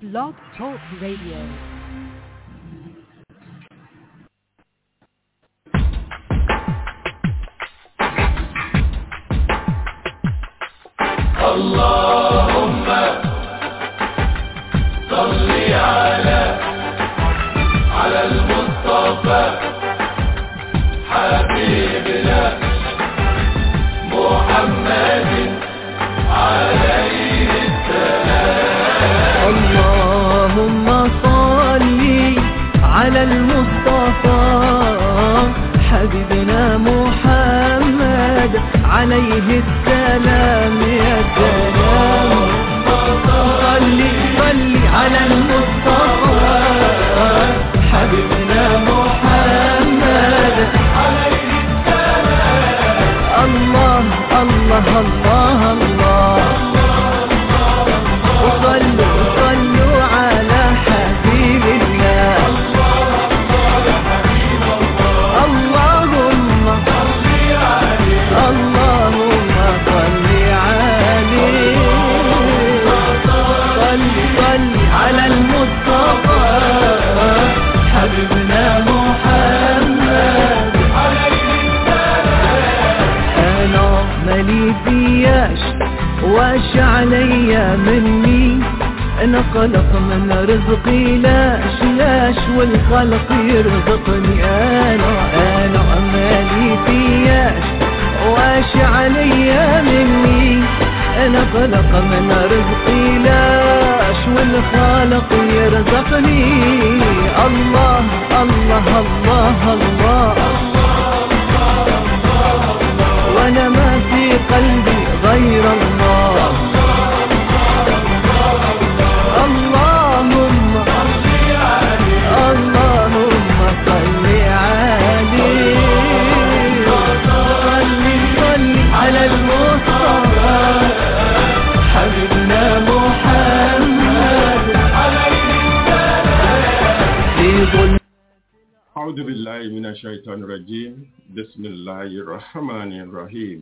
Blog Talk Radio. اللهم صل على على المصطفى حبيبنا محمد عليه اللهم صل على المصطفى حبيبنا محمد عليه السلام يا سلام صل صل على المصطفى حبيبنا محمد عليه السلام الله الله الله الله وصلوا صلوا على حبيب الله اللهم اللهم صل عليه صل صل على المصطفى حبيبنا محمد انا مالي فياش واش عليا مني انا قلق من رزقي لاش لاش والخلق يرزقني انا انا مالي فياش واش عليا مني انا قلق من رزقي لاش والخالق يرزقني الله الله الله, الله وانا ما في قلبي غير الله اللهم اللهم صل عليه صل صل على المصطفى حبيبنا محمد في ظل أعوذ بالله من الشيطان الرجيم بسم الله الرحمن الرحيم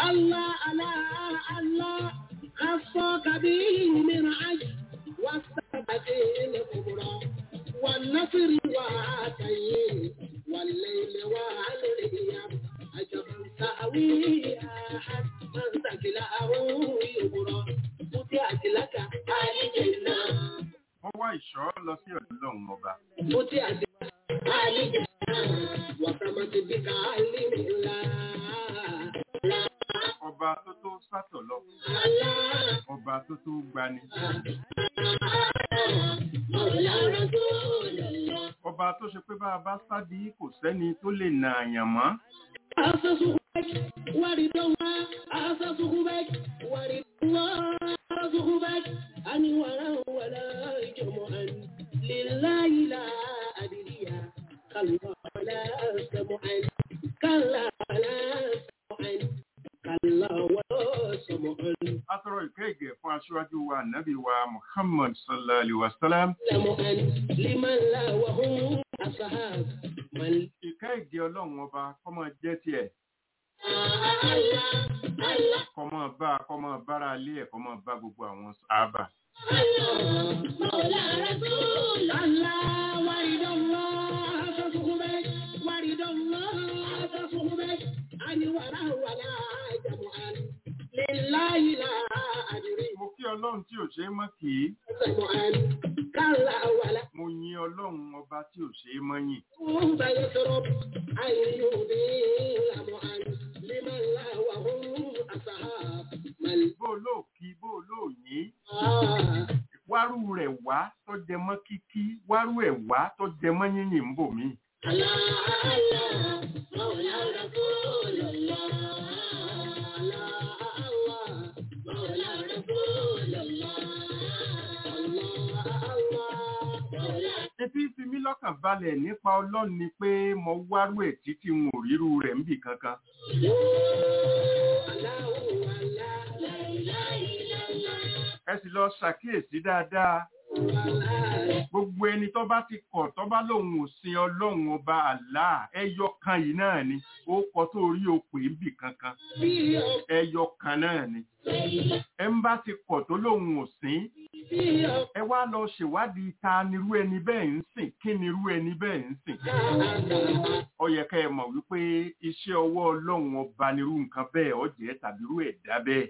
الله الله الله خصك به من عجل والسبت الكبرى والنصر وعاتيه والليل والرياح عجبا تأويها من ثقله يبرى فتحت لك الجنة wọ́n wá ìṣọ́ lọ sí ọ̀dọ̀ ọlọ́run ọba فتحت الجنة وسمت بك علم الله ọba tó tó sátọ̀ lọ الله ọba tó tó gbani مولى رسول الله ọba tó ṣe pé bá a bá sádi kò sẹ́ni tó lè nà àyàn mọ́ أسسك ورد الله أسسك بك ورد الله أسسك بك أني ولا ولا جمعا لله لا أدري كلا ولا سمعا كلا ولا سمعا كلا ولا سمعا atọrọ ìkẹ́ ìgẹ̀ fún aṣíwájú wa nàbí wa muhammad sallallahu alaihi wa sallam سمعا لمن لا وهم أصحاب من ìkẹ́ ìgẹ̀ ọlọ́run ọba kọ́mọ jẹ́ tiẹ̀ الله الله kọ́mọ bá kọ́mọ bára ilé ẹ̀ kọ́mọ bá gbogbo àwọn sábà مولى رسول الله ورد الله تصحبك ورد الله تصحبك أن ولا ولا جمعا لله لا أدري mo kí ọlọ́run tí ò ṣe é mọ́ kì í جمعا كلا ولا mo yin ọlọ́run ọba tí ò ṣe é mọ́ yìn هم يشرب أن يضيل معا لمن لا وهم أصحاب من bó o lóò kí bó o lóò yín آه wárú rẹ̀ wá tó jẹ mọ́ kíkí wárú ẹ̀ wá tó jẹ mọ́ yínyìn ń bò mí الله الله مولى رسول الله الله الله مولى رسول الله الله الله مولى etí fi mí lọ́kàn balẹ̀ nípa ọlọ́run ni pé mo wárú ẹ̀ títí n ò ríru rẹ̀ níbì kankan الله الله لا إله إلا الله ẹ sì lọ ṣàkíyèsí dáadáa الله gbogbo ẹni tó bá ti kọ̀ tó bá lòun ò sin ọlọ́run ọba àlá ẹyọ kan yìí náà ni ó kọ tó rí o pè níbì kankan في ẹyọ kan náà ni ẹ ń bá ti kọ̀ tó lòun ò sìn في ẹ wá lọ ṣèwádìí ta nirú ẹni bẹ́ẹ̀ ń sìn kí nirú ẹni bẹ́ẹ̀ ń sìn ó yẹ ká ẹ mọ̀ wípé iṣẹ́ ọwọ́ ọlọ́run ọba nirú nǹkan bẹ́ẹ̀ ó jẹ́ tàbí irú ẹ̀dá bẹ́ẹ̀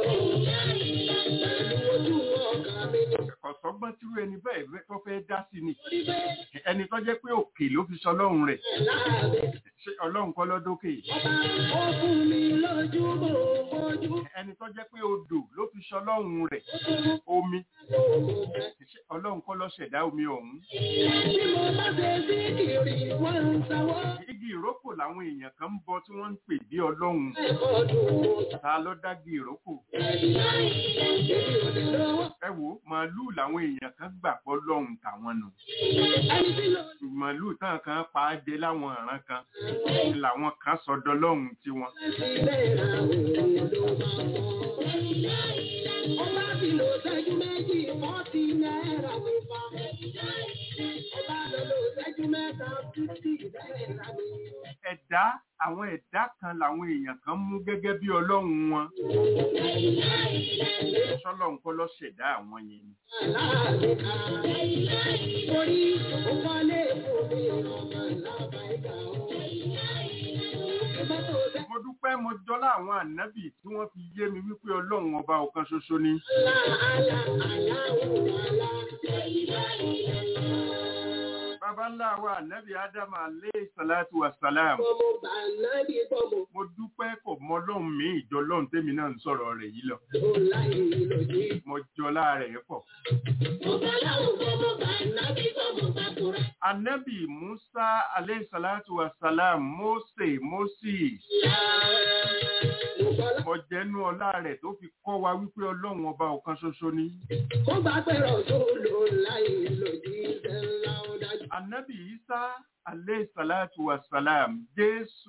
ọ̀sọ́gbọ́n tírú ẹni bẹ́ẹ̀ fẹ́- tó fẹ́ dá sí ni ẹni tó jẹ́ pé òkè ló fi sọlọ́run rẹ̀ ṣé ọlọ́run kọ́ lọ́dọ́kè ẹni tó jẹ́ pé odò ló fi sọlọ́run rẹ̀ omi ṣé ọlọ́run kọ́ ló ṣẹ̀dá omi ọ̀hún igi ìrókò làwọn èèyàn kan ń bọ tí wọ́n ń pè bí ọlọ́run ta ló dági ìrókò ẹ wò ó, màálùú làwọn èèyàn kan gbà pọ̀ lọ́hùn tàwọn nù màálùú tán kan pa á jẹ láwọn ọ̀ràn kan làwọn kan sọdọ lọ́hùn tiwọn Ọba ti lò ṣẹ́jú méjì, fọ́tí náírà ló bá. Ọba lọ lò ṣẹ́jú mẹ́ta, fífì náírà ni. ẹ̀dá àwọn ẹ̀dá kan làwọn èèyàn kan mú gẹ́gẹ́ bí ọlọ́run wọn sọlọ́run kọ́ ló ṣẹ̀dá àwọn yẹn ni Aláàbíkà. Torí ó wọlé fún mi ọmọ lábàáyíká o. Ìbá tó ṣe mo dúpẹ́ mo jọlá àwọn ànábì tí wọ́n fi yé mi wípé ọlọ́run ọba ọ̀kan ṣoṣo ni àlá àlá aláwọ̀ àlá. bàbá ńlá wa ànábì ádámù alẹ́ sàlátù wàsálàm Bọ́mọ bà náà bí bọ́mọ mo dúpẹ́ kò mọ ọlọ́run mi ìjọ ọlọ́run tèmi náà ń sọ̀rọ̀ rẹ̀ yìí lọ tó láyé lòdì. mo jọlá rẹ̀ pọ̀ Ọba láwọ̀ bọ́mọ bà náà bí bọ́mọ bá kúrẹ́. ànábì musa alẹ́ sàlátù wàsálàm mose moses Ọba mo jẹ́nu ọlá rẹ̀ tó fi kọ́ wa wípé ọlọ́run ọba ọ̀kan ṣoṣo ni Ó bá pẹ̀rọ̀ tó lò láyé lòdì sẹ́ńlá ọ̀dájú. ànábì isa alẹ́ sàlátù wàsálàm jésù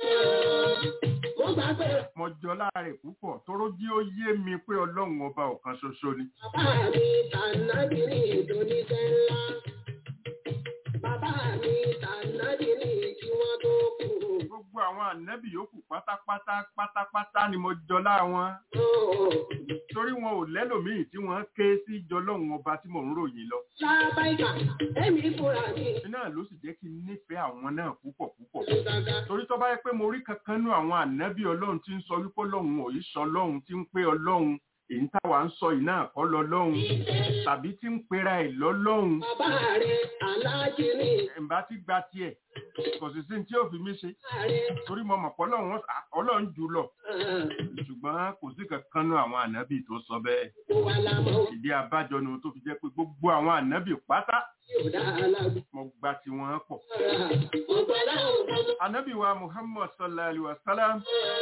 Ó bá pẹ̀rọ̀ mo jọlá rẹ̀ púpọ̀ tóró jí ó yé mi pé ọlọ́run ọba ọ̀kan ṣoṣo ni bàbá mi tànàbí ní ìdóní sẹ́ńlá. Bàbá mi tànàbí ní kí wọ́n tó kú. gbogbo gbogbo àwọn ànábì yòókù pátápátá pátápátá ni mo jọlá wọn torí wọn ò lẹ́lòmíì tí wọ́n ké sí jọlọ́run ọba tí mò ń ròyìn lọ Lábáìkà, èmi fúnra mi. iná ló sì jẹ́ kí n nífẹ̀ẹ́ àwọn náà púpọ̀ púpọ̀ Gàgà. torí tó bá yẹ pé mo rí kankan nú àwọn ànábì ọlọ́run tí ń sọ wípé ọlọ́run ò yí sọ ọlọ́run tí ń pé ọlọ́run èyí táwa ń sọ yìí náà kọ́ lọ́lọ́run tàbí tí ń pera ẹ̀ lọ́lọ́run Bàbá rẹ̀ aláàjì ni. ẹ̀ǹbá ti gba tiẹ̀ kò sì sí ní tí ó fi mí ṣe Ààrẹ. torí mo mọ̀ pé ọlọ́run ọlọ́run jù lọ ṣùgbọ́n kò sí kankan nú àwọn ànábì tó sọ bẹ́ẹ̀ Mo wà lámọ̀ ìdí abájọ ni tó fi jẹ́ pé gbogbo àwọn ànábì pátá tí ò dá alágbó. mo gba tiwọn pọ̀ Mo gbà láwọn ọmọ. ànábì wa muhammad sallallahu alaihi wa sallam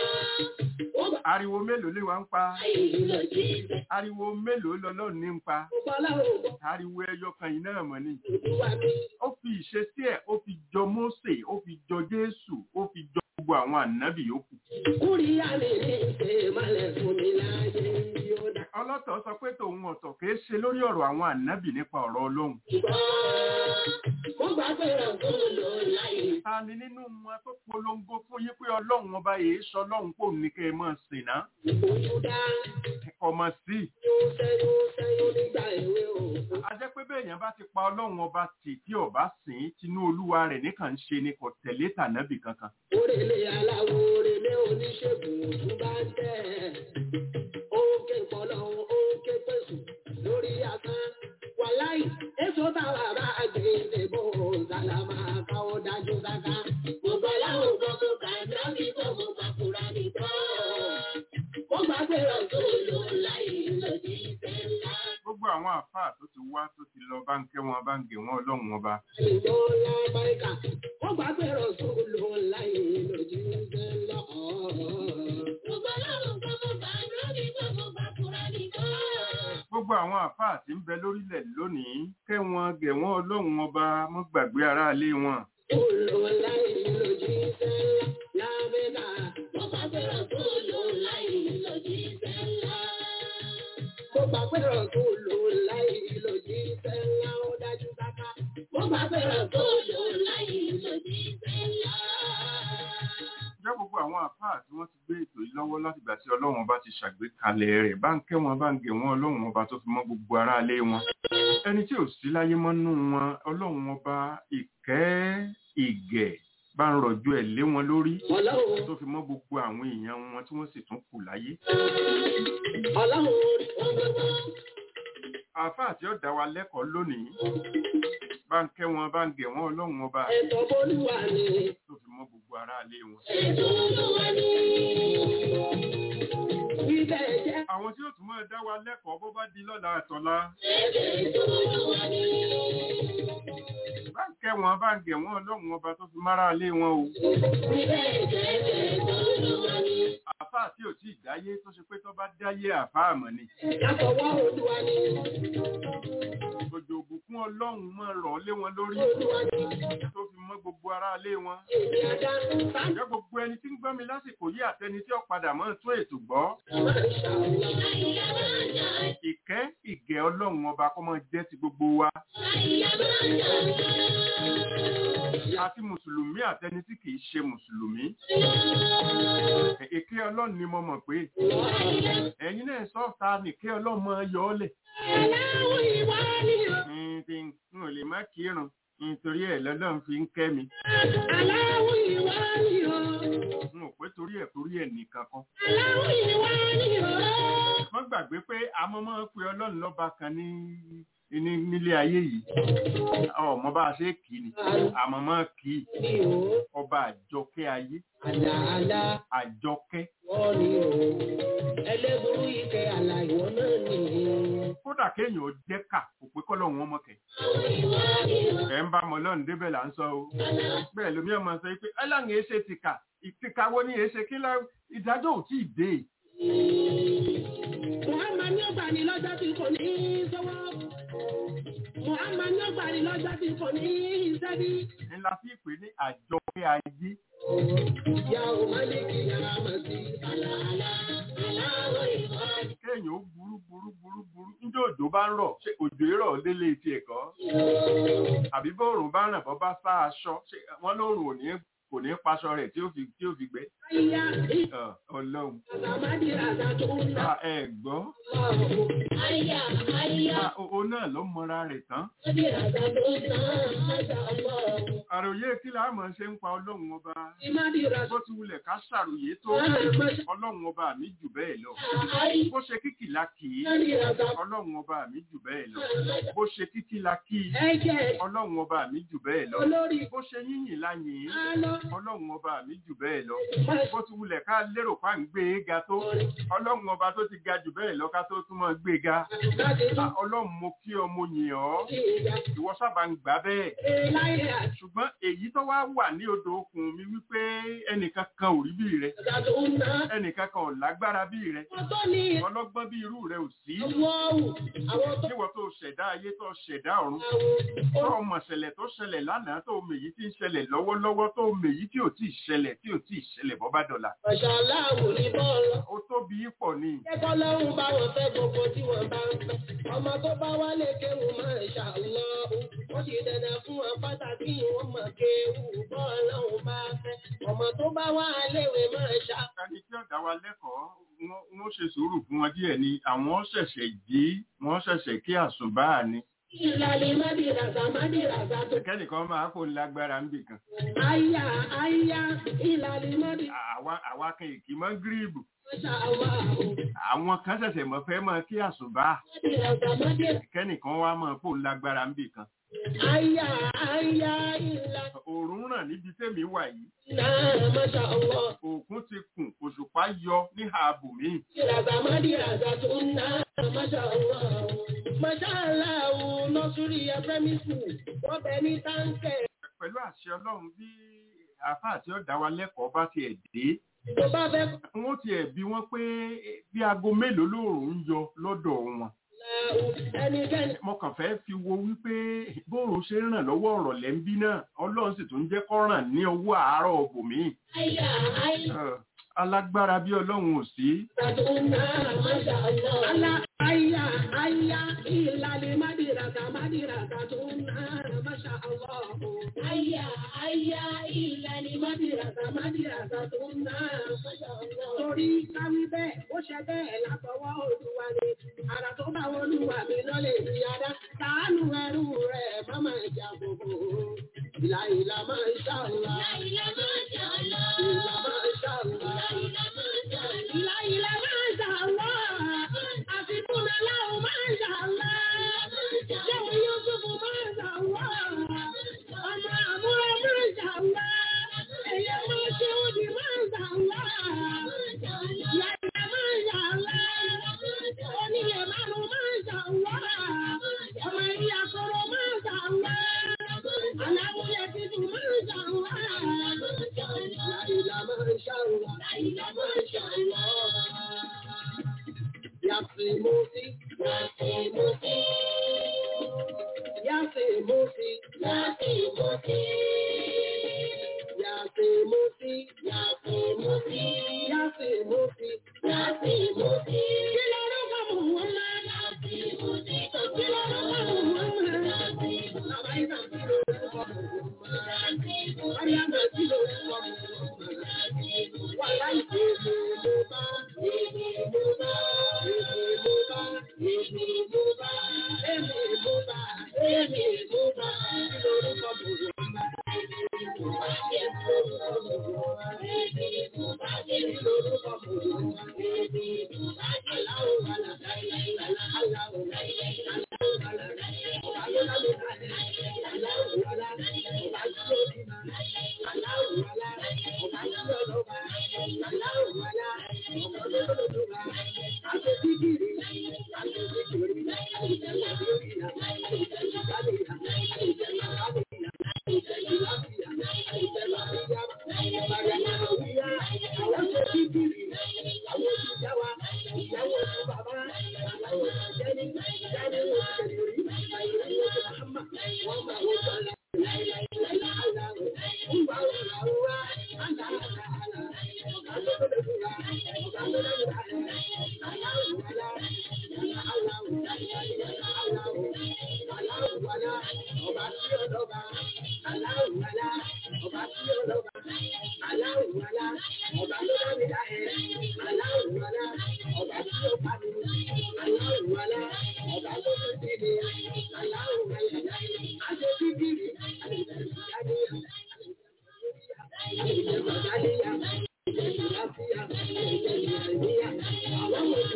Ó gbà ariwo mélòó lè wá ń pa láyé lọ sí ibẹ̀. ariwo mélòó lọ́lọ́run ní ń pa Mo gbà láwọn ọmọ. ariwo ẹyọ kan yìí náà mọ̀ ni Olúwa mi. ó fi ìṣesí ẹ̀ ó fi jọ mósè ó fi jọ jésù ó fi jọ gbogbo àwọn ànábì yòókù Kúrìyá mi ní ṣe malẹ̀ fún mi láyé yóò dá. ọlọ́tọ̀ sọ pé tòun ọ̀tọ̀ kìí ṣe lórí ọ̀rọ̀ àwọn ànábì nípa ọ̀rọ̀ ọlọ́run Mo gbà pé ọ̀tún lò láyé. ta ni nínú wọn tó polongo fún yín pé ọlọ́run ọba yìí sọ ọlọ́run kò ní kẹ́ ẹ máa sìn ná Ojú dá. ọmọ sí i Yóò sẹ́yún sẹ́yún nígbà èwe o. a jẹ́ pé bẹ́ẹ̀ yẹn bá ti pa ọlọ́run ọba tì tí ọba sìn ín tinú olúwa rẹ̀ nìkan ń ṣe ni kò tẹ̀lé tànábì kankan Orèlé aláwo orèlé oníṣègùn òtún bá ń tẹ̀. Ókè pọ̀lọ́ ókè pèsè lórí asán. Wàláì, èso táwa bá gbé ìdìbò sálámà káwọ́ dájú sáká. Gbogbo aláwọ̀ gbọ́ kó kà ń dá mi tó mo bá kúra mi tán. Ó gbà pé ọ̀tún lò láyé lòdì ìfẹ́ ńlá. gbogbo àwọn àfáà tó ti wá tó ti lọ bá ń kẹ́ wọn bá ń gè wọn ọlọ́run ọba Ìjọ lábáríkà, ó gbà pé ọ̀tún lò láyé lòdì ìfẹ́ ńlá. Gbogbo aláwọ̀ gbọ́ kó kà ń dá mi tó mo bá kúra mi tán. gbogbo àwọn àfáà tí ń bẹ lórílẹ̀ lónìí kẹ́ wọn gẹ̀ wọn ọlọ́run ọba mọ́ gbàgbé aráalé wọn jẹ́ gbogbo àwọn àfáà tí wọ́n ti gbé ètò yìí lọ́wọ́ látìgbà tí ọlọ́run ọba ti ṣàgbékalẹ̀ rẹ̀ bá ń kẹ́ wọn bá ń gẹ̀ wọn ọlọ́run ọba tó fi mọ́ gbogbo aráalé wọn ẹni tí ò sí láyé mọ́ nú wọn ọlọ́run ọba ìkẹ́ ìgẹ̀ bá ń rọ̀jú ẹ̀ lé wọn lórí tó fi mọ́ gbogbo àwọn èèyàn wọn tí wọ́n sì tún kù láyé àfáà tí ó dá wa lẹ́kọ̀ọ́ lónìí bá ń kẹ́ wọn bá ń gẹ̀ wọn ọlọ́run ọba Ẹ̀tọ́ bólúwa ni, tó fi mọ́ gbogbo aráalé wọn ẹ̀tọ́ olúwa ni. Ibẹ̀ jẹ́ àwọn tí ó tún máa dá wa lẹ́kọ̀ọ́ bó bá di lọ́la àtọ̀la ẹ̀tọ́ olúwa ni. bá ń kẹ́ wọn bá ń gẹ̀ wọn ọlọ́run ọba tó fi mára lé wọn o Ibẹ̀ jẹ́ ẹ̀tọ́ olúwa ni. àfáà tí ò tí ì dáyé tó ṣe pé tó bá dáyé àfáà mọ̀ ni Àfọwọ́ olúwa ni. òjò òbùkún ọlọ́run máa rọ̀ lé wọn lórí Olúwa ni. tó fi mọ́ gbogbo aráalé wọn Èmi ajá bá Ǹjẹ́ gbogbo ẹni tí ń gbọ́ mi lásìkò yí àtẹni tí ó padà mọ́ tún ètò gbọ́ máa ń ṣàwùlá. ìkẹ́ ìgẹ̀ ọlọ́run ọba kó máa jẹ́ ti gbogbo wa àti mùsùlùmí àtẹni tí kìí ṣe mùsùlùmí ìkẹ́ ọlọ́run ni mo mọ̀ pé ẹ̀yin náà sọ́ọ̀ta nìkẹ́ ọlọ́run máa yọ ọ́ lẹ̀ Aláwọ̀ ìwà ni o. Ǹtí n ò lè má kírun nítorí ẹ̀ lọ́lọ́run fi ń kẹ́ mi Aláwọ̀ ìwà ni o. n ò pé torí ẹ̀ torí ẹ̀ nìkan kan Aláwọ̀ ìwà ni o. wọ́n gbàgbé pé àmọ́ máa ń pe ọlọ́run lọ́ba kan ní ní nílé ayé yìí ọmọ bá a ṣe kì í ni àmọ́ máa kì í Ni o. ọba àjọkẹ́ ayé Àlàálá àjọkẹ́ wọ́n ni o. Ẹlẹ́burú ike àlà ìwọ náà ni. kódà kéèyàn jẹ́ kà kò pé kọ́lọ́run ọmọ kẹ̀ ẹ̀ ń bá ọmọ ọlọ́run débẹ̀ là ń sọ o bẹ́ẹ̀ lómi ọmọ sọ pé ẹlànà èsè ti kà ìtìkà wo ni èsè kí lọ ìdájọ́ ò tí ì dé Muhammad ní ọgbà ní lọ́jọ́ tí kò ní í sọ́wọ́. Muhammad ní ọgbà ní lọ́jọ́ tí kò ní í sẹ́bí. ńlá fi pè ní àjọkẹ́ ayé Ìyá ò má lè kí ara mọ̀ sí. Àlàálá aláwọ̀ ìwà ni. kéèyàn ó burú burú burú burú níjọ́ òjò bá ń rọ̀ ṣé òjò rọ̀ délé ti ẹ̀kọ́ àbí bóòrùn bá ràn bọ́ bá sá aṣọ ṣé wọ́n lóòrùn ò ní kò ní paṣọ rẹ̀ tí ó fi tí ó fi gbẹ Àyà Ọ, ọlọ́run ìsàmádì ràdà tó ń ná. Ah, ẹ gbọ́ Àyà àyà Ah, o o náà ló mọra rẹ̀ tán ìsàmádì ràdà tó ń ná. Máṣá Allah. àròyé kí la máa ṣe ń pa ọlọ́run ọba Ìmádì ràdà bó ti wulẹ̀ ká ṣàròyé tó Máṣá ọlọ́run ọba mi jù bẹ́ẹ̀ lọ àyà bó ṣe kíkì la kì í ìsàmádì ràdà ọlọ́run ọba mi jù bẹ́ẹ̀ lọ bó ṣe kíkì la kì í ẹ̀jẹ̀ ọlọ́run ọba mi jù bẹ́ẹ̀ lọ olórí bó ṣe yíyìn la yìn ín àlọ́. ọlọ́run ọba mi jù bẹ́ẹ̀ lọ Máṣá bó ti wulẹ̀ ká lérò pa ń gbé e ga tó ọlọ́run ọba tó ti ga jù bẹ́ẹ̀ lọ ká tó tún máa gbé e ga láti tún Ah, ọlọ́run mo kí ọ mo yìn ọ́ sí ìyá. ìwọ sábà ń gbà bẹ́ẹ̀ Láyé àti ṣùgbọ́n èyí tó wá wà ní odò okùn mi wípé ẹnìkan kan ò rí bí rẹ ràdà tó ń ná. ẹnìkan kan ò lágbára bí rẹ Wọ́n tó ní ọlọ́gbọ́n bí irú rẹ ò sí wọ́ọ̀wù àwọn tó níwọ̀ tó ṣẹ̀dá ayé tó ṣẹ̀dá ọ̀run àwọn tó mọ̀ ṣẹlẹ̀ tó ṣẹlẹ̀ lánàá tó mèyí tí ń ṣẹlẹ̀ lọ́wọ́lọ́wọ́ tó mèyí tí ò tí ì ṣẹlẹ̀ tí ò tí ì ṣẹlẹ̀ bọ́ bá dọ̀la Masha Allah ní bọ́ọ̀lù. ó tóbi pọ̀ ni Kẹ́kọ̀ọ́ lọ́rùn bá wọn fẹ́ gbogbo tí wọ́n bá ń fẹ́. Ọmọ tó bá wálé kéwù Masha Allah. Wọ́n ti dandan fún wọn pàtàkì wọn mọ̀ kéwù bọ́ọ̀lù bá fẹ́. Ọmọ tó bá wá léwe Masha ẹni tí ọ̀dà wa lẹ́kọ̀ọ́ wọ́n- wọ́n ṣe sùúrù fún wọn díẹ̀ ni àwọn ṣẹ̀ṣẹ̀ jí wọ́n ṣẹ̀ṣẹ̀ kí àsùnbáà ni ìlàlẹ̀ mádìràzà mádìràzà tó. kẹ́nìkan máa kó lágbára ń bì kan Àyà àyà ìlàlẹ̀ mádìràzà àwa àwa kan èkì mọ́ gíríìbù Masha Allah. àwọn kan ṣẹ̀ṣẹ̀ mọ̀ fẹ́ mọ́ kí àsùnbáà Mádìràzà mádìràzà. kẹ́nìkan wá mọ̀ kó lágbára ń bì kan Àyà àyà ìlàlẹ̀ òòrùn ràn níbi tẹ́mi wà yìí náà Masha Allah. òkun ti kùn òṣùpá yọ ní ààbò míì Ìràzà mádìràzà tó ń ná Masha Allah. Masha Allah nọ́sùrì ẹ̀fẹ́mí school wọ́n bẹ ní táǹkẹ̀ pẹ̀lú àṣẹ ọlọ́run bí àfáà tí ó dá wa lẹ́kọ̀ọ́ bá tiẹ̀ dé tó bá fẹ́ wọ́n tiẹ̀ bí wọ́n pé bí aago mélòó lóòrùn ń yọ lọ́dọ̀ wọn ẹnikẹ́ni mo kàn fẹ́ fi wo wípé bóòrùn ṣe ń ràn lọ́wọ́ ọ̀rọ̀ lẹ́ńbí náà ọlọ́run sì tún jẹ́ kó ràn ní owó àárọ̀ ọ̀bùnmí àyà àyà alágbára bí ọlọ́run ò sí tó ń ná Masha Allah. Alá àyà àyà ìlàlẹ̀ mádìràzà mádìràzà tó ń ná Masha Allah. Àyà àyà ìlàlẹ̀ mádìràzà mádìràzà tó ń ná Masha Allah. Torí káwí bẹ́ẹ̀ ó ṣe bẹ́ẹ̀ látọwọ́ olúwa ni. Àrà tó bá olúwa mi lọ́lẹ̀ ìyára. Sàánú ẹrú rẹ̀ má máa jà gbogbo. Ìlà ìlà máa ń ṣàlùwà. Ìlà máa ń ṣàlùwà. Ìlà máa ń ṣàlùwà. Ìlà ìlà máa ń ṣàlùwà. Àfikún aláwọ̀ máa ń ṣàlùwà. Jẹ́wọ́ Yúsùfù máa ń ṣàlùwà. Ọmọ àmúra máa ń ṣàlùwà. Ẹ̀yẹ máa ṣe òdì máa ń ṣàlùwà. Ìyá ìlà máa ń ṣàlùwà. Onílẹ̀ márùn-ún máa ń ṣàlùwà. Ọmọ ìyá kọ̀rọ̀ máa ń ṣàlùwà. Aláwọ̀ títù máa ń ṣàlùwà. Láìlà máa ń ṣàlùwà. Láìlà máa ń ṣàlùwà. Yàtì mo sí. Yàtì mo sí. Yàtì mo sí. Yàtì mo sí. Yàtì mo sí. Yàtì mo sí. Yàtì mo sí. Yàtì mo sí. Kí ló ló bá mọ̀ wọ́n máa? Yàtì mo sí. Kí ló ló bá mọ̀ wọ́n máa? Yàtì mo sí. Bàbá yìí náà kí ló ló bá mọ̀ wọ́n máa? Yàtì mo sí. Bàbá yìí náà kí ló ló bá mọ̀ wọ́n máa? Yàtì mo sí. Wàhálà ìdè mo bá. Èmi mo bá. Èmi mo bá. Èmi mo bá. Èmi mo bá. Èmi mo bá. Kí ló ló bá mọ̀ wọ́n máa?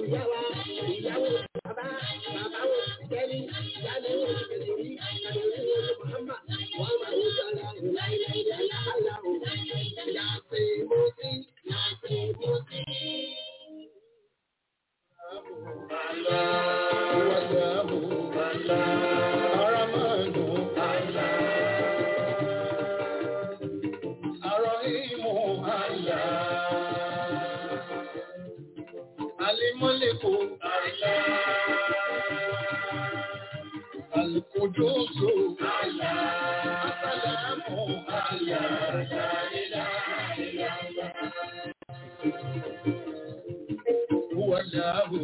ìyá wa, ìyàwó bàbá, bàbá wo ìjẹ́ni, ìyáni wo ìkẹ̀lẹ̀rí, ìkẹ̀lẹ̀rí wo Muhammad, wọ́n máa ń sọ̀rọ̀ ìlàìlàìlà aláwọ̀, yàtì mọ́sí, yàtì mọ́sí. Alimọ́lẹ́kò Alùkòdóso Asàlámù Wàláhù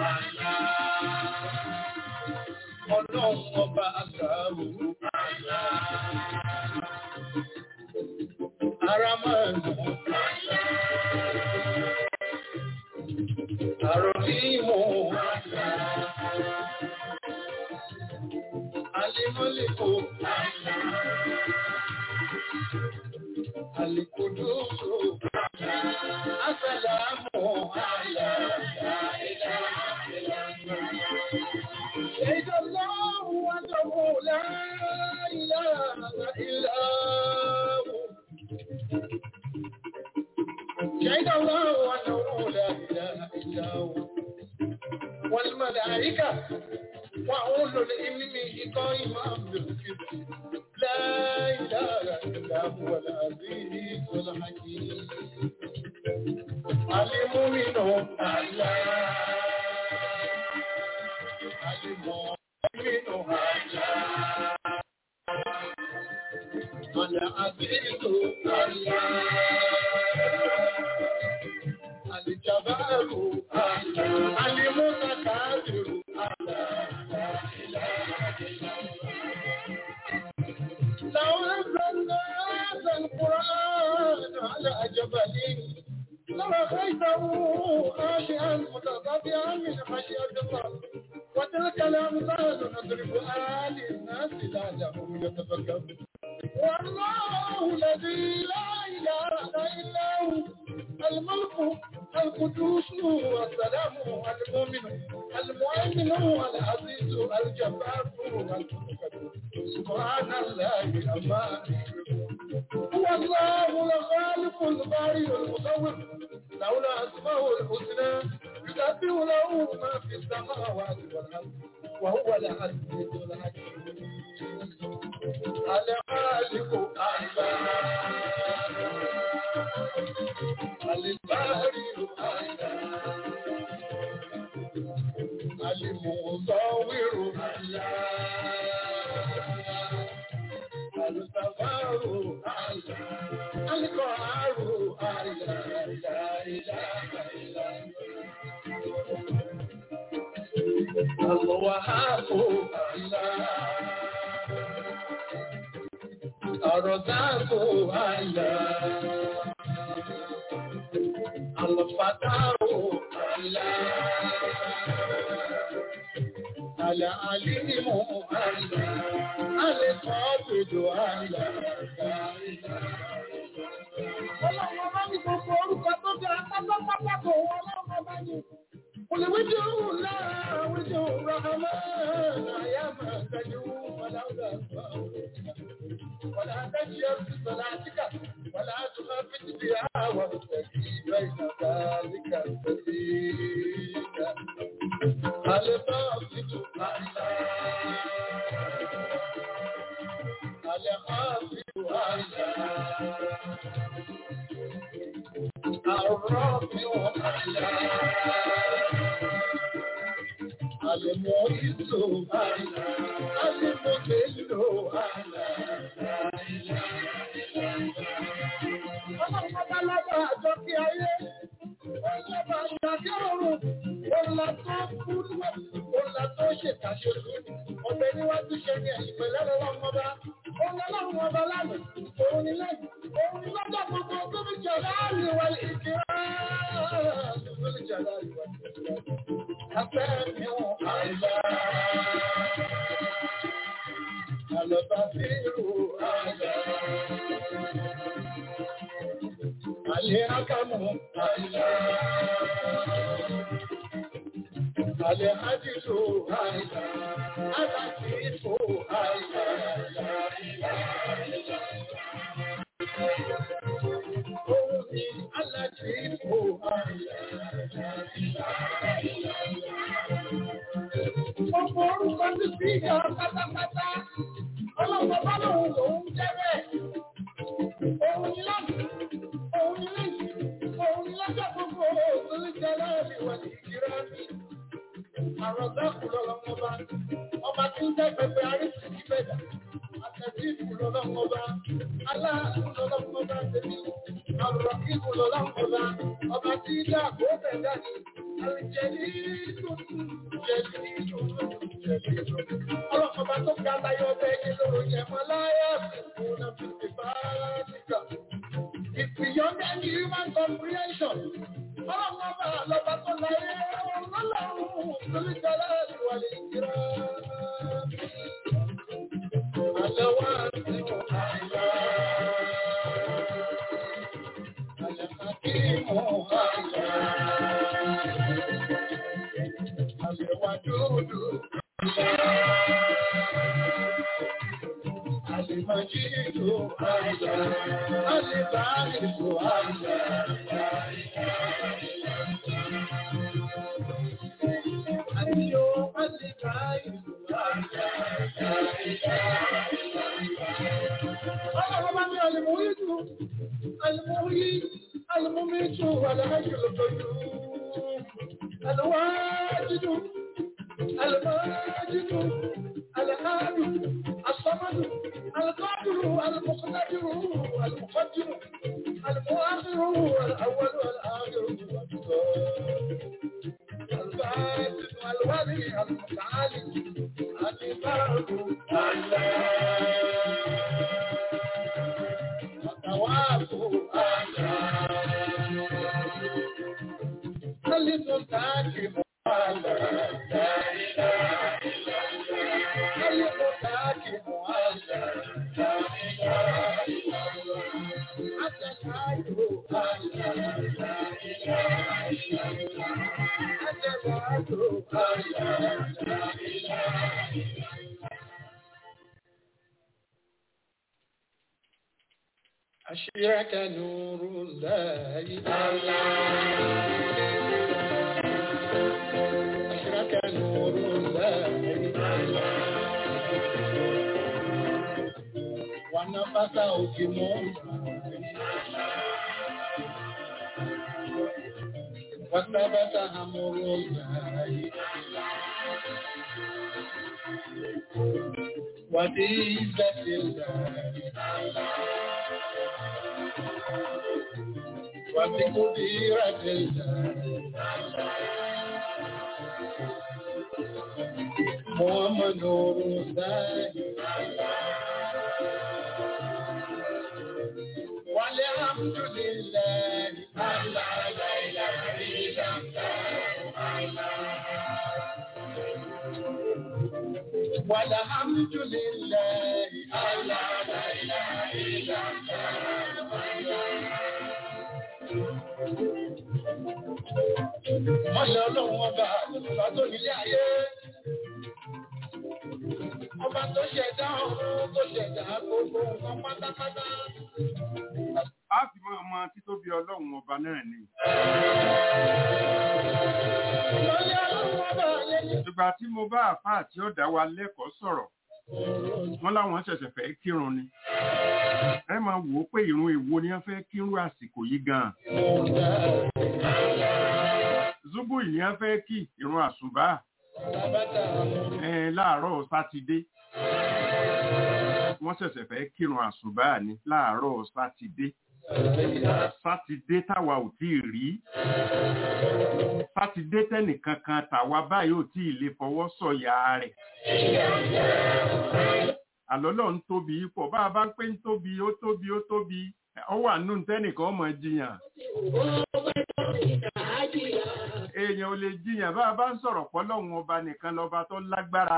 Ọlọ́run ọba àgbàrù Aramanu Àròhìmù Alimọ́lẹ́kò Alìkòdóso Asàlámù شهد الله أنه لا إله إلا هو شهد الله أنه لا إله إلا هو والملائكة وأولو العلم قائما بالقسط لا إله إلا هو العزيز الحكيم المؤمن الله Alijabaru, Alimutakabiru, لو أنزلنا هذا القرآن على جبل لرأيته خاشعا متصدعا من خشية الله وتلك الأمثال نضربها للناس لعلهم يتفكرون والله الذي لا إله إلا هو الملك القدوس والسلام المؤمن المؤمن العزيز الجبار المتكبر سبحان الله أما هو الله الخالق البارئ المصور له الأسماء الحسنى يسبح له ما في السماوات والأرض وهو العزيز الحكيم الخالق البارئ المصور السفار القهار لا إله إلا الوهاب الله الرزاق الله الفتاح الله العليم الله القابض Ọlọ́run ọba ní gbogbo orúkọ tó jẹ́ apátápátá kò wọ́n ọlọ́run ọba ní. Olùwíjì òun náà wíjì òun rahama àyà máa tẹ́jú wọlá ọ̀gá àgbà wọlá tẹ́jú ẹ̀sì sọ̀lá àtíkà wọlá àtúmọ̀ fìtì bí àwọn òṣèlú ìjọ ìjọba níkà tẹ̀lé ìgbà. Alẹ́ bá ọ̀sìtò àìlá. Alẹ́ bá ọ̀sìtò àìlá. الرافع أعلى المعز أعلى المذل أعلى Ọlọ́pàá lábàá àjọ kí ayé, ọlọ́pàá àjàkí ọ̀run, ọlá tó kúrú, ọlá tó ṣètàṣe lónìí, ọbẹ̀ níwájú ṣe ní ẹ̀yìn pẹ̀lẹ́ lọ́wọ́ ọba, ọlọ́run ọba lánàá, òun ni lẹ́yìn, òun ni lọ́jọ́ gbogbo tó fi jẹ láàrin wa ìkírá, tó fi jẹ láàrin wa ìkírá. Afẹ́ mi ò àìlá. Àlọ́bá bí irú àìlá. Àlẹ́ ákámù àìlá. Alẹ́ àdìsó àìlá, aláàtìfò àìlá, Òun ni aláàtìfò àìlá. Gbogbo orúkọ ti fi ìyá pátápátá. Ọlọ́pàá bá lòun lòun jẹ́ bẹ́ẹ̀. Òun ni lọ́nà, òun ni lẹ́yìn, òun ni lọ́jọ́ gbogbo òun ní jẹ́ láàrin wà ní ìkírá mi. Àrọ̀dákù lọ́lọ́mọba, ọba tí ń jẹ́ pẹpẹ arísì ní bẹ̀dà. Àtẹ̀síìfù lọ́lọ́mọba, aláàánú lọ́lọ́mọba tèmi. Àrọ̀kíkù lọ́lọ́mọba, ọba tí ń dá àgbó bẹ̀dà ni. Àrìjẹ̀lì tuntun, jẹ̀lì tuntun, jẹ̀lì tuntun. Ọlọ́mọba tó ga láyọ̀ bẹ́ẹ̀ ni lóru yẹn mọ́ láyà fún un náà fi ti bá níkà. It's beyond any human comprehension. Ọlọ́mọba lọ́ba tó láyé ọlọ́run lórí jọlá ìwàlẹ̀ ìkírá. Àlẹ́wà sí àìlá. Àlẹ́kàkímù àìlá. Àlẹ́wà dúdú. Àlẹ́màjídù àìlá. Àlẹ́bàáyìsù àìlá. Àdíyó àlẹ́bàáyìsù àìlá. Ọlọ́run bá ní àlẹ́mọ̀wídù, àlẹ́mọ̀wí, àlẹ́mọ̀mítù, àlẹ́mọ̀jùlọ pẹ̀lú. Àlẹ́wàájídù, àlẹ́mọ̀jídù, àlẹ́hàdù, الصمد القادر المقتدر المقدم المؤخر الاول والاخر الباطن والولي المتعالي الباب التواب المنتجم لا اله الا الله أشرك نور الله أشرك نور الله ونفث حكمه وثبت أمر الله وبعزة الله وبقديرة الله محمد نور الله والحمد لله الله لا إله إلا الله والحمد لله الله لا إله إلا الله Mọ́ṣẹ́ ọlọ́run ọba ọba tó nílé ayé. Ọba tó ṣẹ̀dá ọ̀run tó ṣẹ̀dá gbogbo nǹkan pátápátá. a sì máa mọ títóbi ọlọ́run ọba náà ni. Mọ́ṣẹ́ ọlọ́run ọba yẹn ní. ìgbà tí mo bá àfáà tí ó dá wa lẹ́kọ̀ọ́ sọ̀rọ̀ wọ́n láwọn ṣẹ̀ṣẹ̀ fẹ́ kírun ni. ẹ máa wò ó pé ìrun èwo ni wọ́n fẹ́ kírun àsìkò yìí gan-an. zubu yìí ni wọ́n fẹ́ kí ìrun àsùbá ẹ̀ láàárọ̀ sátidé. wọ́n ṣẹ̀ṣẹ̀ fẹ́ kírun àsùbá ni láàárọ̀ sátidé. sátidé táwa ò tí ì rí. sátidé tẹ́nìkan kan tàwa báyìí ò tí ì lè fọwọ́ sọ̀yà rẹ̀. àlọ́lọ́ ń tóbi pọ̀ bá a bá ń pé ń tóbi ó tóbi ó tóbi ọ wà nù tẹ́nìkan ọmọ jiyàn. èèyàn ò lè jiyàn bá a bá ń sọ̀rọ̀ pọ́lọ́hún ọba nìkan lọ́ba tó lágbára.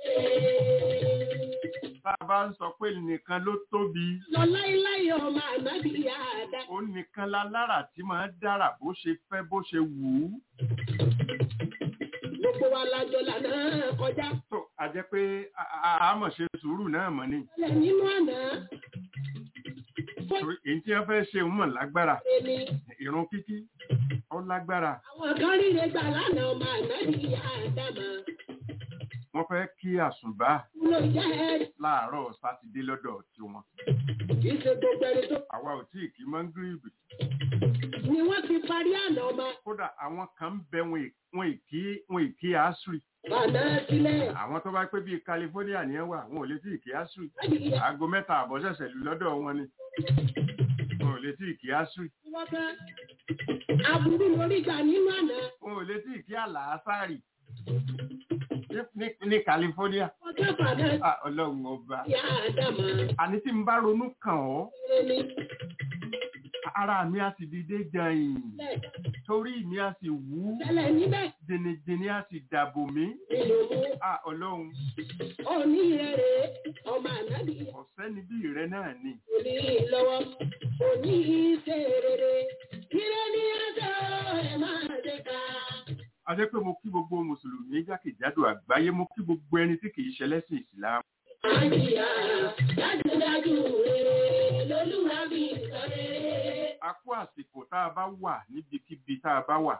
bá a bá ń sọ pé nìkan ló tóbi Lọ́láíláí ọmọ ànábì àdá. ó nìkan lálára tí máa ń dára bó ṣe fẹ́ bó ṣe wù ú. gbogbo wa lájọ lànà kọjá. tó a jẹ́ pé a- a- a mọ̀ ṣe sùúrù náà mọ̀ ni Ilẹ̀ nínú àná. Fún torí èyí tí wọ́n fẹ́ ṣe ń mọ̀ lágbára èmi, ìrun kíkí ó lágbára àwọn kan ríre gbà lánàá ọmọ àná ní ìyá àdámà. wọ́n fẹ́ kí àsùnbà Ló jẹ́ ẹ́ láàárọ̀ sátidé lọ́dọ̀ tiwọn kì í ṣe gbogbo ẹni tó àwa ò tí ì kí mọ́ngírìbì ni wọ́n ti parí àná ọmọ kódà àwọn kan ń bẹ wọn ì- wọn ì kí wọn ì kí àásùrì bàná sílẹ̀. àwọn tó bá pé bíi California ni ẹ wà wọn ò lè tí ì kí àásùrì Láti ìyá aago mẹ́ta àbọ̀ ṣẹ̀ṣẹ̀ lù lọ́dọ̀ wọn ni wọn ò lè tí ì kí àásùrì tí wọ́n fẹ́. Aburú lórí gbà nínú àná. wọn ò lè tí ì kí àlàásárì ní- ní- ní California Ọjọ́ bàná Ah, ọlọ́run ọba ìyá àdámà. àní tí n bá ronú kàn ọ́ Eré ni ara mi á sì dìde jẹyìn lẹ̀ torí mi á sì wú tẹ́lẹ̀ níbẹ̀ jìnnìjìnnì á sì dàbò mí nínú mú. Ah, ọlọ́run Òní rere ọmọ ànábì ọ̀sẹ́ni bí rẹ náà ni òní lọ́wọ́. Òní ṣe rere. Ire ni ẹjọ́ ẹ̀ máa dé ká. a jẹ́ pé mo kí gbogbo mùsùlùmí jákèjádò àgbáyé mo kí gbogbo ẹni tí kìí ṣẹlẹ́sìn ìsìlámù Àjíyá dájúdájú rere lolúwa bí sọ rere. a kú àsìkò tá a bá wà níbikíbi tá a bá wà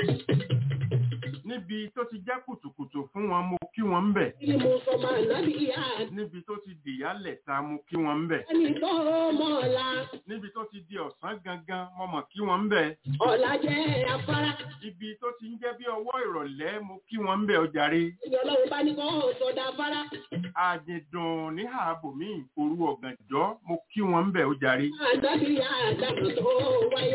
níbi tó ti jẹ́ kùtùkùtù fún wọn mo kí wọn ń bẹ̀ Kí mo sọ máa nábì ìyá níbi tó ti dìyálẹ̀ ta mo kí wọn ń bẹ̀ ẹni tó mọ̀ ọ̀la. níbi tó ti di ọ̀sán gangan mo mọ̀ kí wọn ń bẹ̀ Ọ̀la jẹ́ afárá. ibi tó ti ń jẹ́ bí ọwọ́ ìrọ̀lẹ́ mo kí wọn ń bẹ̀ ọjàre Ìyá ọlọ́run bá ní kọ́ sọ̀dà afárá. àjẹdùn ní ààbò mi òru ọ̀gànjọ́ mo kí wọn ń bẹ̀ ọjàre Ànábì ìyá àdàmọ̀ tó wáyé.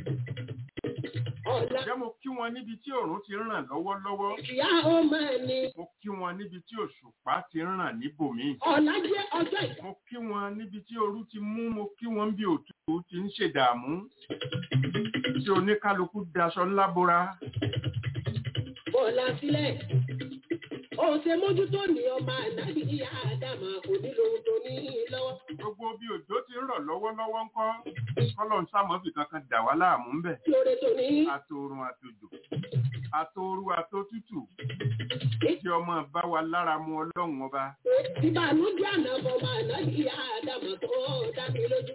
Ọ̀la ǹjẹ́ mo kí wọn níbi tí òòrùn ti ràn lọ́wọ́lọ́wọ́ ìyá ọmọ ni. mo kí wọn níbi tí òṣùpá ti ràn níbòmíì Ọ̀la jẹ́ ọjọ́ ìkọ́. mo kí wọn níbi tí ooru ti mú mo kí wọn bí òtútù ti ń ṣèdààmú tí oníkálukú daṣọ ńlá bora Bọ̀lá sílẹ̀. Ó ṣe mójútó ní ọmọ ànábì ìyá àdàmọ̀ onílòun tó ní lọ́wọ́. gbogbo bí òjò ti ń rọ̀ lọ́wọ́lọ́wọ́ ńkọ́ kọ́lọ̀ ń sàmọ́fì kankan dà wá láàmú ńbẹ̀ Lóore tó ní. àtòrùn àtòjò àtòru àtòtútù tí ọmọ bá wa lára mu ọlọ́run ọba Ìbànújẹ́ àná ọmọ ànábì ìyá àdàmọ̀ tó dá mi lójú.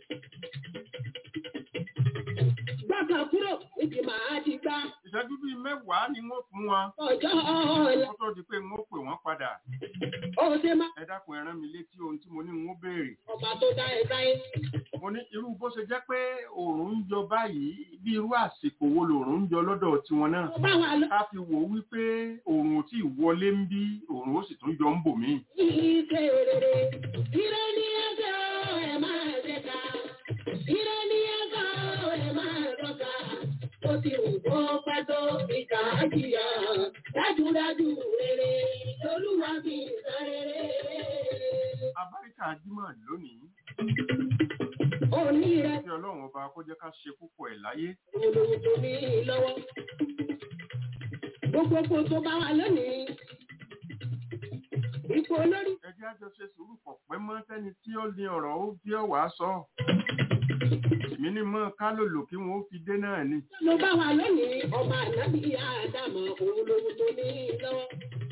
Gbàgbà kúrò níbi màá ti gbá. ìṣẹ́jú bíi mẹ́wàá ni wọ́n fún wọn Ọjọ́ ọ̀la. kó tó di pé wọ́n pè wọ́n padà Ó ṣe má. ẹ dákun ẹ rán mi létí ohun tí mo ní wọ́n béèrè Ọba tó dá ẹ sáyé. mo ní irú bó ṣe jẹ́ pé òòrùn ń yọ báyìí bí irú àsìkò wo lòòrùn ń yọ lọ́dọ̀ tiwọn náà Ó bá wa lọ. ká fi wò ó wípé òòrùn ò tí ì wọlé ń bí òòrùn ó sì tún yọ ń bò mí. Ìṣe rere. Ire ni ẹjọ́ ẹ máa ṣe ká. Ire ni ẹjọ́ ẹ máa dọ́ka. Ó ti wù kó pẹ́ tó ìkà á jìyà. Dájúdájú rere lolúwa fi sọ rere. abáríkà jímọ̀ lónìí Òní rẹ̀ kí ọlọ́run ọba kó jẹ́ ká ṣe púpọ̀ ẹ̀ láyé olówó tó ní lọ́wọ́. Gbogbogbò tó bá wà lónìí. Ipò olórí ẹ jẹ́ àjọ ṣe sùúrù pọ̀ pẹ́ mọ́ sẹ́ni tí ó ní ọ̀rọ̀ ó bí ọ̀wá sọ èmi ní mọ́ ká lòlò kí wọ́n ó fi dé náà ni ló bá wà lónìí. Ọmọ ànábì Ádámọ̀ òun lówó tó ní lọ́wọ́.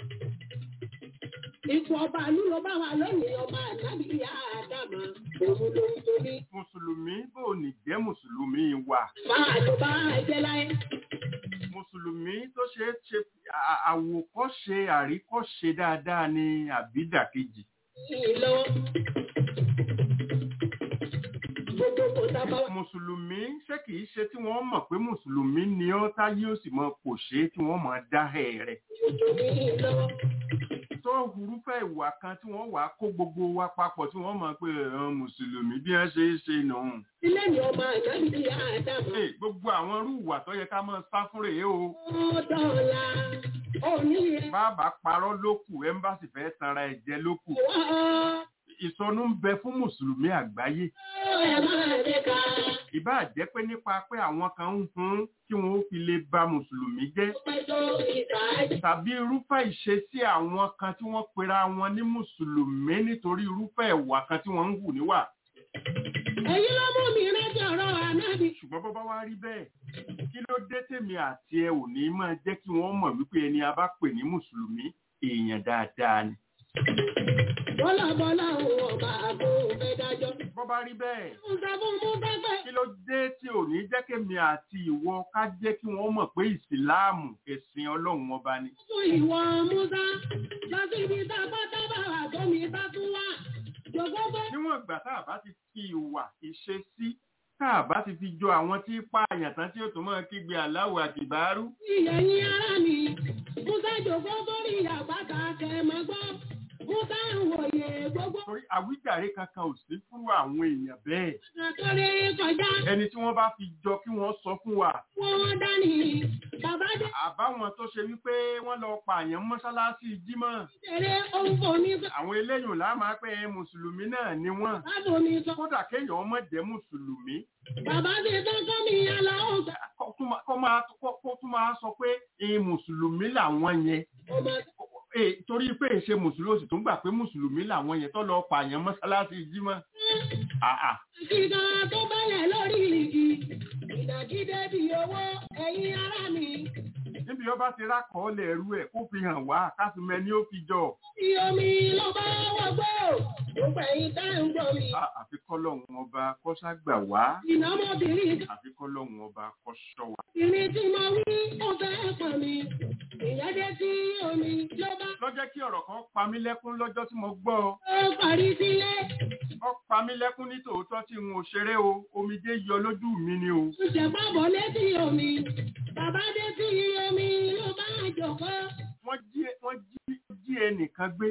Ipò ọba àlú ló bá wà lónìí. Ọmọ ànábì Ádámọ̀ òun lówó tó ní. mùsùlùmí bò ní jẹ́ mùsùlùmí wà Máa ló bá ẹgbẹ́ láyé. mùsùlùmí tó ṣe é ṣe à- àwòkọ́ṣe àríkọ́ṣe dáadáa ni àbídàkejì Yìí lọ́wọ́. Gbogbogbò tá a bá wà. mùsùlùmí ṣé kìí ṣe tí wọ́n mọ̀ pé mùsùlùmí ni ọ́ táyé ó sì mọ kò ṣe é tí wọ́n mọ̀ dá ẹ̀ rẹ̀ Òjò ní lọ́wọ́. tó hurúfẹ́ ìwà kan tí wọ́n wàá kó gbogbo wa papọ̀ tí wọ́n mọ̀ pé ẹ̀hàn mùsùlùmí bí wọ́n ṣe é ṣe nù. Ilé ni ọmọ ànábì Ádámọ̀. Ẹ, gbogbo àwọn irú ìwà tó yẹ ká máa sá fún rèé o Ó dọ̀la. Òní rẹ̀ bàbá parọ́ ló kù ẹ́mbàsì fẹ́ tanra ẹ̀ jẹ ló kù wá. ìsọnù ń bẹ fún mùsùlùmí àgbáyé Ẹ máa dé ká. ìbáà jẹ́ pé nípa pé àwọn kan ń hun kí wọ́n ó fi lè ba mùsùlùmí jẹ́ Pẹ́ tó ìkà á tàbí irúfẹ́ ìṣesí àwọn kan tí wọ́n pera wọn ní mùsùlùmí nítorí irúfẹ́ ìwà kan tí wọ́n ń hù níwà Èyí ló mú mi rántí ọ̀rọ̀ ànábì. ṣùgbọ́n bọ́ bá wá rí bẹ́ẹ̀ kí ló dé tèmi àti ẹ ò ní máa jẹ́ kí wọ́n mọ̀ wípé ẹni a bá pè ní mùsùlùmí èèyàn dáadáa ni. Bọ́lá bọ́lá òun ọba àgbo fẹ́ dájọ́. bọ́ bá rí bẹ́ẹ̀ Musa fún mú pẹ́pẹ́. kí ló dé tí ò ní jẹ́ kémi àti ìwọ ká jẹ́ kí wọ́n mọ̀ pé ìsìláàmù ẹ̀sìn ọlọ́run ọba ni. Fún ìwọ Musa, lọ sí ibi tá a bá dábàá wà tó mi bá tún wà. Jòkó fẹ́. níwọ̀n ìgbà tá a bá ti fi ìwà ìṣesí tá a bá ti fi jọ àwọn tí pààyàn tán tí ó tún máa kígbe aláwọ̀ àtìbárú Ìyẹ̀yìn ara mi, Musa jòkó sórí àpáta kẹ̀mọ́ gbọ́. Musa ń wòye gbogbo torí àwíjàre kankan ò sí fún àwọn èèyàn bẹ́ẹ̀ àkọlé kọjá. ẹni tí wọ́n bá fi jọ kí wọ́n sọ fún wa Wọ́n wọ́n dání. Bàbá dé àbáwọn tó ṣe wípé wọ́n lọ pààyàn mọ́ṣáláṣí jímọ̀ tẹ̀lé ohun fò mí sọ. àwọn eléyìí là máa pẹ́ mùsùlùmí náà ni wọ́n Báwo mi sọ? kódà kéèyàn ọmọ jẹ́ mùsùlùmí Bàbá ti tán kọ́ mi yàrá ọ̀gbà. kó tún máa- kó máa kó- kó tún máa sọ pé "Eh, mùsùlùmí làwọn yẹn Ọmọ Eh, torí pé ìṣe mùsùlùmí ó sì tún gbà pé mùsùlùmí làwọn yẹn tó lọ pààyàn mọ́ṣáláṣí jímọ̀ àà kíkà tó bẹ̀rẹ̀ lórí igi. Ìdàgídé bí owó ẹ̀yin ará mi. níbi ọba ti rákọọ́lẹ̀ ẹrú ẹ̀ kó fi hàn wá kásùmẹ́ ni ó fi jọ Bí omi ló bá wọgbó. Gbogbo ẹ̀yin tá ń gbọ́ mi. À- àfi kọ́lọ́hún ọba kọ́ṣágbà wá Ìnámọ́bìnrin àfi kọ́lọ́hún ọba kọ́ṣọ́ wa. ìrìn tí mo wí ó fẹ́ pọ̀ mi. Ìyẹn dé tí omi ló bá lọ́jọ́ kí ọ̀rọ̀ kan pa mí lẹ́kún lọ́jọ́ tí mo gbọ́ ọ. ó parí sílé. ó pa mí lẹ́kún ní tòótọ́ tí n ò ṣeré o omijé yọ lójú mi ni o. Ó ṣe pábọ̀ létí omi. Bàbá dé tí omi ló bá jòkó. wọ́n jí wọ́n jí jí ẹnìkan gbé.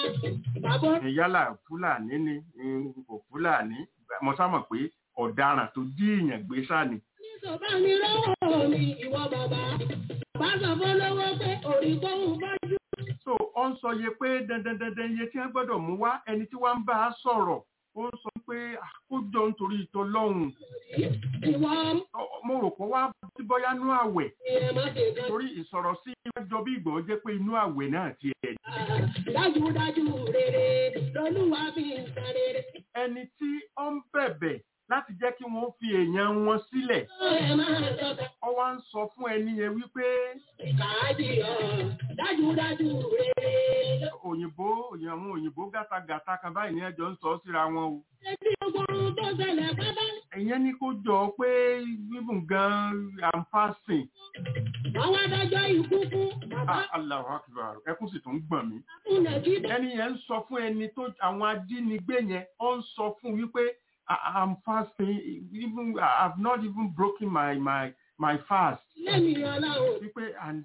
Bàbá yálà fúlàní ni mm, kò fúlàní mo sá mọ̀ pé ọ̀daràn tó jí èèyàn gbé sá ni. Ìsọ̀bá mi lọ́wọ́ mi ìwọ bàbá. Bàbá sọ fún lọ́wọ́ pé òrì tó ń bọ́jú. so ó ń sọ iye pé dandan dandan iye tí wọ́n gbọ́dọ̀ mú wá ẹni tí wọ́n ń bá a sọ̀rọ̀ ó ń sọ pé "Ah, ó jọ nítorí ìtọ́ lọ́hùn Ìwọ mo rò pé wá sí bọ́yá nú àwẹ̀ ìyẹn má ṣe kan. torí ìsọ̀rọ̀ sí ìwájọ bí ìgbọ̀ jẹ́ pé inú àwẹ̀ náà ti ẹ̀ Dájúdájú rere lolúwa fi ń san rere. ẹni tí ó ń bẹ̀bẹ̀ láti jẹ́ kí wọ́n fi èèyàn wọn sílẹ̀ Ó ẹ máa tọ́ka ó wá ń sọ fún ẹni yẹn wípé ìkàájì ọ̀. Dájúdájú rere ló òyìnbó òyìn- àwọn òyìnbó gátagàta kan báyìí ní ẹjọ́ ń sọ síra wọn o ṣe tí ogun tó ṣẹlẹ̀ pátá. ẹ̀yẹn ní kó jọ pé bíbùn gan am fasting Wọ́n wá dájọ́ ikú fún bàbá Ah, Allahu Akbar ẹkún sì tún gbọ̀n mí fún Nàìjíríà. ẹni yẹn ń sọ fún ẹni tó àwọn ajínigbé yẹn ó ń sọ fún wípé "I- I'm fasting even I've not even broken my my my fast Lẹ́mi ọlọ́run wípé and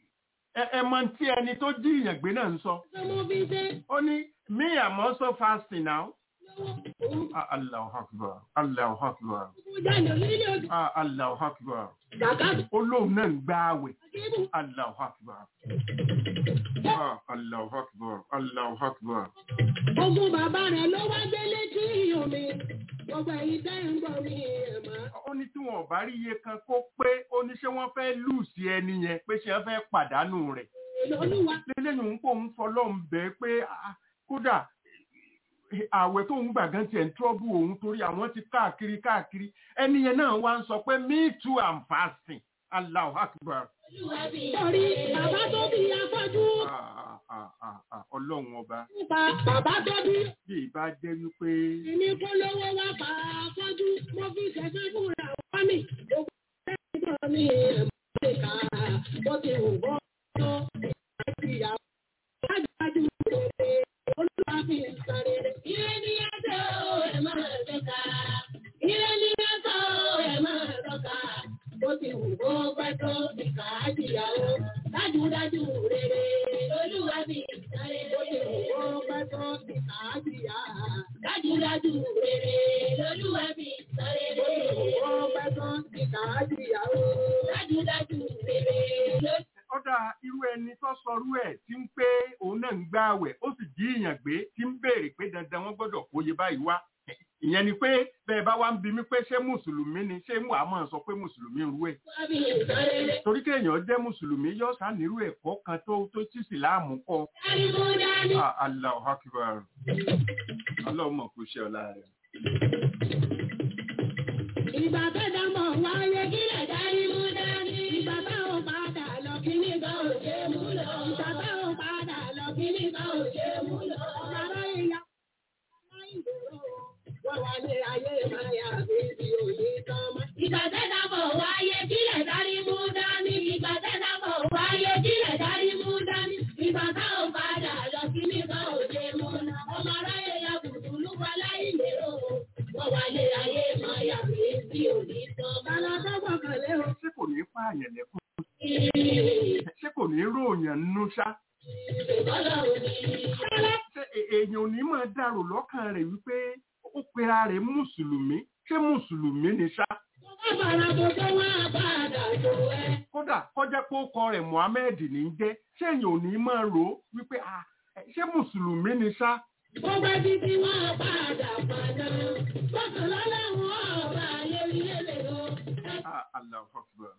ẹ ẹ mọ tí ẹni tó jí ìyàn gbé náà ń sọ tó mú fi ṣe ó ní me I'm also fasting now lọ́wọ́ òun Ah, Allahu Akbar Allahu Akbar kú jáde nílé ojú. Ah, Allahu Akbar Kàkà ó lóun náà ń gbá àwẹ̀ kébù Allahu Akbar Ah, Allahu Akbar Allahu Akbar ogun bàbá rẹ̀ ló wá gbé létí omi. Gbogbo ẹ̀yin tẹ́ ń gbọ́ mi ẹ̀ mọ́. ó ní tí wọn ò bá rí iye kan kó pé ó ní ṣé wọ́n fẹ́ lù sí ẹni yẹn pé ṣé wọ́n fẹ́ pàdánù rẹ̀ Olúwa lélẹ́yìn ń pò ń fọlọ́run bẹ́ẹ̀ pé ah, kódà ààwẹ̀ tó ń gbà gan tiẹ̀ ń trọ́bù òun torí àwọn ti káàkiri káàkiri ẹni yẹn náà wá ń sọ pé me too am fasting Allahu Akbar torí bàbá tó bí afọ́jú Ah, ah, ah, ah, ọlọ́run ọba nípa bàbá tó bí bí ìbá jẹ́ wípé èmi kó lówó wá pa afọ́jú mo fi ṣẹ̀ṣẹ̀ fúnra wá mi. Gbogbo ẹgbẹ́ mi ẹ̀ mọ́ ìka bó ti wù bọ́ tó ìgbà ìyàwó. Dájúdájú rere olúwa fi ń san rere. Ire ni ẹ̀sẹ̀ o ẹ̀ máa lọ́ka. Ire ni ẹ̀sẹ̀ o ẹ̀ máa lọ́ka. Bó ti wù bó pẹ́ tó ìka ìyàwó. Dájúdájú rere olúwa fi ń san rere. Bó ti wù bó pẹ́ tó ìka ìyàwó. Dájúdájú rere olúwa fi ń san rere. Bó ti wù bó pẹ́ tó ìka ìyàwó. Dájúdájú rere olúwa ọ̀dà irú ẹni tó sọrú ẹ̀ tí ń pé òun náà ń gbá àwẹ̀ ó sì jí ìyàn gbé tí ń béèrè pé dandan wọ́n gbọ́dọ̀ kóye báyìí wá ìyẹn ni pé bẹ́ẹ̀ bá wá ń bi mí pé ṣé mùsùlùmí ni ṣé mú àmọ́ sọ pé mùsùlùmí ń rú ẹ̀ fi ń san rere. torí kéèyàn jẹ́ mùsùlùmí yóò sánírú ẹ̀kọ́ kan tó tó tí ìsìláàmù kọ́ Dárí mú dání. Ah, Allahu Akbar ọlọ́run mọ̀ kó ṣe ọ̀la rẹ̀ Ìgbà tẹ́jà mọ̀ wáyé kílẹ̀ dárí mú dání. Ìgbà táwọn padà lọ kí ní bá ò ṣe mú lọ. Ìgbà táwọn padà lọ kí ní bá ò ṣe mú lọ. Bàbá ìyá wọ́n wá ní ayé máa yà bí ibi òní tán mọ́. Ìgbà tẹ́jà mọ̀ wáyé kílẹ̀ dárí mú dání. Ìgbà tẹ́jà mọ̀ wáyé kílẹ̀ dárí mú dání. Ìgbà táwọn padà lọ kí ní bá ò ṣe mú lọ. Ọmọ aráyé ya bùtùlù wá láì lérò. Wọ́n wá ní ayé máa yà bí ibi òní tán. Bàbá tó gbọ̀kànlé o. ṣé kò ní pààyàn lẹ́kùn ṣé kò ní ròyàn nínú ṣá ṣé è- èèyàn ò ní máa dàrò lọ́kàn rẹ̀ wípé ó pera rẹ̀ mùsùlùmí ṣé mùsùlùmí ni ṣá kódà kọjá pé ó kọ rẹ̀ Muhammed ní í jẹ́ ṣé èèyàn ò ní máa rò ó wípé ah, ẹ, ṣé mùsùlùmí ni ṣá Ah, Allahu Akbar.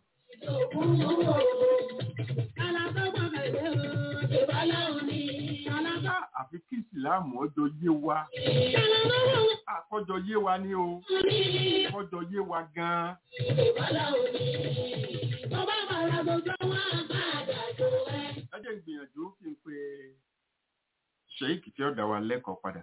Ah, àfi kí ìsìláàmù ọjọ́ yé wa àkọjọ yé wa ní o kọjọ yé wa gan-an ẹ jẹ́ n gbìyànjú kí n pe sheik tí ó dá wa lẹ́kọ̀ọ́ padà.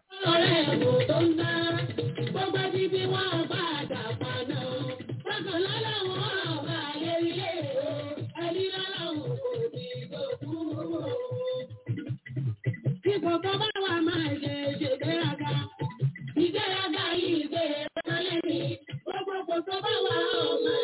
Kíkọ̀ tó bá wà máa ṣe ṣègbéraga, ìgbéraga yìí gbéraga lẹ́yìn, gbogbo kò tó bá wà ọ̀ma.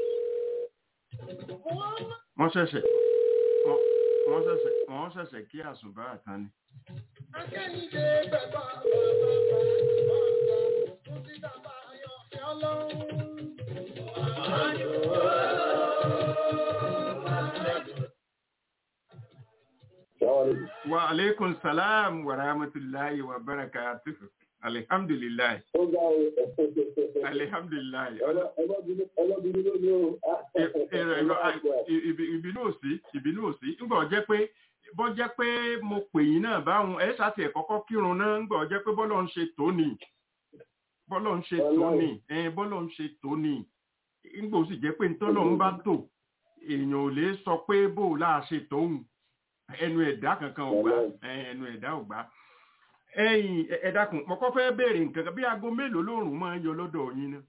wọ́n ṣẹ̀ṣẹ̀ wọ́n wọ́n ṣẹ̀ṣẹ̀ wọ́n ṣẹ̀ṣẹ̀ kí àsùnbà àtàn ni. Akẹ́yìndé bẹ̀bà bàbá bàbá bàbá tó ti dàbà ayọ̀fẹ́ ọlọ́run. wa aleykum salaam wa rahmatulahi wa barakatuhu alihamdulilayi alihamdulilayi ọlọ́bìnrin ló ní o. ìbínú òsì ìbínú òsì ńgbọ̀ jẹ́ pé bọ́ jẹ́ pé mo pè yín náà báwọn ẹ̀ ṣàtì ẹ̀ kọ́kọ́ kírun náà ńgbọ̀ jẹ́ pé bọ́lọ̀ ń ṣe tóní bọ́lọ̀ ń ṣe tóní ẹ̀ bọ́lọ̀ ń ṣe tóní ńgbọ̀ sì jẹ́ pé ntọ́lọ̀ ń bá tò èèyàn ò lè sọ pé bó o láà ṣe tóun ẹnu ẹ̀dá kankan ò gbà ẹnu ẹ̀dá ò gbà ẹ̀yin ẹ dákun mo kọ́ fẹ́ béèrè nǹkan kan bí aago mélòó lóòrùn máa ń yọ lọ́dọ̀ yín náà.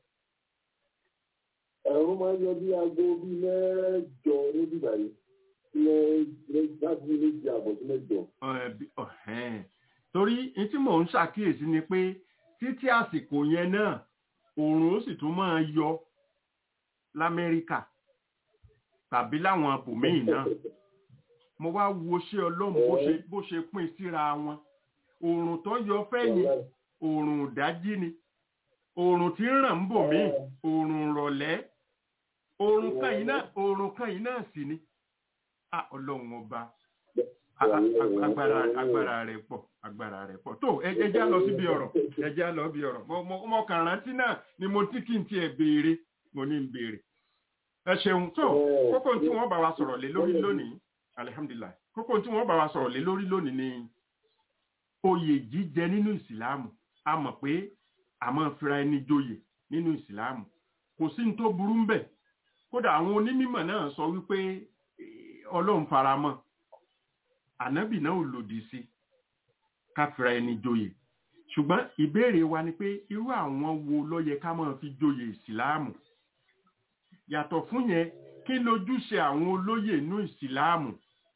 ẹ̀rọ máa ń yọ bí aago bíi mẹ́jọ níbí báyìí láti méjì àbọ̀ sí mẹ́jọ. Ẹ, bí- ọ̀hẹ́n. torí ní tí mò ń ṣàkíyèsí ni pé títí àsìkò yẹn náà oòrùn ó sì tún máa yọ lamẹ́ríkà tàbí láwọn abòmíì náà mo wá wo ṣé ọlọ́run bó ṣe bó ṣe pín síra wọn oòrùn tó yọ fẹ́yìn oòrùn ìdájí ni oòrùn tí ń ràn ń bò míì oòrùn ìrọ̀lẹ́ oòrùn kan yìí náà oòrùn kan yìí náà sì ni Ah, ọlọ́run ọba A- a- a- agbára agbára rẹ̀ pọ̀ agbára rẹ̀ pọ̀ tó ẹ ẹ já lọ síbi ọ̀rọ̀ ẹ já lọ bí ọ̀rọ̀ mo mo mo kàn rántí náà ni mo tí kí n tiẹ̀ béèrè mo ní n béèrè ẹ ṣeun tó kókó tí wọ́n bá wa sọ̀rọ̀ lé lórí lónìí alihamdulilayi kókó tí wọ́n bá wa sọ̀rọ̀ lé lórí lónìí ni oyè jíjẹ nínú ìsìláàmù a mọ̀ pé a máa fira ẹni joyè nínú ìsìláàmù kò sí ní tó burú ń bẹ̀ kódà àwọn onímọ̀ náà sọ wípé eh, ọlọ́run faramọ́ ànábì náà ò lòdì sí ká fira ẹni joyè ṣùgbọ́n ìbéèrè wa ni pé irú àwọn wo ló yẹ ká máa fi joyè ìsìláàmù yàtọ̀ fún yẹn kí lójúṣe àwọn olóyè inú ìsìláàmù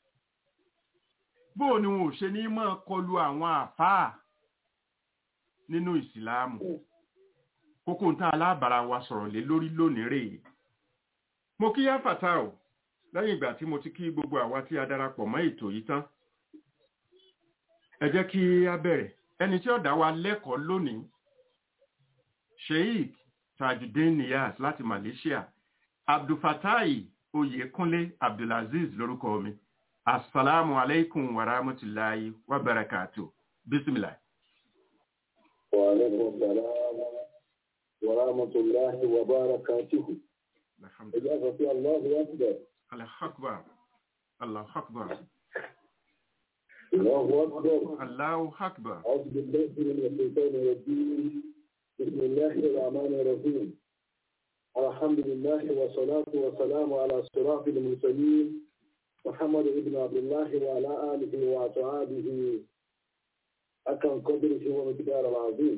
bóò ni wọn ò ṣe ní máa kọlu àwọn àfáà nínú ìsìláàmù kókó ń tá alábàárà wa sọ̀rọ̀ lé lórí lónìí rèé mo kí yá fàtà o lẹ́yìn ìgbà tí mo ti kí gbogbo àwa tí a darapọ̀ mọ́ ètò yìí tán ẹ jẹ́ kí a bẹ̀rẹ̀ ẹni tí ó dá wa lẹ́kọ̀ọ́ lónìí sheikh tajudeen niyaz láti malaysia abdulfatai oyekunle abdulaziz lórúkọ mi asalaamu alaikum wa rahmatulahi wa barakatu bisimilah. وعليكم السلام ورحمة الله وبركاته. alhamdulilah إجابة في الله أكبر. allahu akbar allahu akbar الله أكبر. allahu akbar أعوذ بالله من الشيطان الرجيم. بسم الله الرحمن الرحيم الحمد لله والصلاة والسلام على صراط المرسلين محمد بن عبد الله وعلى آله وأصحابه أكرم قدره ومقدار العظيم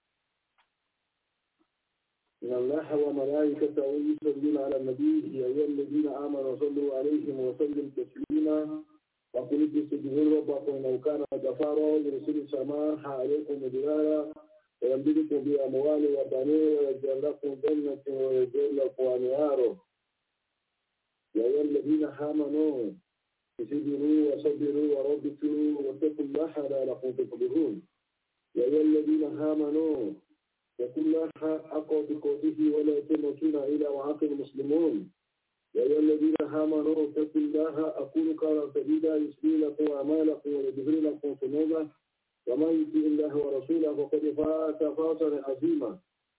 إن الله وملائكته يصلون على النبي يا أيها الذين آمنوا صلوا عليه وسلم تسليما وقل استغفروا ربكم إنه كان غفارا يرسل السماء عليكم مدرارا ويمددكم بأموال وبنين ويجعل لكم جنة ويجعل لكم أنهارا يا أيها الذين آمنوا اصبروا وصبروا وربطوا واتقوا الله لعلكم تفلحون يا أيها الذين آمنوا اتقوا الله حق تقاته ولا تموتون إلا وأنتم مسلمون يا أيها الذين آمنوا اتقوا الله أقول قولا سديدا يسري لكم أعمالكم ويغفر لكم ذنوبا ومن يطع الله ورسوله فقد فاز فوزا عظيما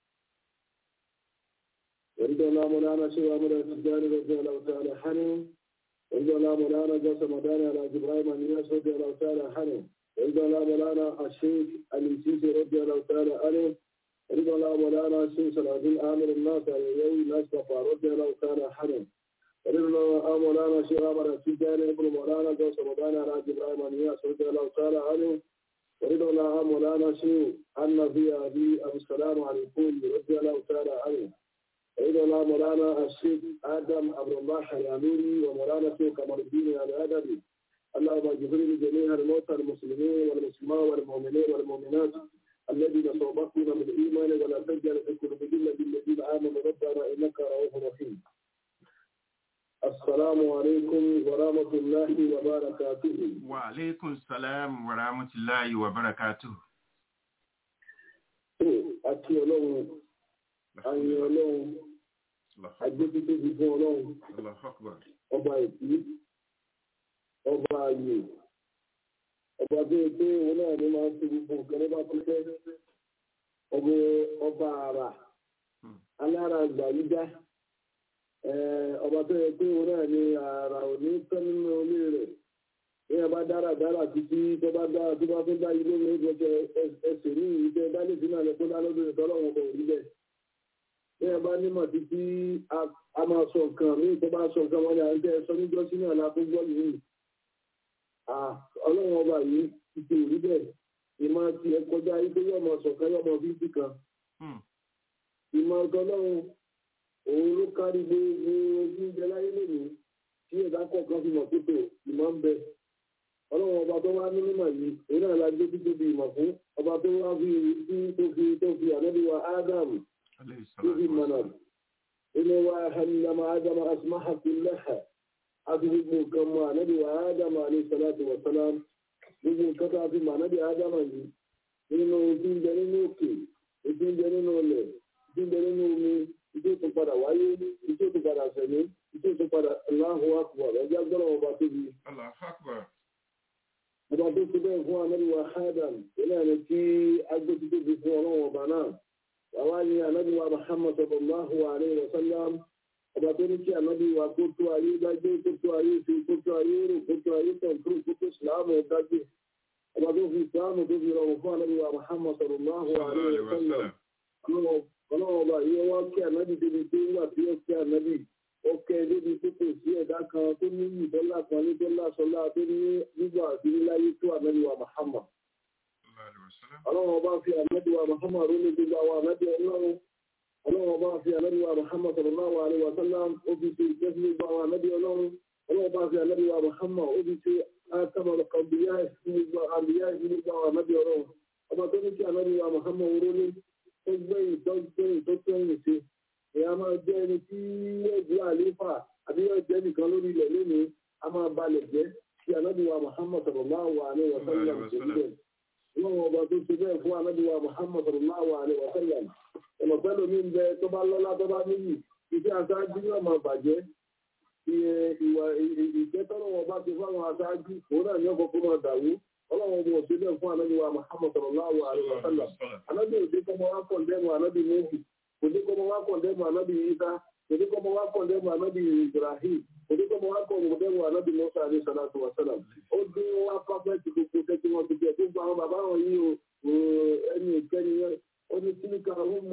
ورد الله مولانا شيخ أحمد التجاني رضي الله تعالى عنه ورد الله مولانا جاسم مداني على إبراهيم النياس رضي الله تعالى عنه ورد الله مولانا الشيخ الإنسيسي رضي الله تعالى عنه ورد الله مولانا الشيخ سلعدين آمر الناس على يوم الناس رضي الله تعالى عنه ورد الله مولانا شيخ أحمد التجاني ابن مولانا جاسم مداني على إبراهيم النياس رضي الله تعالى عنه ورد الله مولانا شيخ النبي أبي أبو السلام عليكم رضي الله تعالى عنه ورد الله مولانا الشيخ آدم عبد الله الأميري ومولانا شيخ كمال الدين الأدبي اللهم اغفر لجميع الموتى المسلمين والمسلمات والمؤمنين والمؤمنات الذين صوبتنا بالإيمان ولا تجعل في قلوبنا بالذين آمنوا ربنا إنك رؤوف رحيم السلام عليكم ورحمة الله وبركاته وعليكم السلام ورحمة الله وبركاته àti ọlọ́run àyìn ọlọ́run agbẹ́bítóbi fún ọlọ́run Allahu Akbar. ọba ìpí ọba ayò ọba tó yẹ pé òun náà ní máa ń fi gbogbo nǹkan lọ́ba tó fẹ́ ọba ọba àrà alára àgbà yíjá ọba tó yẹ pé òun náà ní àrà òní tán nínú ilé rẹ̀ ní ọba dára dára títí tó bá dára tó bá tó dá ilé mi ó jẹ ẹsẹ̀ ní ìjẹ dálé sínú àlẹ́ tó dá lọ́dún ìtọ́lọ́wọ́n kò rí bẹ́ẹ̀ bí ẹ bá nímọ̀ títí a máa sọ nǹkan míì tó bá sọ nǹkan wọn ni à ń tẹ́ ẹ sọ níjọ́ sínú àlá tó gbọ́ yìí ọlọ́run ọba yìí ti ṣe òrí bẹ́ẹ̀ ìmọ̀ ti ẹ kọjá yìí pé yọ̀mọ sọ̀kan yọ̀mọ fífi kan ìmọ̀ ọ̀tọ̀lọ́run òun ló kárí gbogbo ojú ìjẹ láyé lónìí tí ẹ̀dá kọ̀ọ̀kan fi mọ̀ pípé ìmọ̀ ń bẹ ọlọ́run ọba tó wá ní mímọ̀ yìí òun náà la gbé títí di ìmọ̀ fún ọba tó wá fi tó fi tó fi ànábìwá ádámù فيه منام إن وحلم آدم أسمح كلها أبيه كما نبي آدم عليه الصلاة والسلام gbogbo nǹkan tó a fi màá nábì ádámà yìí nínú ojú ń bẹ nínú òkè ojú ń bẹ nínú ọlẹ̀ ojú ń bẹ nínú omi ojú tó padà wáyé ojú tó padà sẹ̀mí ojú tó padà Allahu akbar ẹgbẹ́ gbọ́dọ̀ ọba tóbi. ọba tó ti bẹ́ẹ̀ fún anábì wa Adam ìlànà tí agbóti tóbi fún ọlọ́wọ́ ọba náà wàá ní ànábì wa Muhammad sallallahu alayhi wa sallam ọba tó ní kí ànábì wa kó tó ayé dágbé kó tó ayé ṣe kó tó ayé rò kó tó ayé tẹ̀kúrú kó tó ìsìláàmù dágbé ọba tó fi ìsìláàmù tó fi rọrùn fún ànábì wa Muhammad sallallahu alayhi wa sallam ọlọ́wọ́ ọba yìí wá kí ànábì débi tó ń wà tí ó kí ànábì ó kẹ́ débi tó kò sí ẹ̀dá kan tó ní ìdọ́là kan ní dọ́là sọlá tó ní nígbà àti níláyé tó ànábì wa Muhammad ọlọ́run ọba fi àmẹ́dùwà Muhammad ní gbogbo àwọn àmẹ́dù ọlọ́run ọlọ́run ọba fi àmẹ́dùwà Muhammad sallallahu alaihi wa sallam ó fi ṣe ìjẹ́ sí gbogbo àwọn àmẹ́dù ọlọ́run ọlọ́run ọba fi àmẹ́dùwà Muhammad ó fi ṣe àtàmọ̀lọ̀ kọ̀bíyá sí gbogbo àbíyá sí gbogbo àwọn àmẹ́dù ọlọ́run ọba tó ní kí àmẹ́dùwà Muhammad oró ní tó gbẹ̀yìn tó gbẹ̀yìn tó gbẹ̀yìn sí ìyá máa jẹ́ ẹni tí yóò jẹ́ àléfà àbí yóò jẹ́ nìkan lórí ilẹ̀ lónìí a máa balẹ̀ jẹ́ kí àmẹ́dùwà Muhammad sallallahu alaihi wa sallam ṣe níbẹ̀ wọn ọba tó ṣe bẹ́ẹ̀ fún anábíwá muhammad sallallahu alaihi wa sallam ọ̀nà pẹ́lú mi ń bẹ tó bá lọ́lá tó bá níyì iṣẹ́ aṣáájú yóò máa bàjẹ́ ìwà ìkẹ́tọ́rọ̀ wọn bá ti fáwọn aṣáájú òun náà ní ọkọ̀ kó máa dàrú ọlọ́run ọmọ òṣè bẹ́ẹ̀ fún anábíwá muhammad sallallahu alaihi wa sallam anábí òṣè kọ́mọ wá kọ̀ndẹ́mù anábí méjì òṣè kọ́mọ wá kọ̀ndẹ́mù anábí isa òṣè kọ́mọ wá kọ̀ndẹ́mù anábí ibrahim òṣè kọ́mọ wá kọ̀ndẹ́mù anábí musa alayhi salatu wa salam ó dín wá pápẹ́tì gbogbo tẹ́tí wọn ti jẹ́ gbogbo àwọn bàbá wọn yìí o ẹni ìkẹ́ni yẹn ó ní kíníkà ọ̀hún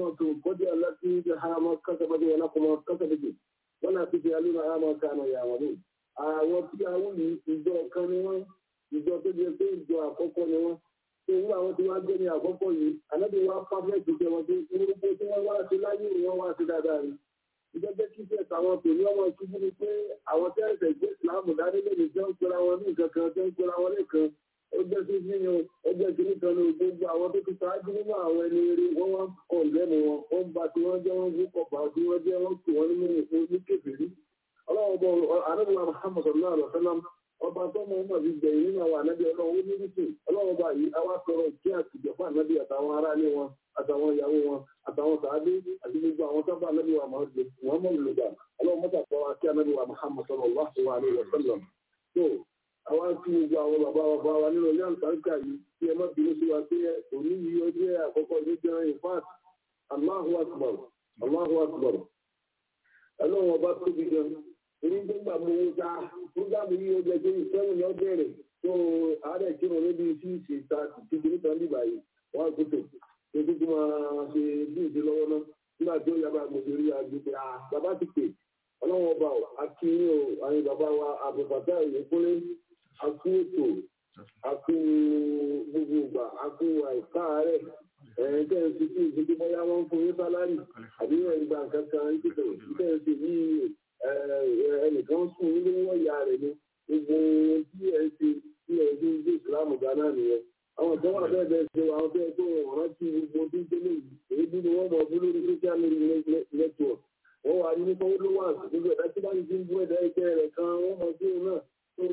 bọ́dé wọn lákọmọ kọ́sẹ̀dẹ̀kì wọn náà fi fi alẹ́ náà máa ká àná ìyàwó ní. àwọn tí àwọn yìí ìjọ kan ni wọ́n ìjọ tó jẹ pé ìjọ àkọ́kọ́ ni wọ́n tó wú àwọn tí wọ́n jẹ́ ní àkọ́kọ́ yìí ànábì wa pàfẹ́ẹ̀tì jẹ wọn pé orúkọ tí wọ́n wá sí láyé ni wọ́n wá sí dáadáa ni. ìjọba kí fẹ́ tàwọn tòní ọmọ ìṣubú ni pé àwọn tẹ́lẹ̀ gbé ìsìlámù dání lónìí jẹ́ ń pera wọn ní nǹkan kan jẹ́ ń pera wọn lẹ́kan ẹgbẹ́ tó fi yan ẹgbẹ́ kìíní kan ní gbogbo àwọn tó ti ṣáájú nínú àwọn ẹni eré wọ́n wá kọ̀ lẹ́nu wọn wọ́n bá tí wọ́n jẹ́ wọ́n gbé kọ̀pá tí wọ́n jẹ́ wọ́n tù wọ́n nínú ìfún ní kébìrì. ọlọ́wọ́ bọ̀ anábìwá muhammad sallallahu alaihi wa sallam ọba tó mọ ọmọ bíi gbẹ̀yìn nínú àwọn ànábì ọlọ́wọ́ ó ní rúṣù ọlọ́wọ́ bá yìí àwa sọ̀rọ̀ kí àtijọ́ fún ànábì àtàwọn aráalé wọn àtàwọn ìyàwó wọn àtàwọn sàádé àti gbogbo àwọn sábà ànábì wa muhammad lùgbà ọlọ́wọ́ mọ́tà kọ́ wa kí ànábì wa muhammad sallallahu alaihi wa sallam àwa ń fi gbogbo àwọn bàbá bàbá wa nínú ilé àlùbáríkà yìí tí ẹ má bínú sí wa pé òní yìí ó jẹ́ àkọ́kọ́ ní jẹ́ in fact Allahu akbar Allahu akbar ẹlọ́run ọba tóbi gan èyí tó gbà mọ owó ta fúgàmù yìí ó jẹ́ pé ìfẹ́hùn ni ó bẹ̀rẹ̀ tó àárẹ̀ kírun níbi sí ìṣèta títí níta nígbà yìí wọ́n á gbọ́dọ̀ tó tó máa ṣe bí ìdí lọ́wọ́ náà nígbà tí ó yàrá gbèsè rí agbègbè à bàbá ti pè ọlọ́run ọba akínyìn o àyìn bàbá wa àbùbàtà ìyẹ́kúnlé akú ètò akú gbogbo ìgbà akú àìká rẹ̀ ẹ̀ẹ́n tẹ́ ń fi sí ìdíje bóyá wọ́n ń fún yín sálárì àbí ẹ̀ ń gba nǹkan kan títẹ̀ tẹ́ ń fi yí ẹnìkan sùn nínú wọ́n ìyá rẹ̀ ni gbogbo tí ẹ̀ ń fi tí ẹ̀ ń fi gbé ìsìlámù gánà nìyẹn àwọn tó wà bẹ́ẹ̀ bẹ́ẹ̀ ṣe àwọn tó yẹ kó rántí gbogbo tí ń tẹ́lẹ̀ yìí èyí bí wọ́n mọ̀ bú lórí social media network wọ́n wà ní nípa followers gbogbo ẹ̀dá tí bá ń ti ń bú ẹ̀dá ẹgbẹ́ rẹ̀ kan wọ́n mọ̀ sí òun náà tó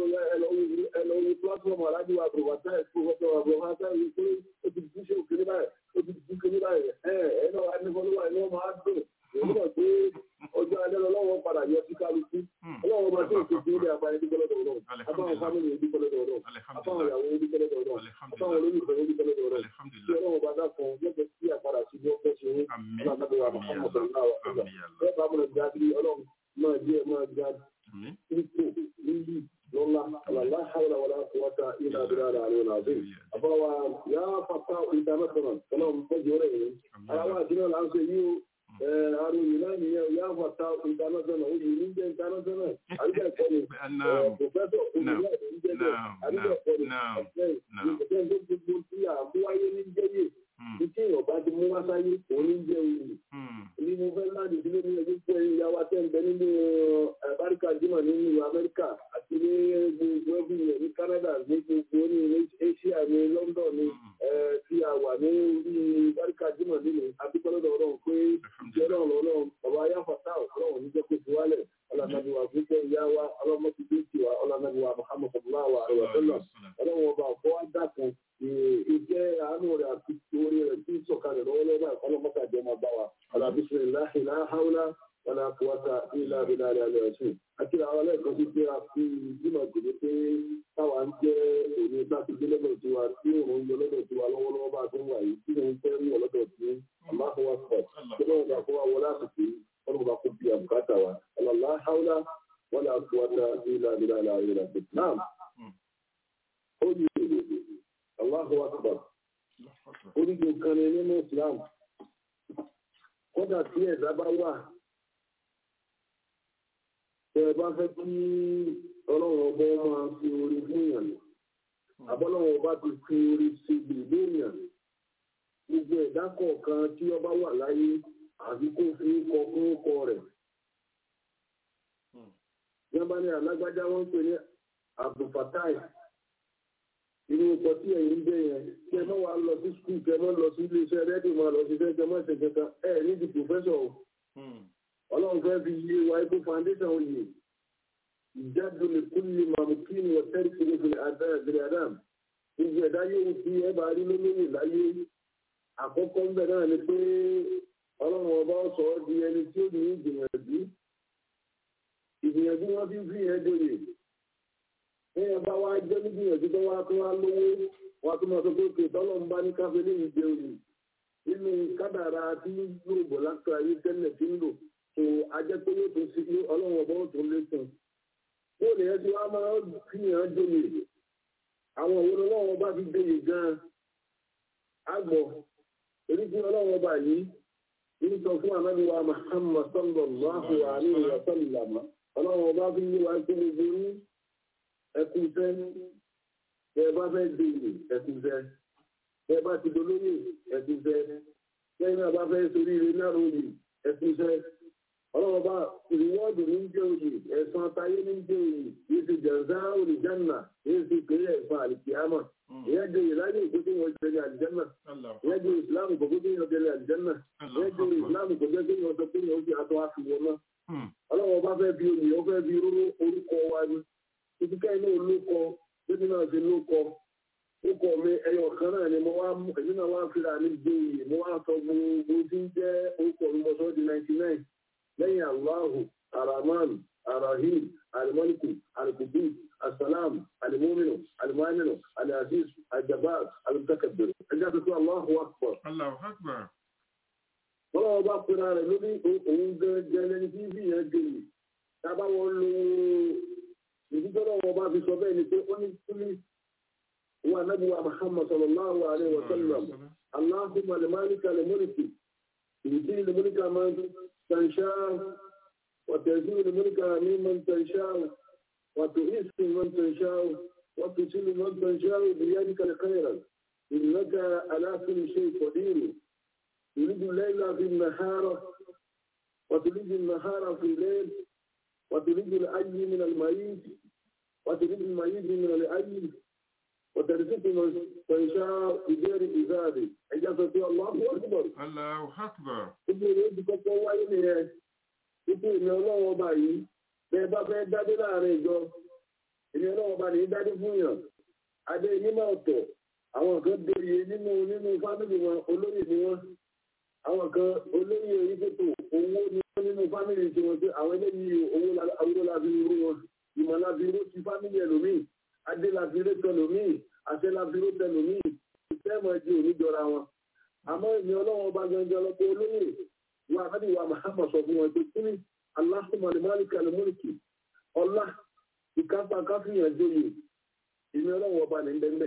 ẹlọ́wọ́ platform alájú wa bùrọ̀bàtà ẹ̀kọ́ ọjọ́ wa bùrọ̀bàtà yìí pé ó ti dùn ṣe òkèlè báyìí ó ti dùn ṣe báyìí ẹ̀ ẹ̀ náà wà ní followers ni wọ́n máa dùn èyí náà pé ọjọ́ alẹ́ lọ́wọ́ padà yọ sí kálukú ọlọ́wọ́ bá tó ìṣèjì ilé àbáyé dúpẹ́ lọ́dọ̀ ọ̀rọ̀ àbáwọn fámìlì yẹn dúpẹ́ lọ́dọ̀ ọ̀rọ̀ àbáwọn ìyàwó yẹn dúpẹ́ lọ́dọ̀ ọ̀rọ̀ àbáwọn olólùfẹ́ yẹn dúpẹ́ lọ́dọ̀ ọ̀rọ̀ tí ọlọ́wọ́ bá dá kan lọ́jọ́ sí àpàdà sí bí ó fẹ́ ṣe ń ọlọ́dọ̀ Muhammad sallallahu alaihi wa sallam bẹ́ẹ̀ bá mọ̀ jáde ọlọ́run máa jẹ́ máa jáde ipò níyì lọ́la àlàlá hàwùlà wàlá kúwàtà ilà abúlé àlẹ́ ọ̀làdé àbáwá yà fàtà international ọlọ́run fẹ́jọ́ rẹ̀ yìí aláwọ̀ àti náà là ń ṣe yìí o àrùn yìí náà nìyẹn yà fàtà international ó yìí ní jẹ́ international àríkà ẹ̀kọ́ ni pòfẹ́sọ̀ olùyà ní jẹ́ bẹ́ẹ̀ àríkà ẹ̀kọ́ ni ọ̀sẹ̀ ìgbésẹ̀ tó gbogbo tí àmúwáyé ní jẹ́yè ní tí ọba ti mú wáṣáyé òun ní jẹ́ òyìn ní mo fẹ́ láti sílé ní ẹgbẹ́ pé ìyàwó atẹ́ǹbẹ́ nínú àbáríkà jimá nínú amẹ́ríkà àti ní gbogbo ẹbí rẹ̀ ní Canada ní gbogbo ní Asia ní London ní tí a wà ní orí àbáríkà jimá nínú àbíkọ́lọ́dọ̀ ọlọ́run pé ìjẹ́ náà lọ́lọ́run ọba ayáfàtà ọlọ́run ní jẹ́ kó ti wálẹ̀ ọlọ́nàbíwá gbígbẹ́ ìyá wa ọlọ́mọdé tiwa ọlọ́nàbíwá Muhammad sallallahu alaihi wa sallam ọlọ́run ọba ọ̀fọ́ wá dákun ìjẹ́ àánú rẹ̀ àti orí rẹ̀ tí sọ̀kalẹ̀ lọ́wọ́lọ́wọ́ ọlọ́mọdé àjọ máa bá wa alábísí láhì láháúlá wọn náà kúwátà ilá abúlé alẹ́ ọ̀sùn àti àwọn ẹlẹ́ẹ̀kan sí pé a fi ìdímọ̀ gbèdé pé táwa ń jẹ́ òní láti gbé lọ́dọ̀ tiwa tí òun yọ lọ́dọ̀ tiwa lọ́wọ́lọ́wọ́ bá tó ń wà yìí tí òun fẹ́ ń wọ̀ lọ́dọ̀ tí aláhùwà pọ̀ tí wọ́n bá kó wa wọlé àsìkò wọn bá kó bí àbùkátà wa aláhàúlá wọn náà kúwátà ilá abúlé alẹ́ ọ̀sùn náà ó yẹ aláhùwà pọ̀ orígun kan ní nínú Islam kódà tí ẹ̀dá bá wà tẹ ẹ bá fẹ́ kí ọlọ́run ọba máa fi orí fún yàn àbọ́lọ́run ọba ti fi orí ṣe gbèdé yàn gbogbo ẹ̀dá kọ̀ọ̀kan tí ọba wà láyé àbí kó fi kọ fún ọkọ rẹ̀ yánbá ní alágbájá wọn ń pè ní abdulfatai irú ọkọ̀ tí ẹ̀yin ń bẹ̀ yẹn kí ẹ má wàá lọ sí skul kí ẹ má lọ sí iléeṣẹ́ rédíò máa lọ sí fẹ́ kí ẹ má ṣe kankan ẹ ní di pòfẹ́sọ̀ o ọlọ́run fẹ́ fi yé wa ikú foundation oyè ìjáde lè kú ní mamukin ní ọ̀tẹ́rì tí ó fi àdáyàgbére adam gbogbo ẹ̀dá yóò fi ẹ bá rí lólóyè láyé àkọ́kọ́ ń bẹ̀ náà ni pé ọlọ́run ọba sọ ọ́ di ẹni tí ó ní ìgbìyànjú ìgbìyànjú wọn fi fi yẹn dòye èèyàn bá wá jẹ́ nígbìyànjú tó wá tó wá lówó wá tó máa sọ pé kò tọ́lọ́ ń bá ní káfí léyìí jẹ òní nínú kádàrá tí yóò bọ̀ láti ayé tẹ́lẹ̀ tí ń lò tó ajẹ́ pé yóò tó sí ọlọ́run ọba ó tó lékun bó lè yẹn tí wọ́n máa fi hàn dòye àwọn òun ọlọ́run ọba fi dòye gan-an àgbọ̀ èyí tí ọlọ́run ọba yìí ń sọ fún anábíwá Muhammad sallallahu alaihi wa sallam ọlọ́run ọba fi yí wa sí gbogbo ní ẹkùnfẹ́ bẹ́ẹ̀ bá fẹ́ dèrè ẹkùnfẹ́ bẹ́ẹ̀ bá ti dolóyè ẹkùnfẹ́ bẹ́ẹ̀ náà bá fẹ́ sórí ire náà lórí ẹkùnfẹ́ ọlọ́run ọba ìrìwọ́ọ̀dù ní jẹ́ òye ẹ̀sán táyé ní jẹ́ òye yìí ti jẹ̀ǹsá olùjánà yìí ti pè é ẹ̀sán àlìkìyàmà ìyẹn jẹ́ ìlànà ìkókó wọn jẹ́ àlìjánà ìyẹn jẹ́ ìsìlámù kò kókó wọn jẹ́ àlìjánà ìyẹn jẹ́ ìsìlámù kò jẹ́ kí wọn sọ pé wọn fi àtọ́ àfihàn náà ọlọ́wọ́ bá fẹ́ fi oyè ó fẹ́ fi rúrú orúkọ wa ni títí ká inú olókọ títí náà fi lókọ orúkọ mi ẹyọ kan náà ni mo wá mú èmi náà wá fira ní gbòòyè mo wá sọ gbogbo tí ń jẹ́ orúkọ mi mo sọ di ninety nine lẹ́yìn aláhù araman arahim alimọ́lìkù alikudu asalaam alimominu alimaminu aliaziz aljabar alimutakabbir ẹjẹ́ àti fún aláhù akbar Allahu Akbar. ọlọ́wọ́ bá pera rẹ̀ lórí òun gẹ́gẹ́ lẹ́ni tí bí yẹn gèlè tábà wọn lo ìdíjọ́ lọ́wọ́ bá fi sọ bẹ́ẹ̀ ni pé ó ní kílí wa nabi wa muhammad sallallahu alaihi wa sallam allahumma limalika limulki yuti limulka man tansha wa tazilu limulka mimman tansha wa tu'izzu man tansha wa tusilu man tansha biyadika alkhayra innaka ala kulli shay'in qadir تريد الليل في النهار وتريد النهار في الليل وتريد الأي من الميت وتريد الميت من الأي وترزق من تنشاء بغير إزاد إجازة الله أكبر Allahu Akbar. Ibi ìwé ti kọ́kọ́ wáyé nìyẹn. Ibi ìmì ọlọ́wọ́ ọba yìí, bẹ́ẹ̀ bá fẹ́ dádé láàrin ìjọ. Ìmì ọlọ́wọ́ ọba nìyí dádé fún yàn. Adé onímọ̀ ọ̀tọ̀. Àwọn kan dèrè nínú nínú fámìlì wọn olóyè ni wọ́n àwọn kan olóyè oríṣètò owó ní wọn nínú fámìlì tí wọn pé àwọn eléyìí owó awúrò láti irú wọn ìmọ̀ láti irú ti fámìlì ẹlòmíì adé láti irú tẹlòmíì àṣẹ láti irú tẹlòmíì ìfẹ́mọ̀ di oníjọra wọn. àmọ́ ìní ọlọ́wọ́n bá gangan lọ́pọ̀ olóyè wa àbádì wa Muhammad sọ fún wọn pé kí ni Allahumma limalika limulki ọlá ìkápá káfíyàn jóye ìní ọlọ́wọ́n ọba ní bẹ́ẹ̀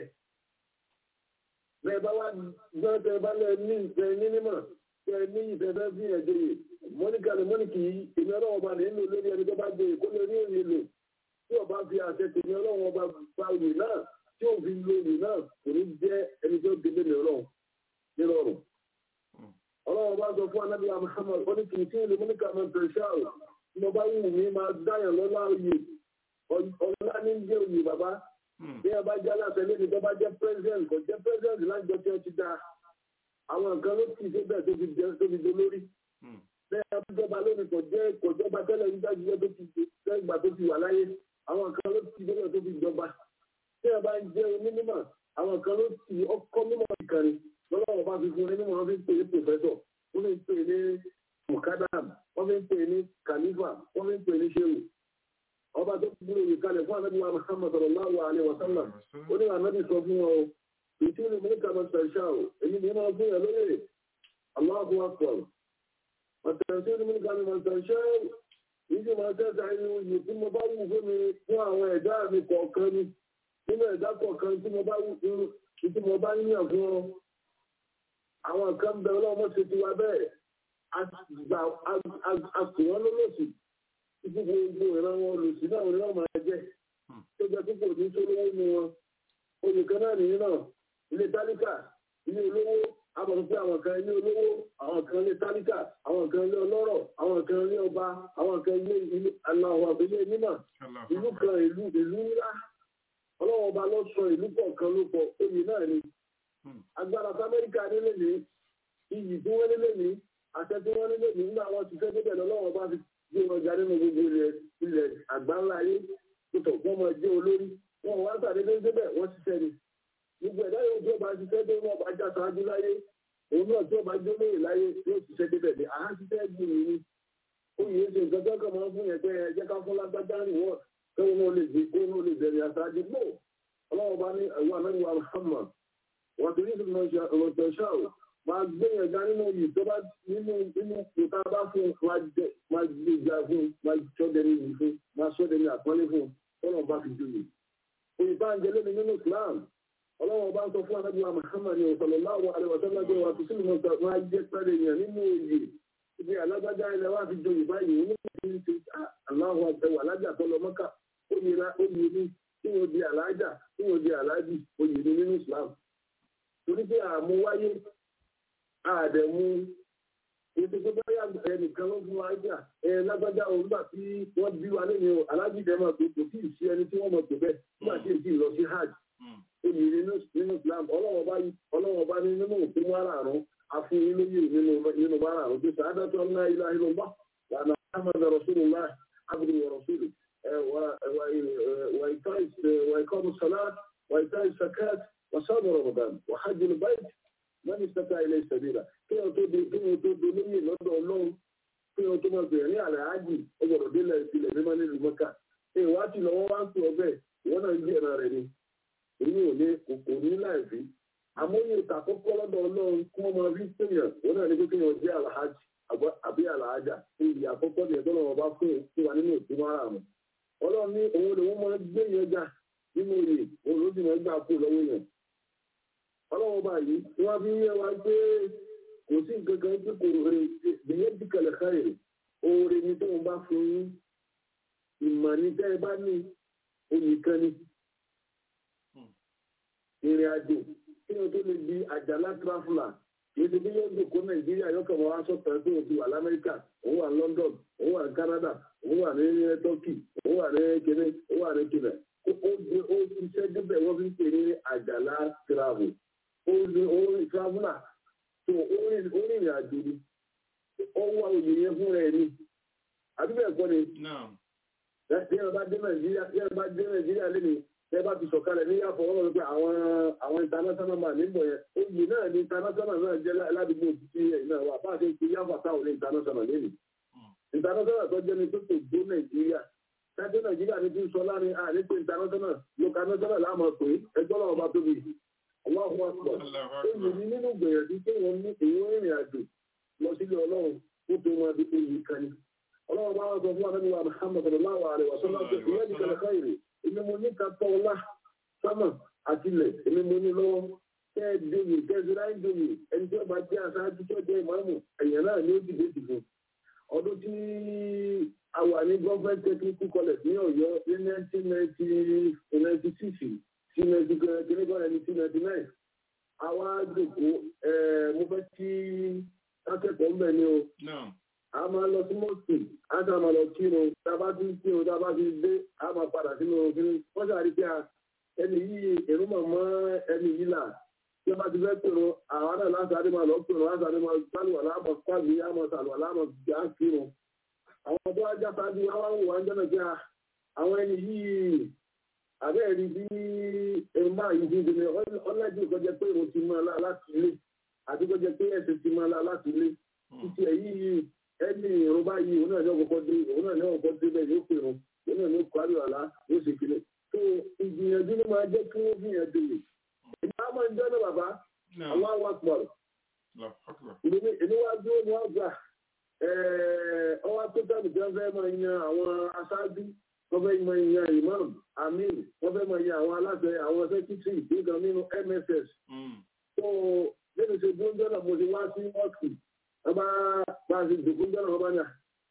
bẹ́ẹ̀ bá wá gbọ́n tẹ bá lẹ́ ní ìfẹ́ ní mímọ̀ tẹ ní ìfẹ́ fẹ́ fi ẹ̀jẹ̀ yìí mọ́níkà ni mọ́níkì yìí èmi ọlọ́wọ́ bá nínú lórí ẹni tó bá gbé kó lè rí òye lò tí ọba fi àṣẹ tèmi ọlọ́wọ́ bá gba òye náà tí ò fi lo òye náà kò ní jẹ́ ẹni tó délé mi ọlọ́wọ́ nírọ̀rùn. ọlọ́wọ́ bá sọ fún anábìyà Muhammad ó ní kì í tí ìlú mọ́níkà máa tẹ̀ ṣáà tí mo bá wù mí máa dáyàn lọ́lá òye ọ̀la ní jẹ́ òye bàbá bí ẹ bá jẹ́ aláṣẹ lẹ́ni tó bá jẹ́ president kò jẹ́ president lájọ tí ó ti dá àwọn nǹkan ló ti ṣe bẹ́ẹ̀ tó fi jẹ́ tó fi dolórí bẹ́ẹ̀ ẹ bá jọba lónìí kò jẹ́ kò jọba tẹ́lẹ̀ nígbà jíjẹ́ tó ti tẹ́gbà tó ti wà láyé àwọn nǹkan ló ti bẹ́ẹ̀ tó fi jọba bí ẹ bá ń jẹ́ onímọ̀ àwọn nǹkan ló ti ọkọ mímọ̀ ìkànnì lọ́wọ́ bá fi fún onímọ̀ wọn fi ń pè é professor wọ́n fi ń pè é ní mukadam wọ́n fi ń pè é ní khalifa wọ́n fi ń pè é ní shehu ọba tó kúrò yìí kalẹ̀ fún anábì wa muhammad sallallahu alayhi wa sallam ó ní anábì sọ fún wọn o ìtí ni mo ní kàmá ṣàṣà o èyí ni máa fún yà lóye Allahu akbar ọ̀tẹ̀sí ni mo ní kàmá ṣàṣà o yìí sì máa tẹ́ta inú yìí tí mo bá wù fún mi fún àwọn ẹ̀dá mi kọ̀ọ̀kan ni nínú ẹ̀dá kọ̀ọ̀kan tí mo bá wù fún tí mo bá yíyàn fún ọ àwọn kan bẹ ọlọ́mọ ṣe ti wá bẹ́ẹ̀ àsùnwọ́n lólòsì títí gbogbo ìran wọn olùsí náà ni wọn máa jẹ tó jẹ púpọ̀ ní tó lówó nu wọn oyè kan náà nìyí náà ilé tálíkà ilé olówó àbọ̀tún pé àwọn kan ilé olówó àwọn kan ilé tálíkà àwọn kan ilé ọlọ́rọ̀ àwọn kan ilé ọba àwọn kan ilé ilé aláwọ̀ àbílẹ̀ mímọ̀ ìlú kan ìlú ìlú ńlá ọlọ́wọ́ ọba lọ sọ ìlú kọ̀ọ̀kan ló pọ̀ oyè náà ni agbára tí amẹ́ríkà nílé ní iyì tí wọ́n nílé ní àṣẹ tí wọ́n nílé ní nígbà wọn ti fẹ́ débẹ̀ lọ́wọ́ ọba fi bí wọn jáde ní gbogbo ilẹ̀ ilẹ̀ àgbáńlá ayé tó wọ́n máa jẹ́ olórí wọn wá sàdédé débẹ̀ wọ́n ṣiṣẹ́ ni gbogbo ẹ̀dá yóò tí ó bá ṣiṣẹ́ tó wọ́n bá já sáájú láyé òun náà tí ó bá jó lóye láyé yóò ṣiṣẹ́ débẹ̀ ní àá ṣiṣẹ́ gbìyànjú ni ó yẹ ṣe nǹkan tó kàn máa ń fún yẹn pé ẹ jẹ́ ká fún lágbájá ní wọ́n kí wọ́n lè gbé kó wọ́n lè bẹ̀rẹ̀ àṣáájú gbò ọlọ́wọ́ bá ní ẹ̀wọ́ anáwó Muhammad wọ́n ti rí ìfúnná ṣáà máa gbé yẹn ga nínú yìí tó bá nínú nínú ìta bá fún máa jẹ máa gbé ìjà fún máa sọ́dẹ̀ ní yìí fún máa sọ́dẹ̀ ní àpọ́nlé fún tọ́lọ̀ bá fi joyè. òyìnbá ń jẹ lómi nínú Islam ọlọ́wọ́n bá ń sọ fún anábìyà Muhammad sallallahu alaihi wasallam wa tó sílùú mọ́ta máa jẹ́ pẹ́rẹ́ yẹn nínú òye ibi alágbájá ilẹ̀ wa fi joyè báyìí onímọ̀ ti ṣe aláwọ̀ àtẹwà alájà tó lọ mọ́kà ó yẹra ó yẹ ní kí wọ́n di alájà kí wọ́n di alájì ó yẹ ní nínú Islam torí pé àmú wáyé àdẹ̀mú ètò tó báyà ẹnìkan ló fún wa jà ẹ lágbájá òwúgbà tí wọ́n bí wa lẹ́yìn o alájì dẹ̀ máa tó kò tí ì sí ẹni tí wọ́n mọ̀ tó bẹ́ẹ̀ nígbà tí èyí lọ sí hajj ó yẹ nínú Islam ọlọ́wọ́ bá ní nínú òfin márààrún afún ilé yìí nínú nínú márààrún tó sàádà tó ń ná ilá ilé ọgbà lànà ahmed rasulillah abdul wa rasul وإقام الصلاة وإيتاء الزكاة وصوم رمضان وحج البيت من استطاع إليه سبيلا kí o tó di kí o tó di lóyè lọ́dọ̀ ọlọ́run kí o tó máa bẹ̀rẹ̀ ní àlẹ́ ájì ó gbọ́dọ̀ délẹ̀ ìpìlẹ̀ mímọ́ nílùú mọ́kà ẹ wá sí lọ́wọ́ wá ń pè ọbẹ̀ ìwọ́n náà ń gbé ẹ̀rọ rẹ̀ ni èyí ò ní kò ní láì fi àmóyè ìtàkọ́kọ́ lọ́dọ̀ ọlọ́run kí wọ́n máa fi pèèyàn wọ́n náà ní pé kí wọ́n jẹ́ àlàájì àbí àlàájà ìyí àkọ́kọ́ ni ẹ̀tọ́ lọ́wọ́ bá fún wa nínú òtún márùn-ún ọlọ́run ní òun lè wọ́n máa gbé yẹn já nínú oyè òun ló sì máa gbà kú lọ́wọ́ yẹn ọlọ́run báyìí wọ́n fi yẹ wa pé kò sí nǹkan kan tí kò rè bìyẹn bí kẹlẹ̀ káyè oore ni tóun bá fún yín ìmọ̀ ní tẹ́ ẹ bá ní oyè kan ni ìrìn àjò kí wọ́n tó lè di àjàlá tráfùlà kìí ṣe bí yóò dòkó nàìjíríà yóò kàn wá sọ̀tàn pé òun ti wà lamẹ́ríkà òun wà london òun wà ní canada òun wà ní turkey òun wà ní kene òun wà ní kene ó gbé ó ṣiṣẹ́ débẹ̀ wọ́n fi ń pè ní àjàlá travel ó ní orin traveller tó orin ìrìn àjò ni ó wá òye yẹn fún rẹ̀ ni àbí bẹ́ẹ̀ kọ́ ni bí ẹ bá dé nàìjíríà bí ẹ bá dé nàìjíríà lẹ́nu ẹ bá ti sọ̀kalẹ̀ ní yàtọ̀ wọ́n lọ pé àwọn àwọn international man nígbọ̀ yẹn oyè náà ní international náà jẹ́ ládùúgbò títí ẹ̀yìn náà wà bá a ṣe ń pe yàtọ̀ táwọn ní international lẹ́nu international tó jẹ́ ní tó tó gbó nàìjíríà kájọ́ nàìjíríà ní ti ń sọ láàrin à ní pé international local national láàmú pé ẹjọ́ náà bá tóbi ọlọ́run wá pọ̀ oyè ní nínú gbìyànjú pé wọ́n ní èyí rìnrìn àjò lọ sílé ọlọ́run ó tó wọn di oyè kan ní ọlọ́run bá wọn sọ fún wa nínú wa Muhammad sallallahu alaihi wa sallam pé ìyá nìkan káyìrì èmi mo ní ká tọ́ ọlá sámà àtìlẹ̀ èmi mo ní lọ́wọ́ kẹ́ ẹ dòye kẹ́ ẹ ti ráyè dòye ẹni tí ó bá jẹ́ aṣáájú tí ó jẹ́ ìmáàmù ẹ̀yàn náà ni ó dìde dìbò ọdún tí a wà ní government technical college ní Ọ̀yọ́ ní nineteen ninety six sí ninety kìnnìkan nineteen ninety nine àwa dòkó mo fẹ́ kí akẹ́kọ̀ọ́ mbẹ́ ni o a máa lọ sí mọ́ọ̀sì a sá máa lọ kírun tá a bá ti ń kírun tá a bá ti dé a máa padà sínú òfin wọ́n ṣàrí pé ẹni yìí èrú màmá ẹni yìí là tí wọ́n bá ti fẹ́ kírun àwọn náà lásàárẹ̀ máa lọ kírun lásàárẹ̀ máa sálùwà láàmọ̀ pàgbé àmọ̀ sàlùwà láàmọ̀ gbà kírun àwọn tó wájà sáájú wá wò wá ń jọ́nà pé àwọn ẹni yìí àbẹ́ẹ̀rí bí ẹ̀rù máa yìí ti dènà ọ̀lẹ́jì kọjá pé òun ti máa láti ilé àti kọjá pé ẹ̀sìn ti máa láti ilé títí ẹ̀ yìí ẹni ìrún báyìí òun náà ní ọkọ̀ dé òun náà ní ọkọ̀ dé bẹ́ẹ̀ yóò pèrún òun náà ní ọkọ̀ àríwá àlá yóò ṣe kílẹ̀ tó ìgbìyànjú ló máa jẹ́ kí wọ́n gbìyànjú rẹ̀ èmi á máa ń jọ́nà bàbá àwọn àwọn àpọ̀rọ̀ èmi wá dúró ní ọgbà ọwọ́ tó tẹ̀lé tí wọ́n fẹ́ máa yan àwọn aṣáájú wọ́n fẹ́ máa yan imam amin wọ́n fẹ́ máa yan àwọn aláṣẹ àwọn sẹ́kítírì nígbà nínú mss tó lẹ́nu ṣe dúró jọ́nà mo ti wá sí ọ́ọ̀kì ọba bá a ti dùkú jọ́nà ọba ní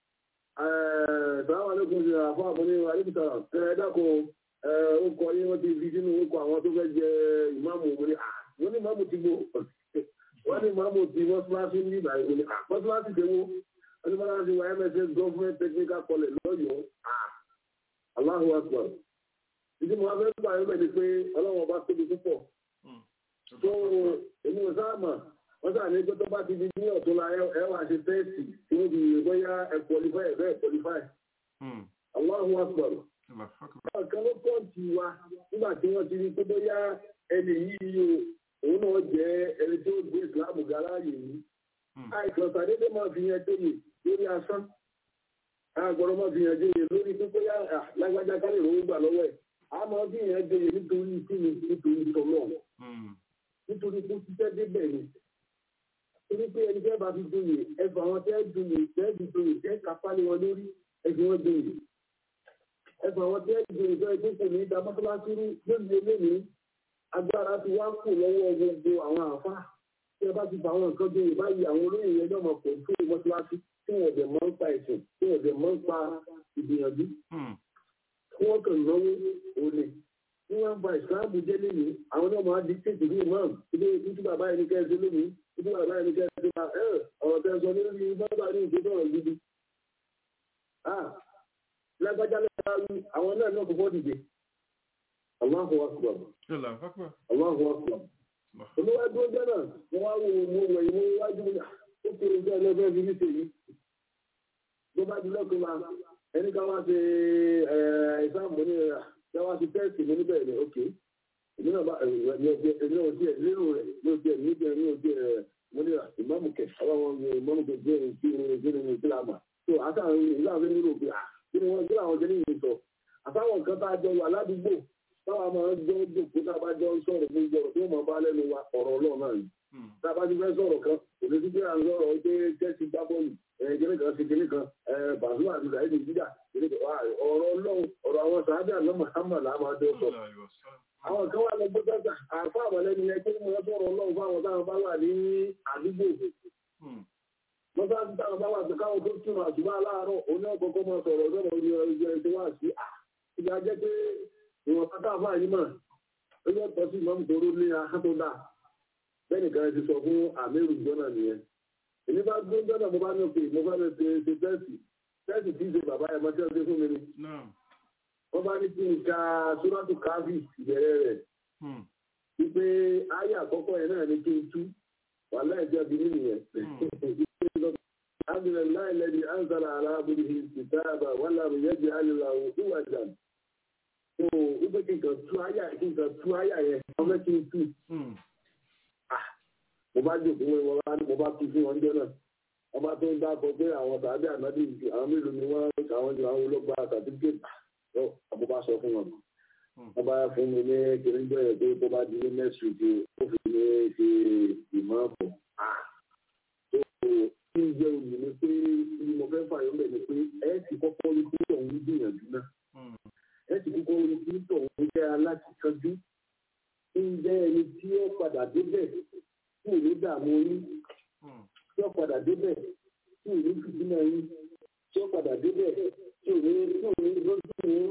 sàwọn alẹ́kùn ṣe àfọ́ àbọ̀ní alẹ́kùtà ẹ dákun ó kọ yín wọ́n ti fi sínú orúkọ àwọn tó fẹ́ jẹ ìmáàmù òun ni wọ́n ní ìmáàmù ti gbó wọ́n ní ìmáàmù ti mọ́síláṣí ní ìgbà ìwé ni mọ́síláṣí ti wó wọ́n ní mọ́síláṣí wa mss government technical college lọ́yọ̀ọ́ Allahu akbar ìdí mo wá fẹ́ gbà yín bẹ́ẹ̀ ni pé ọlọ́run ọba tóbi púpọ̀ tó èmi ò sáà mà wọ́n sáà ní pé tó bá ti di ní ọ̀tún la ẹ wà ṣe tẹ́ẹ̀sì tí wọ́n fi yè bóyá ẹ qualify ẹ bẹ́ẹ̀ qualify. Allahu akbar. Ọ̀kan ló pọ̀ tì wá nígbà tí wọ́n ti rí pé bóyá ẹni yìí o òun náà jẹ́ ẹni tí ó gbé ìsìlámù gàláàyè yìí. Àìsàn tàdédé máa fi yẹn tóye lórí asán. Àgbọ̀rọ̀ máa fi yẹn tóye lórí pé bóyá lágbájá kálí ìròyìn gbà lọ́wọ́ ẹ̀. A máa fi yẹn tóye nítorí kíni nítorí tọ́lọ́. Nítorí kó ṣiṣẹ́ débẹ̀ ni torí pé ẹni tẹ́ bá fi joyè ẹfọ àwọn tẹ́ joyè tẹ́ fi joyè tẹ́ kápá lé wọn lórí ẹfọ wọn joyè ẹfọ àwọn tẹ́ joyè tẹ́ ẹgbẹ́ kò ní ìdá mọ́tòlásí rú lónìí lónìí agbára ti wá kù lọ́wọ́ gbogbo àwọn àfa tí ẹ bá ti fa àwọn nǹkan joyè báyìí àwọn olóyè yẹn náà mọ̀ pọ̀ fún mọ́tòlásí tí wọ́n dẹ̀ máa ń pa ẹ̀sìn tí wọ́n dẹ̀ máa ń pa ìgbìyànjú tí wọ́n kàn náwó olè tí wọ́n ń ba ìsìláàmù jẹ́ lónìí àwọn náà máa di tètè ní imam ilé títí bàbá ẹni kẹ́sì lónìí títí bàbá ẹni kẹ́sì máa ẹ̀ ọ̀rọ̀ tẹ́ sọ lórí bàbá ní ìgbésẹ̀ ọ̀rọ̀ gidi. lágbájá lọ́wọ́ àwọn náà náà kọ́kọ́ dìde. Allahu akbar. Allahu akbar. Olúwájú ọjọ́ náà, wọ́n wá wo mo wẹ̀ ìwé iwájú mi, ó kéré jẹ́ ẹlẹ́gbẹ́ fi ní ṣèyí. Ló bá di lọ́kùnrin máa, ẹni ká wá ṣe ìsáàmù ní ẹ̀rà, ká wá ṣe tẹ́ẹ̀sì mi níbẹ̀ ni, ok. Èmi náà bá èmi ò tiẹ̀ lérò rẹ̀, mi ò tiẹ̀ ní ìjẹ́ mi ò tiẹ̀ mo ní ìmáàmù kẹ̀, àwọn ìmáàmù kẹ̀ jẹ́ ìṣirò ní ìṣìlámà. So àtàwọn ìlú àwọn nílò pé à kí ni wọ́n kí làwọn jẹ́ ní ìyẹn sọ. Àtàwọn nǹkan tá a jọ wà ládùúgbò táwa máa ń jọ jòkó tá a bá jọ ń sọ̀rọ̀ fún ìjọba tí wọ́n máa bá lẹ́nu wa ọ̀rọ̀ ọlọ́run náà ni. tá a bá ti fẹ́ sọ̀rọ̀ kan kò ní sí pé à ń sọ̀rọ̀ pé chelsea gbá bọ́ọ̀lù kíní kan sí kíní kan bàzúmà àti sàyẹ́dì jíjà ọ̀rọ̀ ọlọ́run ọ̀rọ̀ àwọn sàádà àná Muhammad là máa jọ sọ. àwọn kan wà lọ gbọ́dọ̀ gbà àfa àmọ̀lẹ́ni yẹn pé mo sọ̀rọ̀ ọlọ́run fáwọn táwọn bá wà ní àdúgbò mọ́sáàtì táwọn bá wà sí káwọn tó túnmọ̀ àtúbọ̀ aláàárọ̀ oní ọ̀kọ̀ọ̀kọ̀ máa sọ̀rọ̀ sọ̀rọ̀ orí ọjọ́ ẹ̀ṣẹ̀ wá sí à ìgbà jẹ́ pé ìwọ̀n pátá àfáà yìí mà ó yẹ pọ̀ sí ìmọ̀mù tó ní ahá tó dà bẹ́ẹ̀ni kan ti sọ fún àmírù gbọ́nà nìyẹn èmi bá gbé gbọ́nà mo bá ní òkè mo bá ní ṣe ṣe tẹ́sì tẹ́sì tí ń ṣe bàbá ẹ̀ mọ́tẹ́ ọdún fún mi ni wọ́n bá ní kí n ka sóràtù káfí ìbẹ̀rẹ̀ rẹ̀ wípé ayé àkọ́kọ́ yẹn náà ní kí n tú wàhálà ìjọ bí nínú yẹn الحمد لله الذي أنزل على عبده الكتاب ولم يجعل له عوجا so wípé kí n kàn tú àyà kí n kàn tú àyà yẹn wọ́n fẹ́ kí n tú. mo bá jòkó wọn wá mo bá tú fún wọn jọ náà wọ́n bá tó ń dákọ pé àwọn tàbí ànádì àwọn mélòó ni wọ́n àwọn jù àwọn olóògbà sàtífíkètì tó àbó bá sọ fún wọn. wọ́n bá fún mi ní kiri ń bẹ̀rẹ̀ pé tó bá di ní next week ó fi ní ṣe ìmọ̀ ọ̀pọ̀. tó kí n jẹ́ òmìnir pé bí mo fẹ́ fàyọ̀ mẹ́ ni pé ẹ ti kọ́kọ́ rí pé òun gbìyànjú náà ẹ ti kọ́kọ́ rí pé òun jẹ́ alákìkanjú ń jẹ́ ẹni tí ó padà débẹ̀ tí ò ní dààmú yín tí ó padà débẹ̀ tí ò ní fìdínà yín tí ó padà débẹ̀ tí ò ní tí ò ní lójú yín.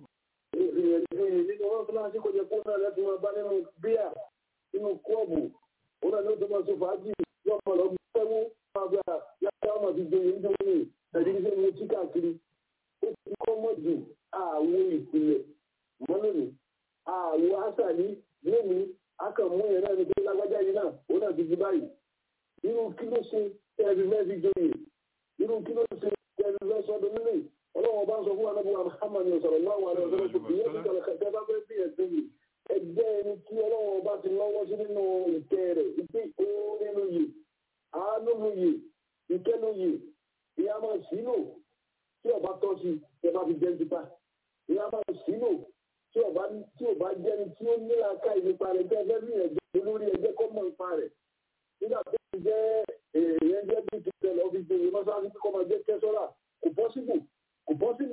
nínú wọn fúnra sí kò jẹ kó náà láti máa bá nínú bíà nínú kọ́ọ̀bù òun náà ló tó máa sọ fàájì yóò máa lọ fẹ́wọ́ àgbà yàtọ̀ ọmọ ti gbé yín tó ní ẹ̀dínlẹ́sẹ̀ mo tí káàkiri ó ti kọ́ mọ́ jù àwo ìpìlẹ̀ mọ́lẹ́nu àwo àṣàlí lónìí akànmú yẹn náà ní pé lágbájá yìí náà ó náà ti di báyìí irú kí ló ṣe tẹ́lẹ̀ mẹ́fì joyè irú kí ló ṣe tẹ́lẹ̀ lọ́sọdún nílé ọlọ́wọ́n bá ń sọ fún wa náà Muhammad sọ̀rọ̀ láwọn àrẹ ọ̀sán tó kì í yẹn ti kọ̀lẹ̀ kẹ̀kẹ́ bá fẹ́ bí ẹ̀sìn yìí ẹgbẹ́ ẹni tí ọlọ́wọ́n bá ti lọ́wọ́ sí nínú ìtẹ́ rẹ̀ ìpín ìkóró nínú yìí àánú lu yìí ìkẹ́ lu yìí ìyá máa sílò tí ọba tọ́ sí ẹ bá fi jẹ́ nípa ìyá máa sílò tí ọba tí ọba jẹ́ni tí ó ní aka ìnípa rẹ̀ jẹ́ ẹgbẹ́ bí ẹ̀jẹ̀ olórí ẹgbẹ́ kọ́ mọ̀ nípa rẹ̀ nígbà tó ti jẹ́ èèyàn jẹ́ bí ti tẹ̀lé ọ́fíìsì gbèrè mọ́sáàsì kọ́ máa jẹ́ kẹ́sọ́rà kò pọ́sibù kò pọ́sibù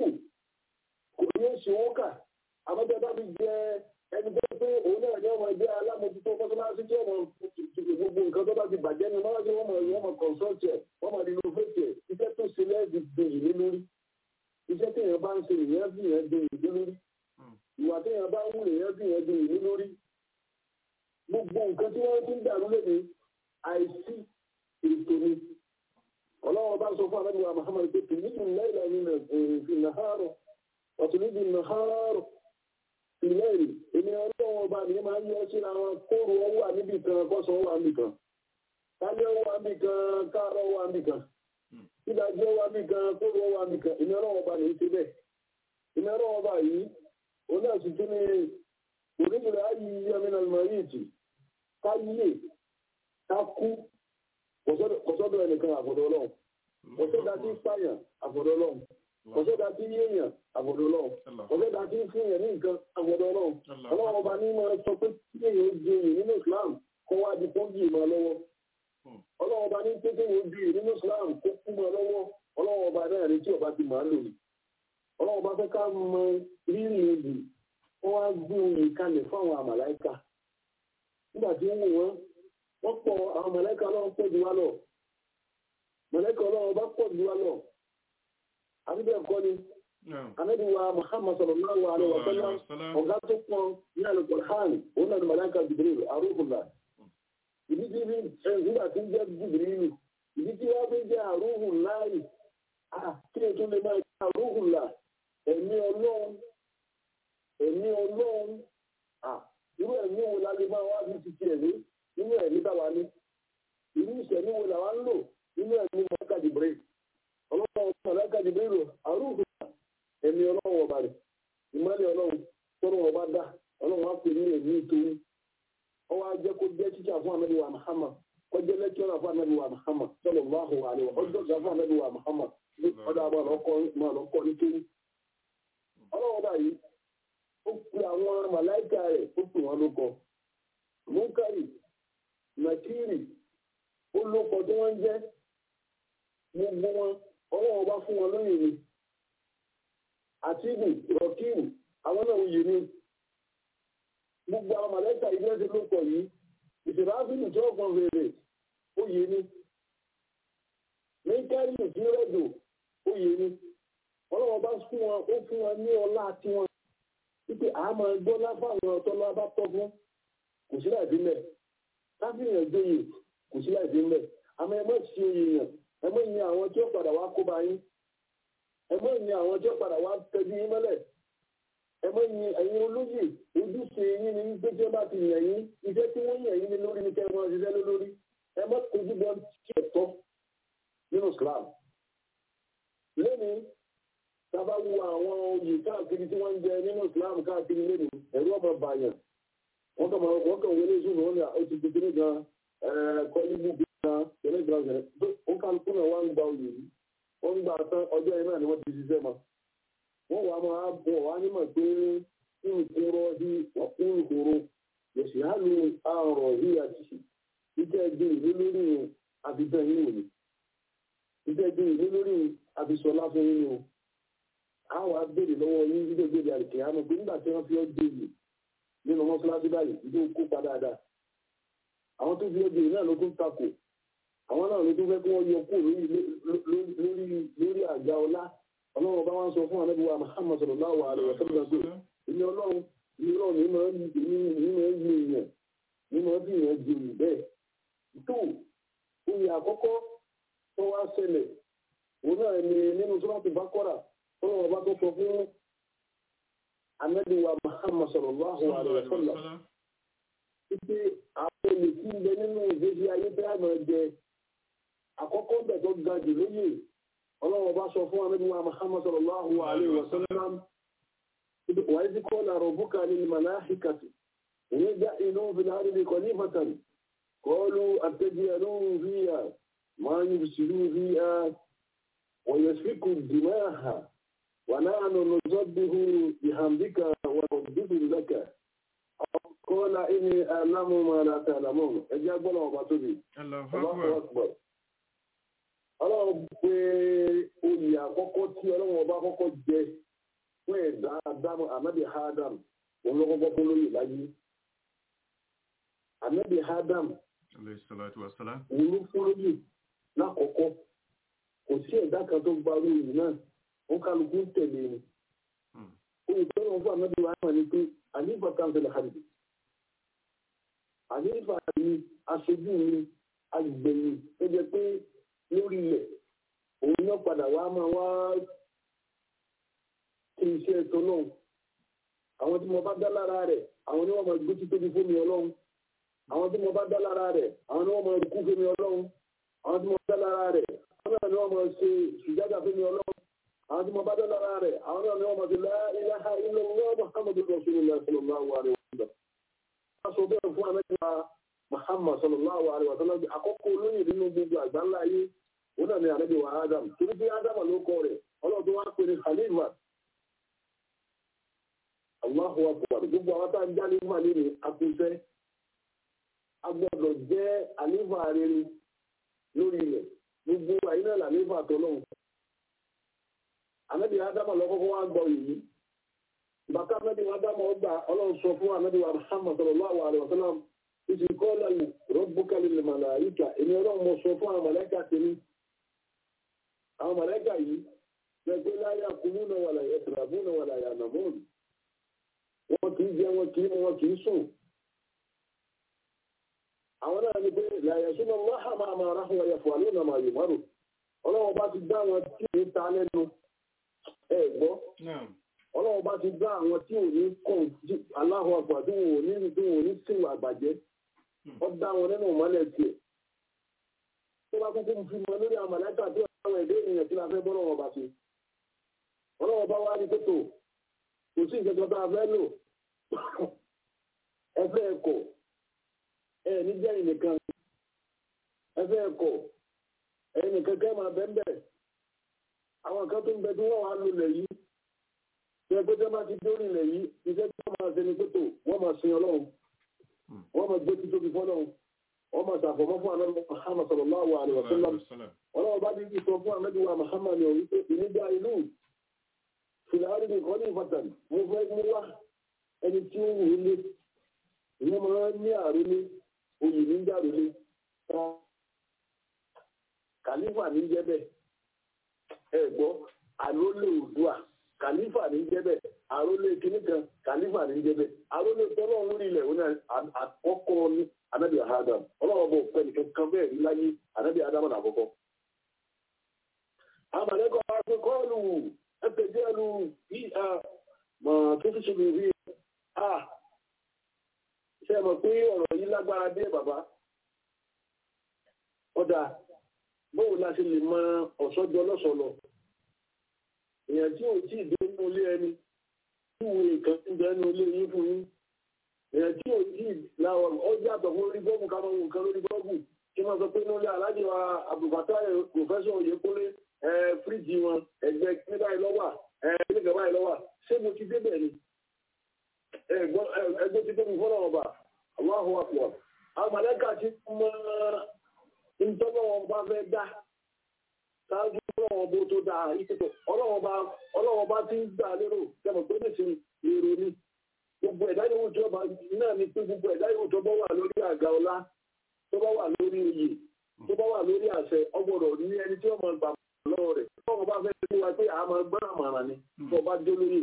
kò ní í ṣe owó kà àmọ́jọ́ bá fi jẹ́ ẹni tó pé òun náà ní ọmọ ẹgbẹ́ alámòtútó mọ́sálásí tí ọmọ gbogbo nǹkan tó bá ti bàjẹ́ ni mọ́sálásí wọ́n mọ̀ wọ́n mọ̀ consult ẹ̀ wọ́n mọ̀ renovate ẹ̀ iṣẹ́ tó ṣe lẹ́ẹ̀dì gbèyìn lé lórí iṣẹ́ tí èèyàn bá ń ṣe èèyàn bí èèyàn gbèyìn lé lórí ìwà tí èèyàn bá ń wù èèyàn bí èèyàn gbèyìn lé lórí gbogbo nǹkan tí wọ́n ti ń dàrú lé ní àìsí ètò ni ọlọ́wọ́ bá sọ fún alábìwá Muhammad pé tìlídìí náírà nínú ìnáhàrọ̀ ọ̀tùnúdìí náhàrọ̀ ìlẹ́rì èmi ọlọ́wọ́ ọba mi máa ń yọ síra wọn kóòrò ọwọ́ àmìbì kan kọ́sọ̀ ọwọ́ àmì kan kálẹ̀ ọwọ́ àmì kan káàrọ̀ ọwọ́ àmì kan ìdájọ́ ọwọ́ àmì kan kóòrò ọwọ́ àmì kan èmi ọlọ́wọ́ ọba mi ń ṣe bẹ́ẹ̀ èmi ọlọ́wọ́ ọba yìí òun náà sì tún ní onídìrí ayé yamina mayiti ká yíyè ká kú kọ́sọ́dọ̀ ẹnìkan àfọ̀dọ̀ ọlọ́run kọ́sọ́dọ̀ àti pààyàn àfọ̀dọ̀ ọlọ́run kọ́sọ́dọ̀ àti yéèyàn àfọ̀dọ̀ ọlọ́run kọ́sọ́dọ̀ àti fún yẹn ní nǹkan àfọ̀dọ̀ ọlọ́run ọlọ́run ọba ní máa sọ pé kí èèyàn ó di èyí nínú Islam kó wá di pọ́ńgì máa lọ́wọ́ ọlọ́run ọba ní pé kéèyàn ó di èyí nínú Islam kó kú máa lọ́wọ́ ọlọ́run ọba náà ní tí ọba ti máa lò ní ọlọ́run ọba fẹ́ ká mọ rírì ebì wọ́n wá gbé oyè kalẹ̀ fún àwọn àmàláìka nígbà tí ó wù wọ́n wọ́n pọ̀ àwọn àmàláìka ọlọ́run pọ̀ jù wá lọ mọ̀lẹ́kọ̀ ọlọ́run bá pọ̀ jù wá lọ àbíbẹ̀ ẹ̀kọ́ ni anabi wa muhammad sallallahu alaihi wa sallam ọ̀gá tó pọ̀ ní alukur'an òun náà ni mọ̀lẹ́kà jibril arúgbùlà ìdí tí bí nígbà tí ń jẹ́ jibril ìdí tí wọ́n fi jẹ́ arúgbùlà yìí kí ni tó lè máa jẹ́ arúgbùlà ẹ̀mí ọlọ́run ẹ̀mí ọlọ́run irú ẹ̀mí wo la lè máa wá bí ti tiẹ̀ ní nínú ẹ̀mí táwa ní irú ìṣẹ̀mí wo làwa ń lò nínú ẹ̀mí mọ̀lẹ́kà jibril ọlọ́run mọ̀lẹ́kà jibril arúgbùlà ẹ̀mí ọlọ́run ọba rẹ̀ ìmọ̀lẹ̀ ọlọ́run tọ́rọ̀ ọba dá ọlọ́run á pè ní ẹ̀mí ìtòwú ọwọ́ ajẹ́ kó jẹ́ títà fún anábìwá Muhammad kó jẹ́ lẹ́kítọ́rà fún anábìwá Muhammad sallallahu alaihi wa ọjọ́ ìjà fún anábìwá Muhammad ọdọ àbọ̀ lọ́kọ́ ní kéwú. ọlọ́run báyìí ó pe àwọn màláìka rẹ̀ ó pè wọ́n lóko múkàrí nàkírì ó lóko tí wọ́n ń jẹ́ gbogbo wọn ọlọ́run bá fún wọn lóyè ni àtìbù rọkìbù àwọn náà yìí ni gbogbo àwọn mọ̀lẹ́ta ìlú ẹ̀sìn ló pọ̀ yìí ìṣèlú áfíìlì tí wọ́n kàn fèrè ó yé ni mẹ́kẹ́rì tí ó rẹ̀jò ó yé ni ọlọ́wọ́ bá fún wọn ó fún wọn ní ọlá tí wọn wípé àá máa gbọ́ láfàwọn ọ̀tọ́lá bá tọ́ fún kò sí láì dínlẹ̀ káfíìyàn gbóyè kò sí láì dínlẹ̀ àmọ́ ẹ má ṣe èèyàn ẹ má yin àwọn tí ó padà wá kó bá yín ẹmọ ìyìn àwọn tí ó padà wá tẹjú yín mọ́lẹ̀ ẹmọ ìyìn ẹ̀yin olóyè ojúṣe yín ni wípé tí wọ́n bá ti yàn yín iṣẹ́ tí wọ́n yàn yín ni lórí ní kẹrin wọn ṣiṣẹ́ lórí ẹmọ kojú bọ tí ẹ tọ́ nínú Islam lẹ́nu sábà wo àwọn oyè káàkiri tí wọ́n ń jẹ nínú Islam káàkiri lẹ́nu ẹ̀rú ọmọ bàyàn wọ́n kàn wọ́n kàn wọlé sùn wọn ni ó ti di kíní gan kọ́ ibú bí gan kíní gan ó kálukú náà wá ń gba oyè yìí wọ́n ń gbà tán ọjọ́ yẹn náà ni wọ́n ti ṣiṣẹ́ mọ́. wọ́n wàá máa bọ̀ wá nímọ̀ pé nkúrọ́ sí nkúrò yẹ̀sì á lu àrọ̀ yìí àti ìjẹ́ ẹgbẹ́ ìlú lórí àbíbẹ̀ yín wò ni. ìjẹ́ ẹgbẹ́ ìlú lórí àbísọ̀lá fún yín o. a wàá béèrè lọ́wọ́ yín ìjẹ́ ìgbèrè àlùkè àmọ́ pé nígbà tí wọ́n fi ọ́ gbèrè nínú mọ́ṣáláṣí báyìí ìjọ kópa dáadáa. àwọn tó fi ọ́ gbèrè náà ló tún takò àwọn náà ló tún fẹ́ kí wọ́n yọ kúrò lórí lórí àga ọlá ọlọ́run bá wọn sọ fún anábíwá Muhammad sallallahu alaihi wa sallam pé ilé ọlọ́run ilé ọlọ́run ní máa ń ní máa ń gbé èèyàn ní máa ń bí èèyàn jẹ òyìn bẹ́ẹ̀ tó oyè àkọ́kọ́ tó wá ṣẹlẹ̀ òun náà ni nínú sọ́láàtì Bákọ́rà ọlọ́run bá tó sọ fún anábíwá Muhammad sallallahu alaihi wa sallam pé àwọn olè tí ń bẹ nínú ìgbésí ayé tí a máa jẹ àkọ́kọ́ bẹ̀ tó ga jù lóyè ọlọ́wọ́ bá sọ fún anábíwá Muhammad sallallahu alaihi wa sallam wà ní kọ́ na rọ̀bùkà ní malahikati ìní já inú fìlàrí ní kọlífàtàn kọlu àtẹ́jìyànú fíyà máa ń yùsìlú fíyà wọ̀yẹ̀síkù dìmáà wà náà nù nùzọ́bìhù ìhàmbíkà wà nùdúdú lẹ́kà kọ́lá ìní àlámù máa láta àlámù ẹjẹ́ gbọ́nà ọba tóbi ọlọ́run pé oyè àkọ́kọ́ tí ọlọ́run ọba kọ́kọ́ jẹ fún ẹ̀dá Ádámù ànábì Adam òun ló kọ́kọ́ fún lóyè láyé ànábì Adam òun ló fún lóyè lákọ̀ọ́kọ́ kò sí ẹ̀dá kan tó gba lóyè náà ó kálukú tẹ̀lé ni oyè tó lọ́wọ́ fún ànábì Adam ni pé àlífà kánsẹ̀lẹ̀ hàbì àlífà ni aṣojú ni agbẹ̀yìn tó jẹ pé lórí ilẹ̀ òun náà padà wá máa wá kí iṣẹ́ ẹ̀tọ́ náà àwọn tí mo bá dá lára rẹ̀ àwọn ni wọ́n máa gbé títóbi fún mi ọlọ́run àwọn tí mo bá dá lára rẹ̀ àwọn ni wọ́n máa kú fún mi ọlọ́run àwọn tí mo dá lára rẹ̀ àwọn náà ni wọ́n máa ṣe sùjádà fún mi ọlọ́run àwọn tí mo bá dá lára rẹ̀ àwọn náà ni wọ́n máa ṣe la ilaha illallah muhammadu rasulullah sallallahu alaihi wa sallam. wọ́n sọ bẹ́ẹ̀ fún amẹ́ta muhammad sallallahu alaihi wa sallam àkọ́kọ́ olóyè nínú gbogbo àgbáńlá ayé ó náà ní ànábì wa adam torí pé adam ló kọ rẹ̀ ọlọ́run wá pè ní khalifa allahu akbar gbogbo àwọn tá à ń já nígbà nínú akúnṣẹ́ a gbọ́dọ̀ jẹ́ àlífà rere lórí rẹ̀ gbogbo àyín náà làlífà tọ́lọ́hùn ànábì adam lọ́kọ́kọ́ wá gbọ́ yìí bàtà ànábì adam ọgbà ọlọ́run sọ fún ànábì wa muhammad sallallahu alaihi wa sallam ìsì kọ́lá rọ́bùkà lil màláíkà èmi ọlọ́run mo sọ fún àwọn màláíkà tèmi àwọn mọ̀lẹ́kà yìí lẹ́gbẹ́ láyà kúrú náà wà láyà tìrabú náà wà láyà nàmọ́ọ̀nù wọn kì í jẹ wọn kì í mu wọn kì í sùn àwọn náà ní pé láyà súnmọ́ wáhà máa máa ráhùn ẹ̀yẹ fún àlónà máa yò márùn ọlọ́wọ́ bá ti dá wọn tí ò ní ta lẹ́nu ẹ gbọ́ ọlọ́wọ́ bá ti dá àwọn tí ò ní kàn aláhùn àgbà tí wọn ò ní tí wọn ò ní sìn àgbàjẹ́ ọ dá wọn nínú ìmọ̀lẹ̀ tiẹ̀ tó bá kúkú fi mọ lórí àwọn mọ̀lẹ́kà tí àwọn èdè ènìyàn tí la fẹ́ bọ́ lọ́wọ́ bá ṣe ọlọ́wọ́ bá wá ní tótó kò sí ìjọba tá a fẹ́ lò ẹ fẹ́ ẹ̀kọ́ ẹ ní jẹ́ ìnìkan ẹ fẹ́ ẹ̀kọ́ ẹ nìkan kẹ́ máa bẹ́ẹ̀ bẹ́ẹ̀ àwọn kan tó ń bẹ tí wọ́n wá lulẹ̀ yìí tí ẹ pé tí wọ́n bá ti dórí ilẹ̀ yìí iṣẹ́ tí wọ́n máa ṣe ni tótó wọ́n máa sin ọlọ́run wọ́n máa gbé títóbi fọ́lọ́run wọ́n máa ṣàfọ̀mọ́ fún àná Muhammad sallallahu alaihi wa sallam ọlọ́run bá dídí sọ fún àmẹ́bí wa Muhammad ní orí pé ìnígbà inú fìlàrí ní kọ́ ní ìfọ̀tàn mo fẹ́ mú wá ẹni tí ó wù ú lé ìyẹn máa ń ní àrólé oyè ní jàrólé kàlífà ní jẹ́bẹ̀ ẹ gbọ́ àrólé òdua kàlífà ní jẹ́bẹ̀ àrólé kìnnì kan kàlífà ní jẹ́bẹ̀ àrólé tọ́lọ́ lórí ilẹ̀ òun àkọ́kọ́ ní anabi adam ọlọ́wọ́ bọ̀ pẹ̀lú kankan bẹ́ẹ̀ ní láyé anabi adam náà àkọ́kọ́. àmàlẹ́kọ̀ọ́ akẹ́kọ̀ọ́lù ẹ̀tẹ̀jẹ́lu bí a mọ̀ tó ti ṣe lè rí a ṣe mọ̀ pé ọ̀rọ̀ yìí lágbára dé bàbá ọ̀dà bóun la ṣe lè mọ ọ̀ṣọ́jọ́ lọ́sọ̀lọ̀ èèyàn tí ò tí ì dé nínú ilé ẹni tí ìwé ìkan ti bẹ nínú ilé yín fún yín èèyàn tí ò tí ì láwọn ọjà àtọ̀ fún orí bọ́ọ̀mù ká máa wù nǹkan lórí bọ́ọ̀mù kí wọ́n sọ pé nínú ilé aláàjì wa àbùkátà pòfẹ́sọ̀ Oyèkúnlé fíríjì wọn ẹgbẹ́ ní báyìí lọ́wọ́ nígbà báyìí lọ́wọ́ ṣé mo ti débẹ̀ ni ẹgbẹ́ ti tóbi fọ́nà ọba Allahu akbar àwọn mọ̀lẹ́kà ti mọ ìtọ́gbọ́n wọn bá fẹ́ dá ṣáájú ọlọ́wọ́n bó tó dáa ìṣètò ọlọ́wọ́n bá ti ń gbà lérò kẹmọ̀ pé ní sin èrò ni gbogbo ẹ̀dá yòówù tó bá náà ni pé gbogbo ẹ̀dá yòówù tó bá wà lórí àga ọlá tó bá wà lórí oyè tó bá wà lórí àṣẹ ọgbọ́dọ̀ ní ẹni tí wọ́n máa gbà lọ́wọ́ rẹ̀ tọ́wọ́ bá fẹ́ sí wa pé a máa gbọ́n àmàrà ni tó bá dé lóye.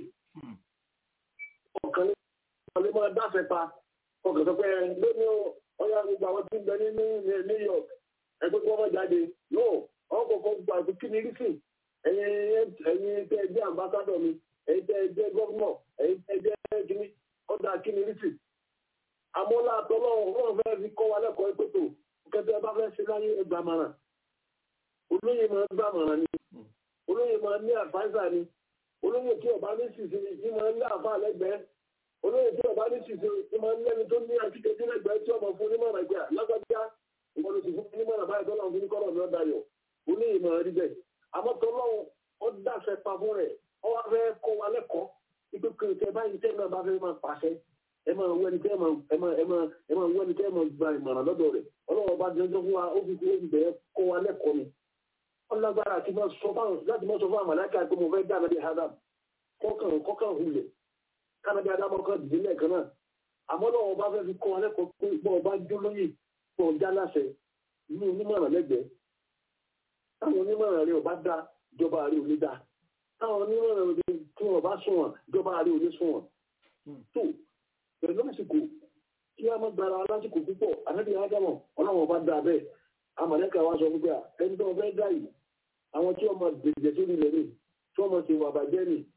ọkàn lè máa dáfẹ́ pa ọkàn sọ pé lónìí ọyá gbogbo àwọn tí ń bẹ ní New York ẹgbẹ́ tí wọ́n bá jáde yóò ọkọ̀ kan gba àti kí ni rísì ẹ̀yin ẹ̀yin tẹ́ ẹ jẹ́ àmbásádọ̀ mi ẹ̀yin tẹ́ ẹ jẹ́ gọ́fúnọ̀ ẹ̀yin tẹ́ ẹ jẹ́ kíní ọ̀dà kí ni rísì. àmọ́lá àtọ́lọ́wọ́ wọn fẹ́ fi kọ́ wa lẹ́kọ̀ọ́ ìpètò kẹtẹ bá fẹ́ ṣe láyé ẹgbàá mara olóyè máa ń gbà mara ni olóyè máa ń ní àfáìsà ni olóyè tí ọba ní ṣìṣe ní máa ń ní àfá lẹ́gbẹ̀ẹ́ olóyè tí ọba ní ṣìṣe ní máa ń lẹ́ni tó ní akíkejì lẹ́gbẹ̀ẹ́ tí ọmọ fún onímọ̀ràn ẹgbẹ́ lágbájá ìwọlù sì fún onímọ̀ràn báyìí tọ́lá fún kọ́lọ̀ ní ọ̀dà yọ olóyè máa rí bẹ́ẹ̀ àmọ́ tọ́lọ́run ó dàfẹ́ pa fún rẹ̀ ó wá fẹ́ kọ́ wa lẹ́kọ̀ọ́ ipe kìrìtẹ́ báyìí tẹ́ náà bá fẹ́ máa pàṣẹ ẹ máa wẹ́ni tẹ́ ẹ máa wẹ́ni tẹ́ ẹ máa gba ìmọ̀ràn lọ́dọ̀ rẹ̀ ọlọ́wọ́ bá jẹjọ́ fún wa ó fi kó ibẹ̀ kọ́ wa lẹ́kọ̀ọ́ ni wọ́n lágbára àti máa sọ fáwọn láti máa sọ fáwọn àmàlẹ́kà pé mo fẹ́ dá ànábì adam kọ́kàn kọ́kàn hulẹ̀ kánábì adam kan dìde lẹ́ẹ̀kan náà àmọ́ lọ́wọ́ bá fẹ́ fi kọ́ wa lẹ́kọ̀ọ́ pé bọ́ ọba jó lóyè bọ́ ọjà láṣẹ inú onímọ̀ràn lẹ́gbẹ̀ẹ́ táwọn onímọ̀ràn rẹ̀ ọba dá ìjọba rẹ̀ ò ní dá táwọn onímọ̀ràn rẹ̀ tí wọ́n bá sùn wọn ìjọba rẹ̀ ò ní sùn wọn tó pẹ̀lú àsìkò kí a máa gbára lásìkò púpọ̀ ànábì ádámọ̀ ọlọ́wọ́ bá dá bẹ́ẹ̀ amọ̀lẹ́kà wa sọ wípé ẹni tó fẹ́ dá yìí àwọn tí wọ́n máa gbèjẹ sórí ilẹ̀ ní tí wọ́n máa ṣe wà bàjẹ́ ní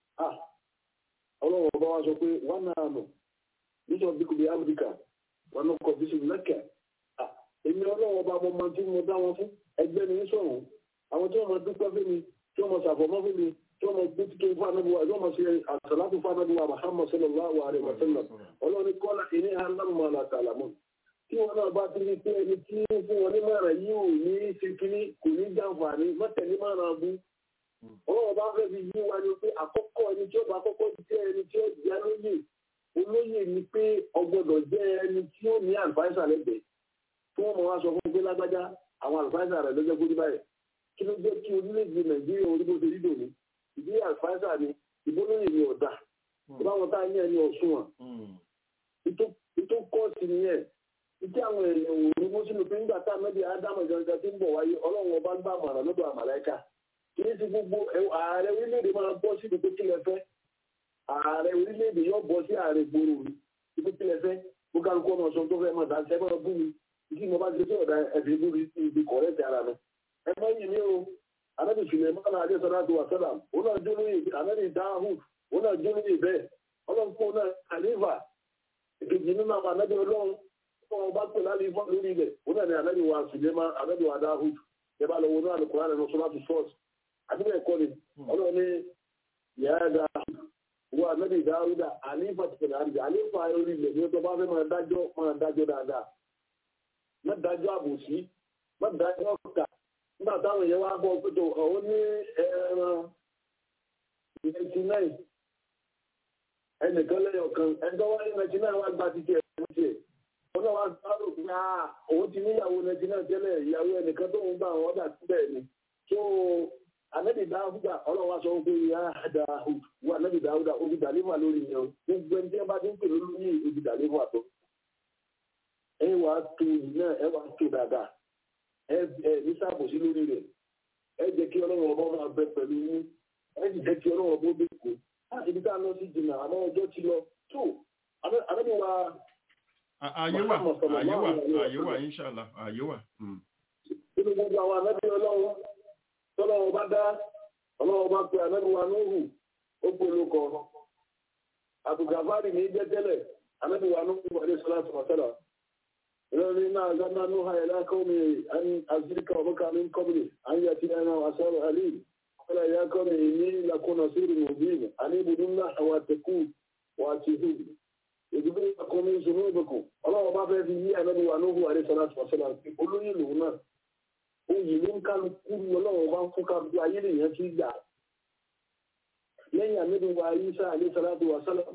ọlọ́wọ́ bá wa sọ pé wọ́n náà nù nítorí bí kò bí amẹ́ríkà wọn náà kọ̀ bí sùn lẹ́kẹ̀ èmi ọlọ́wọ́ bá mọ ọmọ tí mo dá wọn fún ẹgbẹ́ mi sọ̀rọ̀ àwọn tí wọ́n máa dúpẹ́ fún mi tí wọ́n máa ṣàfọ̀mọ́ fún mi tí wọ́n máa gbé títún fún anábíwá tí wọ́n máa ṣe àṣàlátù fún anábíwá Muhammad sallallahu alaihi wa sallam ọlọ́ni kọ́lá ìní alámọ̀ àlàkàlàmọ́ tí wọn náà bá ti rí pé ẹni tí ń fún wọn ní mọ̀ràn yìí ò ní ṣe kínní kò ní jàǹfààní mọ́tẹ̀lé mọ̀ràn abú. ọlọ́wọ́ bá fẹ́ fi yí wa ni pé àkọ́kọ́ ẹni tí ó bá kọ́kọ́ jẹ́ ẹni tí ó jẹ́ lóyè olóyè ni pé ọgbọ́dọ̀ jẹ́ ẹni tí ó ní àlùfáìsà lẹ́gbẹ̀ẹ́ tí wọ́n mọ̀ wá sọ fún pé lágbájá àwọn àlùfáìsà rẹ̀ lọ́jọ́ gbórí báyìí kí ló jẹ́ kí orílẹ̀-èdè nàìjíríà orí bó ṣe rí dòní ìdí àlùfáìsà ni ìbólóyè ni ọ̀dà ìbáwọn tá a ní ẹni ọ̀ṣun wọn ìtò kọ́ọ̀tì nìyẹn ìdí àwọn èèyàn wò ní mọ́sílù pé nígbà tá a mẹ́bí ádámù gangan tí ń bọ̀ wáyé ọlọ́run ọba ń bá àmàrà lọ́dọ̀ àmàlẹ́kà kì í ṣe gbogbo ààrẹ orílẹ̀-èdè máa bọ́ sí gbogbo kílẹ̀ fẹ́ ààrẹ orílẹ̀-èdè yóò bọ́ sí ààrẹ gbòòrò rí gbogbo kílẹ̀ fẹ́ ó kálukú ọmọ sọ tó fẹ́ máa dá ṣẹ́ máa bú mi kí mo bá ti ṣe ọ̀dà ẹ̀fẹ̀ bú mi ibi kọ̀rẹ́ ti ara mi. ẹ má yìí ní o anábì sùlẹ̀ mọ́nà adé sọ́dá tó wà sọ́dà ó náà jó lóye anábì dáhùn ó náà jó lóye bẹ́ẹ̀ ọlọ́nkọ́ náà àlífà èkejì nínú àwọn anábì ọlọ́run wọn bá pè láti fọ́ lórí ilẹ̀ ó náà ní anábì wa sùlẹ̀ má anábì wa dáhùn ẹ bá lọ wo náà lùkùrán nínú sọ́dá tó fọ́ọ̀sì àdúgbò ẹ̀kọ́ ni ọlọ́run ní yàrá dáhùn wọ́n anábì dáhùdà àlífà ti pẹ̀lú àdìgbà àlífà orí ilẹ̀ ní ọjọ́ bá fẹ́ máa dájọ́ máa dájọ́ dáadáa má dájọ́ àbòsí má dájọ́ ọ̀kà nígbà táwọn èèyàn wá bọ̀ pé tó ọ̀hún ní ẹran ninety nine ẹnìkan lẹ́yọ̀ kan ẹjọ́ wáyé ninety nine wá gba títí ẹ̀rọ tiẹ̀ wọn náà wá sáré pé òun ti níyàwó ninety nine tẹ́lẹ̀ ìyàwó ẹnìkan tó ń gbà wọn ọ̀dà síbẹ̀ ni tó anabi dáhùdà ọlọ́wà sọ pé ya dáhùd wà anabi dáhùdà obi dàlífà lórí yẹn o gbogbo ẹni tí wọn bá ti ń pè lórí yìí obi dàlífà tó ẹ wà á tó yìí náà ẹ wà á tó dáadáa ẹ ẹ ní sábòsí lórí rẹ ẹ jẹ́ kí ọlọ́run ọba máa bẹ pẹ̀lú yín ẹ sì jẹ́ kí ọlọ́run ọba ó dé kó láti ibi tá a lọ sí jìnnà àmọ́ ọjọ́ ti lọ tó anabi wa. àyè wà àyè wà àyè wà inṣàlá àyè wà. nínú gbogbo àwọn anabi ọlọ́run tọ́lọ́wọ́ bá dá ọlọ́wọ́ bá pe àmẹ́nuwa núhù ó polo kọ àbùgàfárì ní jẹ́ tẹ́lẹ̀ àmẹ́nuwa núhù wà ní sọ́lá tọ̀mọ̀tẹ́lá ìrọ̀lẹ́ náà gánà núhà ẹ̀lá kọ́mi àzíríkà ọ̀bọ̀ká ní kọ́mìnì àyà tí ẹ̀nà àṣọ́rọ̀ àlì ọ̀pẹ́lá ìyá kọ́mi ní lakúnà sírì mùbíìn àní ibùdó ńlá àwọn àtẹkù wà ti hù ìdúgbò àkọ́mi ìṣòro ìbùkún ọlọ́wọ́ bá fẹ́ fi yí àmẹ́nuwa núhù wà ní sọ́lá tọ̀mọ̀tẹ́lá olóyè lòun náà oyè ló ń kálukú ọlọ́run bá ń fún kálukú ayé lèèyàn ti gbà lẹ́yìn àmì wa ayíṣà àlẹ́sàlátù wa sálà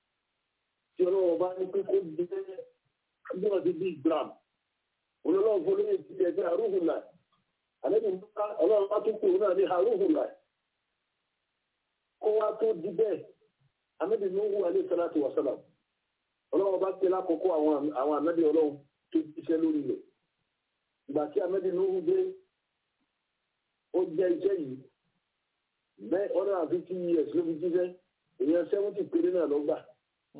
tí ọlọ́run bá ní pé kó jẹ́ ọdún ti bí gram olólùwọ̀n fún olóyè ti ẹgbẹ́ àrùhùnà àlẹ́bí ọlọ́run bá tún pè náà ní àrùhùnà kó wá tó di bẹ́ẹ̀ àmì nùhù àlẹ́sàlátù wa sálà ọlọ́run bá pè lákòókò àwọn àmì ọlọ́run tó ṣiṣẹ́ lórí rẹ̀ ìgbà tí amẹ́bí lóhùn dé ó jẹ́ iṣẹ́ yìí bẹ́ẹ̀ ọ̀nà àfi tí years ló fi jíṣẹ́ èèyàn seventy péré náà ló gbà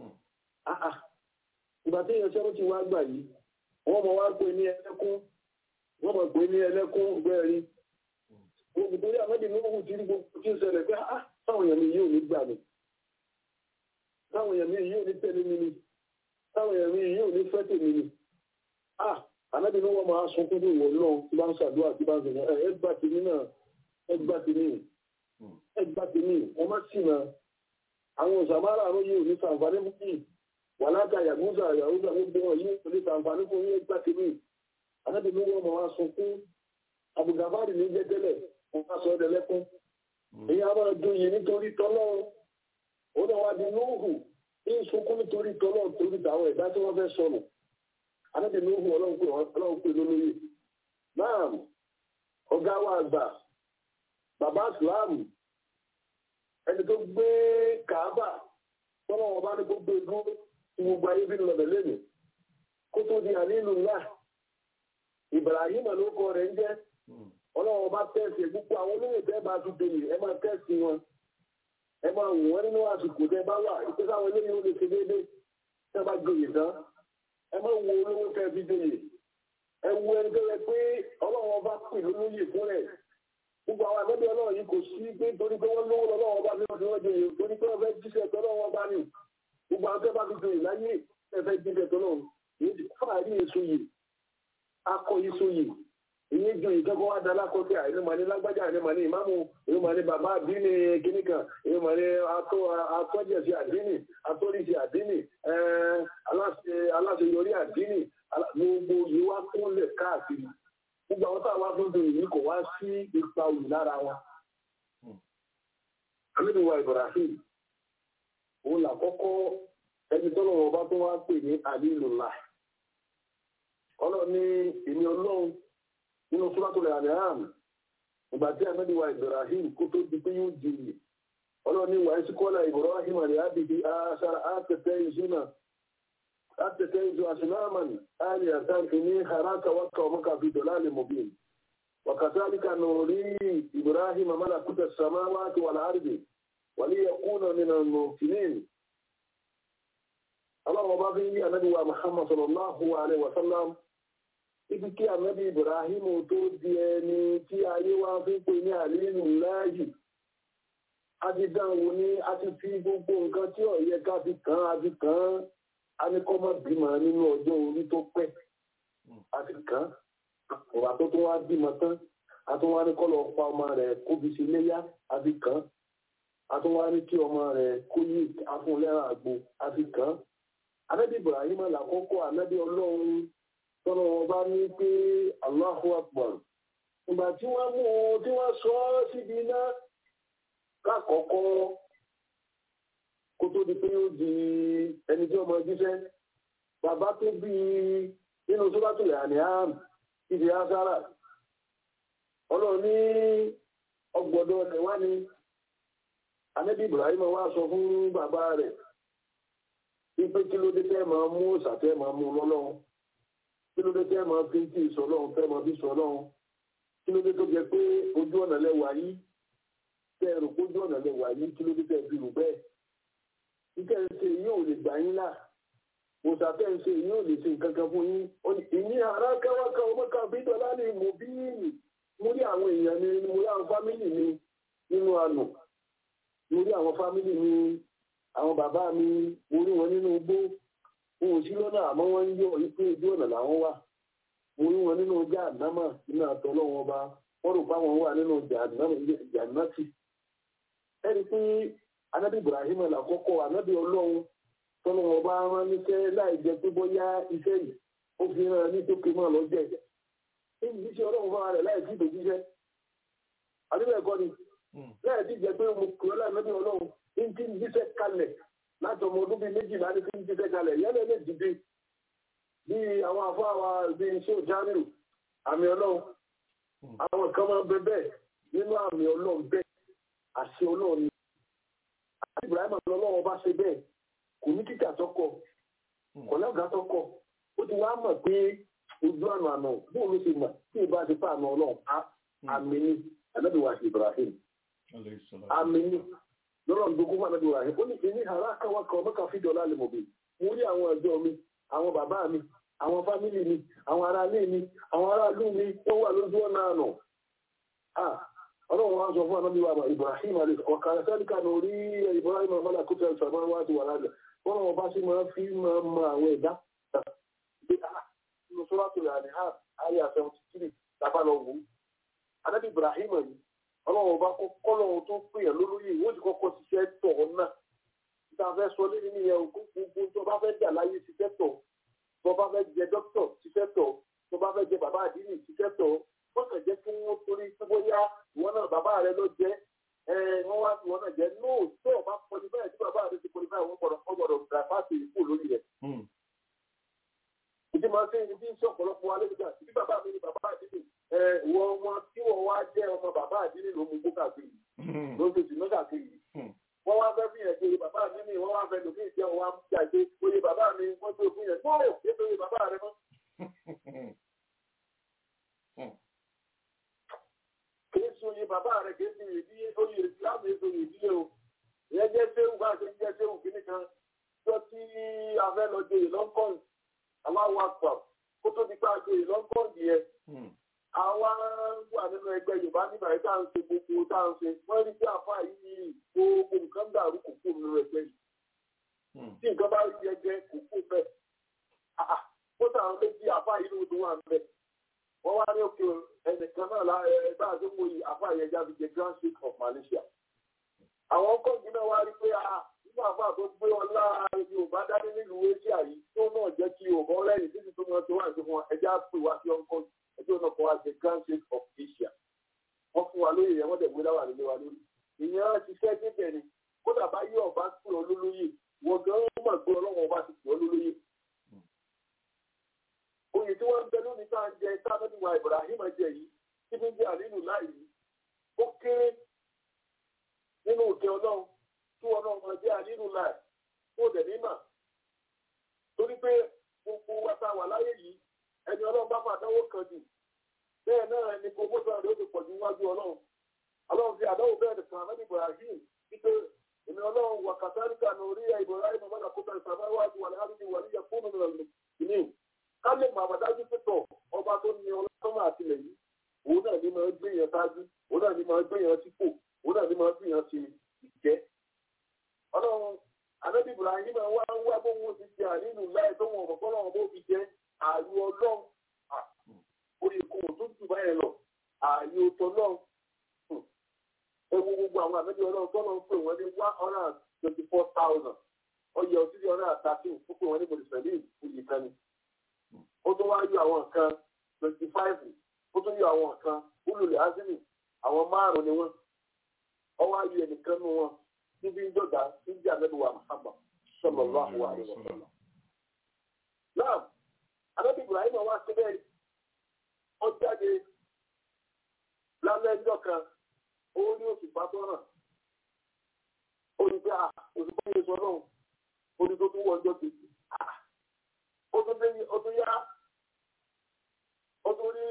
ìgbà tí èèyàn seventy wá gbà yìí wọ́n mọ̀ wá pé ní ẹlẹ́kún wọ́n mọ̀ pé ní ẹlẹ́kún gbẹ́rin òkú torí amẹ́bí lóhùn tí gbogbo tí ń ṣẹlẹ̀ pé táwọn èèyàn mi yóò ní gbà mí táwọn èèyàn mi yóò ní tẹ̀lé mi ni táwọn èèyàn mi yóò ní fẹ́ tèmi ni ànábì ní wọ́n máa sunkún bí ìwọ náà tí bá ń ṣàdúrà tí bá ń sọ̀rọ̀ ẹ gbà tèmi náà ẹ gbà tèmi ẹ gbà tèmi ẹ má sì náà àwọn òṣàmárà àrùn yìí ò ní sàǹfààní fún yìí wà láta yàgúnṣà yàgúnṣà gbogbo wọn yìí ò ní sàǹfààní fún yìí ẹ gbà tèmi ànábì ní wọ́n máa sunkún àbùgàbárì ní jẹ́jẹ́lẹ̀ wọ́n máa sọ ọ́dẹ lẹ́kún èyí á máa dún yìí nítorí tọ́lọ́run ó náà wá di nóòhù ní sunkún nítorí tọ́lọ́run torí tàwọn ẹ̀dá tí wọ́n fẹ́ sọnù anábì ní òhun ọlọ́run pè lólóyè náà ọ̀gá wa àgbà bàbá ìsìláàmù ẹni tó gbé kàábà tọ́lá wọn bá ní gbogbo egún tí gbogbo ayé bí lọ́bẹ̀ lẹ́nu kó tó di ànílù ńlá Ibrahim ló kọ rẹ̀ ń jẹ́ ọlọ́run bá tẹ̀sí gbogbo àwọn olóyè tẹ́ bá tún délé ẹ máa tẹ̀sí wọn ẹ máa wò wọ́n nínú àsìkò tẹ́ bá wà ìpèsè àwọn eléyìí ó lè ṣe déédéé tẹ́ bá gbòye tán ẹ má wo olówó fẹ́ fi dòye ẹ wo ẹni tó yẹ pé ọlọ́run ọba pè lólóyè fún rẹ̀ gbogbo àwọn àgbẹ̀bí ọlọ́run yìí kò sí pé torí pé wọ́n lówó lọ́wọ́ ọba fi wọ́n fi wọ́n dòye torí pé wọ́n fẹ́ jíṣẹ́ tọ́lọ́run ọba ni gbogbo àwọn tó bá fi dòye láyé ẹ fẹ́ jíṣẹ́ tọ́lọ́run yìí fàárí èso yìí akọ èso yìí èyí ju ìkẹ́kọ̀ọ́ wá dáná kọ́ sí àìní màní lágbájá àìní màní ìmáàmù èyí màní bàbá àdínì kìnnìkan èyí màní atọ́jẹ̀sí àdínì atọ́rìsí àdínì aláṣeyọrí àdínì gbogbo yìí wá kúnlẹ̀ káàkiri gbogbo àwọn táwọn wá fún bèrè yìí kò wá sí ipa òyìn lára wọn. àmínú wa Ibrahim òun làkọ́kọ́ ẹni tọ́lọ̀ wọn bá tó wá pè ní àdínlùlá ọlọ́ni èmi ọlọ́run nínú suratul An'am ìgbà tí àmẹ́bí wa Ibrahim kó tó di pé yóò jìnnì ọlọ́ni wà ẹ́sí kọ́lá Ibrahim àrí àbìbí aṣára àtẹ̀tẹ̀ ìṣúná àtẹ̀tẹ̀ ìṣú àṣìláàmàn àrí àtàkì ní haraka wákà ọmọkà fi dọ̀lá lè mọ̀bìn وكذلك نوري إبراهيم ملكوت السماوات والأرض وليكون من الموقنين ọlọ́run bá fi ń yí ànábì wa muhammad sallallahu alayhi wa sallam ibi kí ànábì ibrahim tó di ẹni tí ayé wa fi ń pè ní àlínú láàyè a ti dán wò ní a ti fi gbogbo nǹkan tí ó yẹ ká fi kàn á fi kàn án a ní kọ́ mọ́ bímọ nínú ọjọ́ orí tó pẹ́ a ti kàn án ọ̀rọ̀ tó tún wá bímọ tán a tún wá ní kọ́ lọ pa ọmọ rẹ̀ kóbi sí léyà a fi kàn án a tún wá ní kí ọmọ rẹ̀ kó yí afúnlẹ́ràn àgbo a fi kàn án anabi ibrahim àlàkọ́kọ́ anabi ọlọ́run tọ́nà wọn bá ní pé allahu akbar ìgbà tí wọ́n mú un tí wọ́n sọ ọ́ síbi iná lákọ̀ọ́kọ́ kó tó di pé ó di ẹni tí ọmọ jíṣẹ́ bàbá tó bí nínú sọ́bàtò ìhànì àmì ìdí asára ọlọ́run ní ọgbọ̀dọ̀ rẹ̀ wá ní anabi ibrahim wá sọ fún bàbá rẹ̀ wípé kí ló dé tẹ́ máa mú òṣàtẹ́ máa mú lọ́lọ́run kí ló dé tẹ́ máa fi ń tí ì sọ lọ́run tẹ́ máa fi sọ lọ́run kí ló dé tó jẹ pé ojú ọ̀nà lẹ́wà yìí tẹ́ ẹ̀rù pé ojú ọ̀nà lẹ́wà yìí kí ló dé tẹ́ fi rù bẹ́ẹ̀ títẹ́ ń ṣe yìí ò lè gbà yín là òṣàtẹ́ ń ṣe yìí ò lè ṣe nǹkan kan fún yín ìní ara káwáká ọmọ kan bí dọ́là ni mo bí mo rí àwọn èèyàn mi mo rí àwọn fámìlì mi nínú àná mo rí àwọn fámìlì mi àwọn bàbá mi mo rí wọn nínú igbó wọn ò sí lọ́nà àmọ́ wọ́n ń yọ ipé ojú ọ̀nà làwọn wà mo rí wọn nínú ọjà àdámà nínú àtọ́ lọ́wọ́ ọba wọ́n rò páwọn wà nínú jàǹdàtì ẹni pé anábì ibrahim làkọ́kọ́ anábì ọlọ́run tọ́lọ́ wọn bá rán níṣẹ́ láì jẹ́ pé bóyá iṣẹ́ yìí ó fi rán ní tókè mọ́ lọ́jọ́ ẹ̀jẹ̀ níbi iṣẹ́ ọlọ́run fún ara rẹ̀ láì sí ìdòjíṣẹ́ àdúgbò ẹ̀kọ́ ni láì sí ìjẹ́ pé mo kúrò láì mẹ́bí ọlọ́run ń tí ń jíṣẹ́ kalẹ̀ láti ọmọ ọdún bíi méjìlá ní tí ń jíṣẹ́ kalẹ̀ yẹ́lẹ̀ lè dìde bí àwọn afáwa bíi iṣẹ́ òjánìrò àmì ọlọ́run àwọn kan máa ń bẹ bẹ́ẹ̀ nínú àmì ọlọ́run bẹ́ẹ̀ àṣẹ ọlọ́run ni àti Ibrahim ọlọ́run bá ṣe bẹ́ẹ̀ kò ní kíkà tọkọ kò lọ́gà tọkọ ó ti wá mọ̀ pé ojú àná àná bóun ló ṣe mọ̀ tí ìbá ti fà àná ọlọ́run àmì ni ànábìwá Ibrahim àmì ni lọ́rọ̀ gbogbo wà lọ́dọ̀ rà ó ní ìní àrà káwá kan mọ́kà fi dọ̀là lè mọ̀ bí mo rí àwọn ẹ̀jọ́ mi àwọn bàbá mi àwọn fámìlì mi àwọn ará ilé mi àwọn aráàlú mi tó wà lójú ọ̀nà àná. ọlọ́run wa sọ fún anábì wa Ibrahim alẹ́ ọ̀kà sẹ́ríkà ní orí Ibrahim amala kó tẹ̀ sọ̀rọ̀ wá ti wà lálẹ́ wọ́n wọn bá sí máa fi máa mọ àwọn ẹ̀dá nínú sọ́wọ́tò rẹ̀ àdìhà ayé àfẹ́wọ̀n tìrì tàbá lọ wò ó. anábì Ibrahim yìí ọlọ́run ọba kọ́kọ́ lọ́run tó pè é lólóyè ìwọ́n ti kọ́kọ́ ṣiṣẹ́ tọ̀ ọ́ náà níta fẹ́ sọ lé nínú yẹn gbogbo tó bá fẹ́ jà láyé ṣiṣẹ́ tọ̀ tó bá fẹ́ jẹ dókítọ̀ ṣiṣẹ́ tọ̀ tó bá fẹ́ jẹ bàbá àdínì ṣiṣẹ́ tọ̀ wọ́n kàn jẹ́ kí wọ́n torí pé bóyá ìwọ náà bàbá rẹ ló jẹ́ wọ́n wá ìwọ náà jẹ́ nóò tó o bá kọni báyìí tí bàbá rẹ ti kọni báyìí wọ́n gbọ́dọ̀ wọ́n gbọ́dọ̀ gbà fáṣe ìkú lórí rẹ̀. ìdí máa ń sẹ́yìn ní bí ń ṣe ọ̀pọ̀lọpọ̀ alẹ́ nígbà tí bàbá mi ni bàbá àdínì wọ́n wọn tí wọ́n wá jẹ́ ọmọ bàbá àdínní ló mú gbó káàkiri ló fi sùn káàkiri wọ́n wá fẹ́ fi yẹn pé bàbá àdínní wọ́n wá fẹ́ lòmí ìjẹun wá ń jà pé oye bàbá mi wọ́n tó fún yẹn gbọ́ọ̀ ètò oye bàbá rẹ mọ́. kìí sun oye bàbá rẹ kìí sun ìdílé oye ìsìlámù èso ìdílé o ìyẹn jẹ́ séwù bá ṣe jẹ́ séwù kìíní kan tó tí a fẹ́ lọ jẹ ìlọ́kọ̀ọ̀n aláwọ̀ àpà kó tó di pé a jẹ ìlọ́kọ̀ọ̀n yẹn àwa wà nínú ẹgbẹ́ yorùbá nígbà yìí tá à ń ṣe gbogbo tá à ń ṣe wọ́n rí bí àfa yìí gbogbo nǹkan dàrú kò kó nínú ẹgbẹ́ yìí tí nǹkan bá rí ẹgbẹ́ kò kó bẹ́ẹ̀ kó tàwọn méjì àfa yìí ló dún wà ń bẹ̀ wọ́n wá ní òkè ẹnìkan náà lára ẹgbẹ́ àdúgbò yìí àfa yẹn jáde jẹ grand state of Malaysia àwọn kọ́ọ̀gì náà wá rí pé nígbà àfa tó gbé ọlá yorùbá dání nílùú asia yìí tó náà jẹ́ kí yorùbá ọlẹ́yìn títí tó máa tó wà ní fún ẹjẹ́ àpè wá sí ọkọ̀ ẹjọ́ náà kọ́ wá sí grand state of Asia wọ́n fún wa lóye yẹn wọ́n dẹ̀ gbé láwà nílé wa lórí ìyẹn ti fẹ́ débẹ̀ ni kódà bá yí ọba pè ọ́ lólóyè wọ́n gan mọ̀ pé ọlọ́wọ́n ọba ti pè ọ́ lólóyè. oyè tí wọ́n ń bẹ lónìí tá à ń jẹ tá a lọ́dún wa Ibrahim jẹ yìí tí fi ń jẹ àlínú láì yìí ó kéré nínú òkè ọlọ́run tí wọn náà máa jẹ àlínú láì tó dẹ̀ ní mà torí pé gbogbo wa tá a wà láyé yìí ẹni ọlọ́run bá fàdánwò kan jù bẹ́ẹ̀ náà ni promotion rẹ̀ ó ti pọ̀ ju wájú ọlọ́run ọlọ́run fi àdáwò bẹ́ẹ̀ nìkan àmọ́ Ibrahim wípé èmi ọlọ́run wà kàtàríkà ní orí Ibrahim ọmọdé kó bẹ̀rẹ̀ sàmá wájú wà láàrin ìwà níyà fún mi lọ ìní ká lè mọ àbádájú pẹ̀tọ̀ ọba tó ní ọlọ́run àtìlẹ̀ yìí òun náà ní máa gbé yẹn sáájú òun náà ní máa gbé yẹn sípò òun náà ní máa gbé yẹn ṣe ìjẹ́ ọlọ́run ànábì Ibrahim wá ń wá bóun ti ṣe ànínú láì tó wọn ọ̀pọ̀ ọlọ́run bó fi jẹ́ ààyò ọlọ́run orí kò tó jù báyẹn lọ ààyò tọ́lọ́run ewu gbogbo àwọn àmẹ́bí ọlọ́run tọ́lọ́ ń pè wọ́n ní one hundred and twenty four thousand ọyẹ ọtí ní hundred and thirteen ó pè wọ́n ní mọ̀lẹ́sẹ̀lẹ́ ìfúyì kan ni ó tún wá yọ àwọn nǹkan twenty five ó tún yọ àwọn nǹkan olùlẹ̀ azimi àwọn márùn-ún ni wọ́n ọwọ́ ayé ẹnìkan nù wọn níbi ń dọ̀dà níbi àmẹ́bí wa Muhammad sallallahu alaihi wa sallam. náà àmẹ́bí Ibrahim wá sí bẹ́ẹ̀ ó jáde lálẹ́ ẹjọ́ kan ó ní oṣù pàtó náà ó ní pé oṣù tó yẹ sọ náà ó ní tó tún wọ ọjọ́ kejì ó tún dé ó tún yá ó tún rí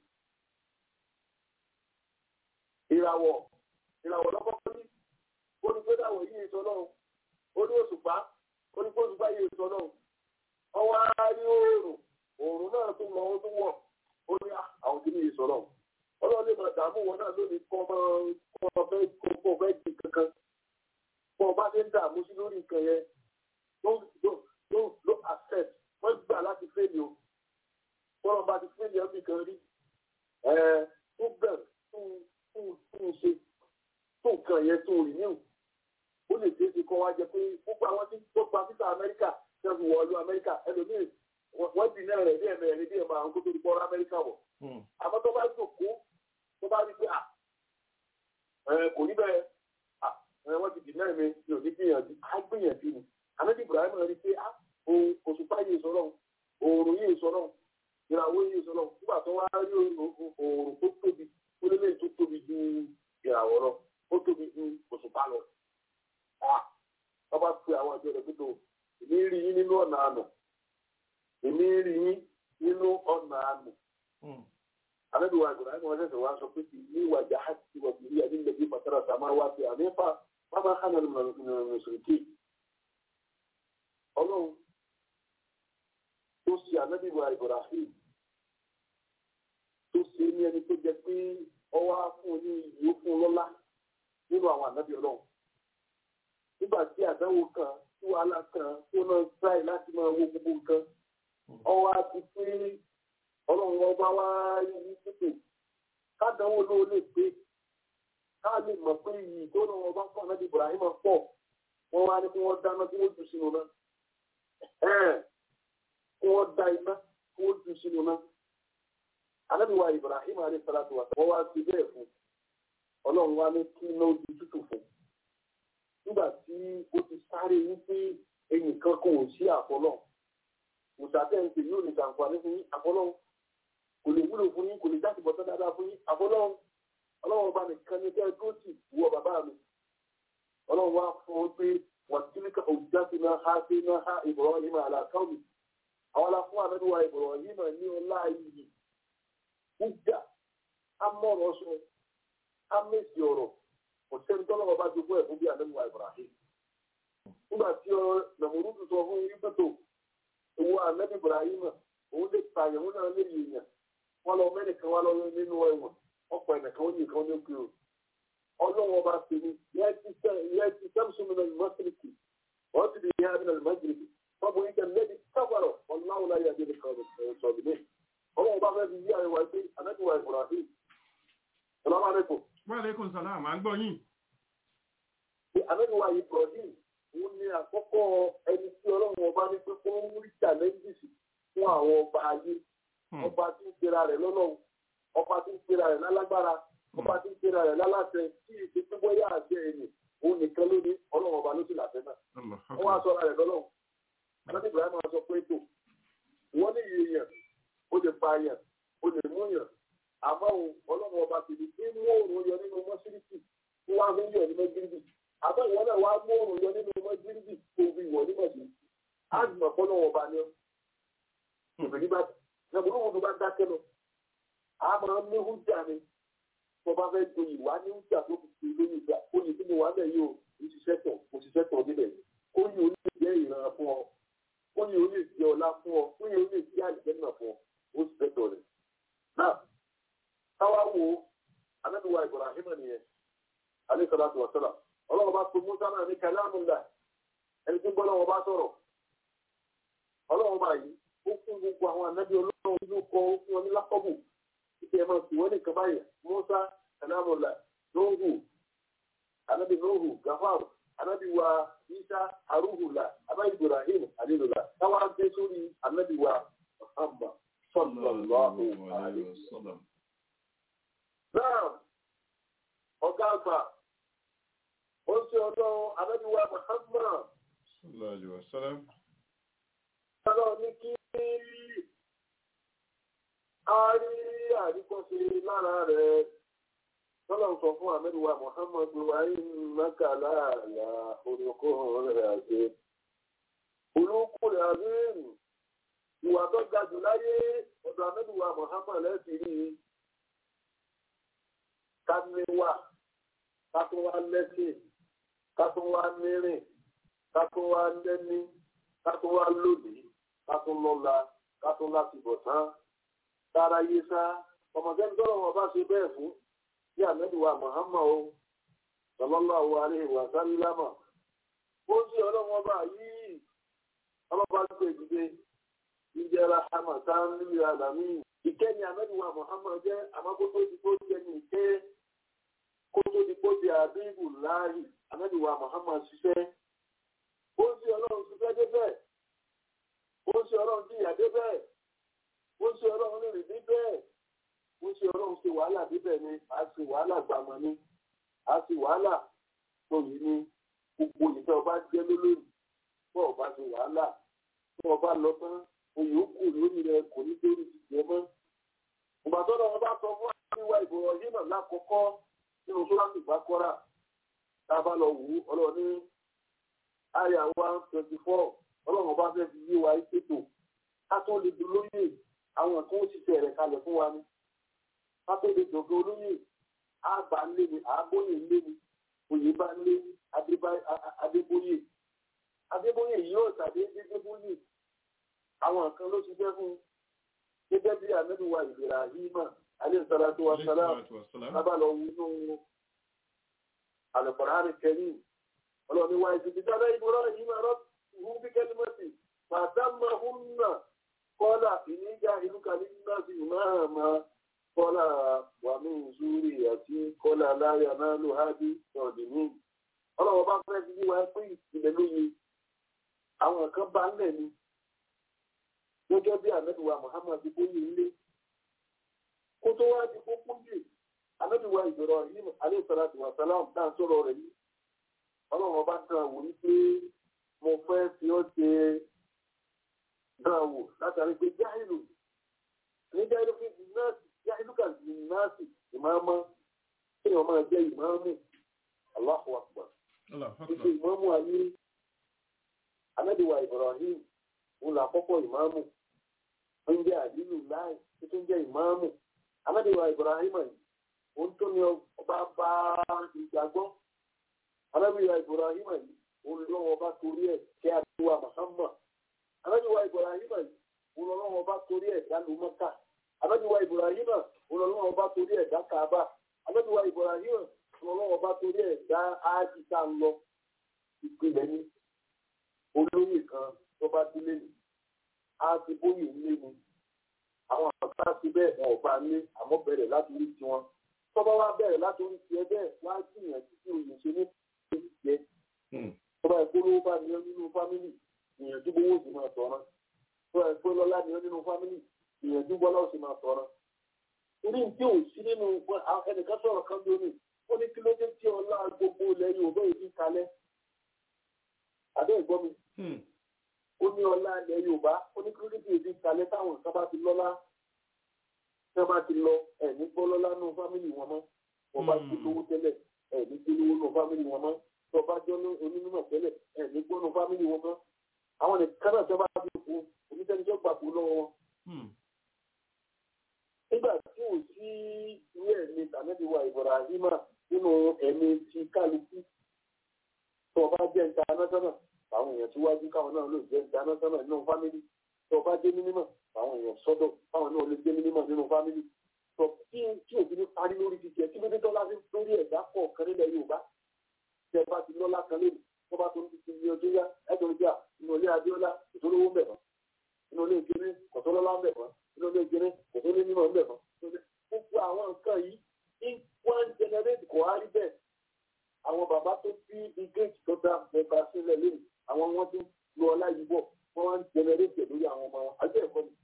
ìràwọ̀ ìràwọ̀ lọ́kọ́kọ́ ní ó ní pé dáwọ̀ yìí sọ náà ó ní oṣù pa ó ní pé oṣù pa yìí sọ náà ọwọ́ á rí oòrùn oòrùn náà tún lọ ó tún wọ̀ ó ní àwọn kìíní sọ náà ọlọ́run lè máa dààmú wọn náà lónìí kọ́ máa kọ́ ọ fẹ́ kọ́ ọ fẹ́ di kankan kọ́ ọ bá ti ń dààmú sí lórí nǹkan yẹn ló ló ló ló accept wọ́n gbà láti fẹ́ẹ̀lì o kọ́lọ́ bá ti fẹ́ẹ̀lì ọ́ nìkan rí ẹ̀ tó bẹ̀ tún tún tún ṣe tó nǹkan yẹn tó rí níwò ó lè ṣeé ṣe kọ́ wá jẹ pé gbogbo àwọn tí tó gba fífà Amẹ́ríkà tẹ́ fi wọ̀ọ́lú Amẹ́ríkà ẹlòmíì wọ́n dì náà rẹ̀ bí ẹ̀mẹ̀rẹ̀ bí ẹ̀mọ̀ àwọn kó tó di bọ́ọ̀rọ̀ Amẹ́ríkà wọ̀ àmọ́ tó bá jòkó tó bá rí pé à kò ní bẹ́ẹ̀ wọ́n ti dì náà mi mi ò ní gbìyànjú á gbìyànjú ni àmọ́tí Ibrahim rí pé à òṣùpá yìí sọ̀rọ̀ òòrùn yìí sọ̀rọ̀ ìràwọ̀ yìí sọ̀rọ̀ nígbà tó wá rí òòrùn tó tóbi ó lé lẹ́yìn tó tóbi ju ìràwọ̀ lọ ó tóbi ju òṣùpá lọ. wọ́n bá pe àwọn ìjọ rẹ̀ pípọ̀ èmi rí yín nínú ọ̀nà àná èmi rí yín nínú ọ̀nà àná anabi wa ibrahim wa sẹsẹ wa sọ pé ní wàjà hàtì wà bìrì àti nàbí fatara sàmà wà sí àmẹ́fà bàbá hànà mùsùlùmí. ọlọ́run tó ṣe anabi wa ibrahim tó ṣe ní ẹni tó jẹ pé ọwọ́ fún ní ìlú fún lọ́lá nínú àwọn anabi ọlọ́run. nígbà tí àdánwò kan tí wàhálà kan tó náà tíráì láti máa wo gbogbo nǹkan ọwọ́ á ti pé ọlọ́run ọba wá ní títò kádánwò ló lè pé ká lè mọ̀ pé iyì tó náà ọba fún ànábì Ibrahim pọ̀ wọ́n wá ní kí wọ́n dáná kí wọ́n jù sínú náà kí wọ́n dá iná kí wọ́n jù sínú náà ànábì wa Ibrahim alayhi salatu wa wọ́n wá sí bẹ́ẹ̀ fún ọlọ́run wá ní kí iná ojú tútù fún nígbà tí ó ti sáré wípé ẹnì kan kò sí àfọlọ́ mùsàtẹ́ǹtì yóò ní sàǹfààní fún yín àfọlọ́ kò lè wúlò fún yín kò lè jáde bọ̀tán dáadáa fún yín àfọlọ́run ọlọ́run ọba nìkan ní kẹ́ ẹ tó sì wọ bàbá mi ọlọ́run wá fún ọ pé wọ́n ti ní ká òjá sí náà ha sí náà ha Ibrahim àlàkáwì àwọn aláfún àmẹ́wà Ibrahim ní ọlá yìí ìjà amọ̀rọ̀ sọ amẹ́sì ọ̀rọ̀ kò sẹ́ni tọ́lọ́wọ́ bá jogún ẹ̀ fún bí àmẹ́wà Ibrahim nígbà tí ọ nàmúrúdù sọ fún yín pẹ̀tọ̀ ìwọ àmẹ́bí Ibrahim òun lè pààyàn òun náà lè yèèyàn wọn lọ mẹ́nìkan wá lọ nínú ẹ̀wọ̀n ọ̀pọ̀ ẹ̀nìkan ó ní nǹkan ní òkè o ọlọ́run ọba ṣe ni yẹ ti sẹ́mùsùn mi náà mọ́sílìkì wọ́n ti di ìyá mi náà mọ́sílìkì wọ́n bọ̀ yíkẹ́ lẹ́bi kábàrọ̀ ọ̀làwọ̀ láyé àdébí kan sọ̀rọ̀ mi ọlọ́run ọba fẹ́ fi yí àríwá pé anábìwá Ibrahim salamu aleykum. wa aleykum salaam à ń gbọ́ yín. anábìwá Ibrahim òun ni àkọ́kọ́ ẹni tí ọlọ́run ọba ní pé kó ń rí challenges fún àwọn ọba ayé ọba tí ń pera rẹ̀ lọ́lọ́run ọba tí ń pera rẹ̀ lálágbára ọba tí ń pera rẹ̀ láláṣẹ tí ìṣe tó bọ́yá àṣẹ ẹ̀yìn òun nìkan ló ní ọlọ́run ọba ló sì làṣẹ náà wọ́n wá sọ́ra rẹ̀ lọ́lọ́run aláṣẹ ibrahim sọ pé tó wọ́n ní iye yẹn ó lè pa yẹn ó lè mú yẹn àmọ́ ọlọ́run ọba ti di pé mú òòrùn yọ nínú mọ́ṣíríkì tí wọ́n á fi ń yọ ní mọ́ṣíríkì àbọ̀ ìwọ náà wàá mú òòrùn yọ nínú mọ́ṣíríkì tó fi wọ̀ ní mọ́ṣíríkì á jùmọ̀ fọ́nà ọba ni ọ́ ìbìrì bá nàbùrù wọn bá dákẹ́ lọ a máa ń ní hújà ni tó bá fẹ́ joyè wá ní hújà tó fi fi lóyè gbà oyè tí mo wà bẹ̀ yóò òṣìṣẹ́ tọ̀ òṣìṣẹ́ tọ̀ níbẹ̀ oyè ó lè jẹ́ ìran fún ọ oyè ó lè jẹ́ ọlá fún ọ oyè ó lè jẹ́ àlìjẹ́ náà fún ọ òṣìṣẹ́ tọ̀ rẹ̀. náà táwa wo anábìwá Ibrahim nìyẹn alẹ́ sọ́dọ̀ àti wàsálà ọlọ́run bá pe Musa náà ní kàlámùlà ẹni tí ń bọ́ lọ́wọ́ bá sọ̀rọ̀ ọlọ́run bá yìí ó fún gbogbo àwọn ànábì ọlọ́run nínú kọ ó fún wọn ní lákọ́bù ìpè ẹ̀ máa sì wọ́n nìkan báyìí Musa kàlámùlà nóhù ànábì nóhù gafar ànábì wa Isa arúhùlà àbá Ibrahim alilula táwa dé sórí ànábì wa Muhammad sallallahu alaihi wasallam. náà ọ̀gá àgbà ó ṣe ọlọ́run ànábì wa Muhammad sallallahu alaihi wasallam. Ọlọ́run ní kí a rí àríkọ́ṣe lára rẹ̀. Tọ́lọ̀ sọ fún Àmẹ́lúwà Mùhàmmadu Ayínlákàlá àlà orúkọ rẹ̀ àti olókù rẹ̀ àbẹ́rù. Ìwà tó ga jù láyé ọ̀dọ̀ Àmẹ́lúwà Mùhàmmad lẹ́sìn rí. Ká ní wà, ká tún wá lẹ́sìn, ká tún wá nírìn, ká tún wá lẹ́ní, ká tún wá lòdì kátó lọ́la kátó láti bọ̀ tán tára yé sá ọmọdéni tọ́lọ̀ wọn bá ṣe bẹ́ẹ̀ fún bí àmẹ́dùwà Muhammad o sallallahu alaihi wa sallama ó sì ọlọ́wọ́n bá yìí ọlọ́ba gbé ìdílé ìjẹra hamatan níbi àdàmì ìkẹ́ni àmẹ́dùwà Muhammad jẹ́ àmọ́kótó ti kó jẹ́ ní ìkẹ́ kótó ti kó jẹ́ àbíbù láàyè àmẹ́dùwà Muhammad ṣiṣẹ́ ó sì ọlọ́run ṣiṣẹ́ débẹ̀ ó ṣe ọlọ́run tí ìyá dé bẹ́ẹ̀ ó ṣe ọlọ́run rìn ní bẹ́ẹ̀ ó ṣe ọlọ́run ṣe wàhálà débẹ̀ ni a ṣe wàhálà gbàmọ̀ ni a ṣe wàhálà lóyún ni gbogbo ìfẹ́ ọba jẹ́ lólórí fún ọba ṣe wàhálà fún ọba lọ tán oyè ó kù lórí rẹ kò ní lórí ìjẹ mọ́. ìgbà tó lọ wọn bá sọ fún àríwá ìbọ̀wọ̀ yìí náà lákọ̀ọ́kọ́ nínú tó láti bá kọ́ra tá a bá lọ wù ú ọlọ́run ní àyà one twenty four ọlọ́run bá fẹ́ fi yé wa ṣètò ká tó lè di olóyè àwọn kan ó ṣiṣẹ́ rẹ̀ kalẹ̀ fún wa ni ká tó lè dògbé olóyè àbá lé ni àbóyè lé ni òye bá lé adébóyè adébóyè yóò tàbí adébóyè àwọn kan ló ṣiṣẹ́ fún gẹ́gẹ́ bí àmẹ́nuwa ìlera yìímà alẹ́sàlátó wa sálám lábà lọ wú nínú àlùkòrán kẹrin ọlọ́run wa ìdìbò dáadáa ìbúra yìí máa rọ́ọ̀tù. هم بكلمة فأتمهن قال إني جاهلك للناس إماما قال ومن ذريتي قال لا ينال هذه الظالمين ọlọ́wọ́ bá fẹ́ fi wá pé ìpìlẹ̀ lóye àwọn kan bá ń lẹ̀ ni gẹ́gẹ́ bí àmẹ́bíwá Muhammad bóyá ilé kó tó wá di kókó jù àmẹ́bíwá ìbẹ̀rọ̀ yìí alẹ́ sọ́lá tí wà sálám náà sọ̀rọ̀ rẹ̀ yìí ọlọ́wọ́ bá dán wò ní pé mo fẹ́ fi ọ́ ṣe dán wò látàrí pé jáìlù ní jáìlù fi nọ́ọ̀sì jáìlù kà sí nọ́ọ̀sì ìmáàmá kéèyàn máa jẹ́ ìmáàmù Allahu Akbar. Ìṣe ìmáàmù ayé Anábìwà Ibrahim òun là kọ́kọ́ ìmáàmù. Ó ń jẹ́ àdínù láì tó tún jẹ́ ìmáàmù. Anábìwà Ibrahim yìí òun tó ní ọba bá ìgbàgbọ́. Anábìwà Ibrahim yìí olùlọ́wọ́ bá torí ẹ̀ kí a ti wà Muhammad. Anábìwá Ibrahima olùlọ́wọ́ bá torí ẹ̀ dálù Mọ́kà. Anábìwá Ibrahima olùlọ́wọ́ bá torí ẹ̀ dá Kaaba. Anábìwá Ibrahima olùlọ́wọ́ bá torí ẹ̀ dá ájì tá ń lọ. Ìpìlẹ̀ ni olóyè kan tó bá délé ni. A ti bóyè nílé ni. Àwọn àgbà ti bẹ́ẹ̀ wọn ò bá ní àmọ́ bẹ̀rẹ̀ láti orí tiwọn. Tọ́ba wá bẹ̀rẹ̀ láti orí tiẹ̀ bẹ́ẹ̀ wá gbìyànjú sí òye ṣe ní ìjẹ́ tọ́ba ìpolówó bá ní nínú fámìlì ìyànjú gbowó sì máa tọ̀rọ̀ tọ́ba ìpolówó ní nínú fámìlì ìyànjú bọ́lá sì máa tọ̀rọ̀. torí tí ò sí nínú ẹnìkan sọ̀rọ̀ kan lónìí ó ní kí ló dé tí ọlá gbogbo ilẹ̀ Yorùbá yìí kalẹ̀. àbẹ́ ìgbọ́ mi. ó ní ọlá ilẹ̀ Yorùbá ó ní kí ló dé tí èdè kalẹ̀ táwọn nǹkan bá ti lọ́lá tí wọ́n bá ti lọ ẹ̀ ní gbọ́ lọ́lá nínú fámìlì wọn mọ́ wọ́n bá ti lówó tẹ́lẹ̀ ẹ̀ ní gbé lówó nínú fámìlì wọn mọ́ tọba jọ ní onímọ̀ tẹ́lẹ̀ ẹ̀ ní gbọ́nù fámìlì wọn mọ́ àwọn nìkan náà tọ́ba bí kú onítẹ̀níjọ́ gbà kú lọ́wọ́ wọn. nígbà tí ò sí Ibrahim nínú ẹ̀mí ti kálukú tó o bá jẹ́ international àwọn èèyàn síwájú káwọn náà lè jẹ́ international nínú family tó o bá jẹ́ mínímọ̀ àwọn èèyàn sọ́dọ̀ káwọn náà lè jẹ́ mínímọ̀ nínú family tó tí tí òbí ní parí lórí jíjẹ kí ló dé tọ́lá sí lórí ẹ̀dá kọ̀ọ̀kan nílẹ̀ Yorùbá tí ẹ bá ti lọ́lá kan lónìí tó bá tó ń ti di ọjọ́ yá ẹ̀jọ̀ ìjà inú ilé Abíọ́lá ìtòlówó ń bẹ̀ mọ́ inú ilé ìkíní kọ̀tọ́lọ́lá ń bẹ̀ mọ́ inú ilé ìkíní kọ̀tọ́lé mímọ́ ń bẹ̀ mọ́ gbogbo àwọn nǹkan yìí ní one generate kò á rí bẹ́ẹ̀ àwọn bàbá tó bí bí gate tó dá mẹ́ta sílẹ̀ lónìí àwọn wọn ti lu ọlá yìí bọ̀ wọ́n wá ń generate lórí àwọn ọmọ wọn àjẹ́ ẹ̀kọ́ mi.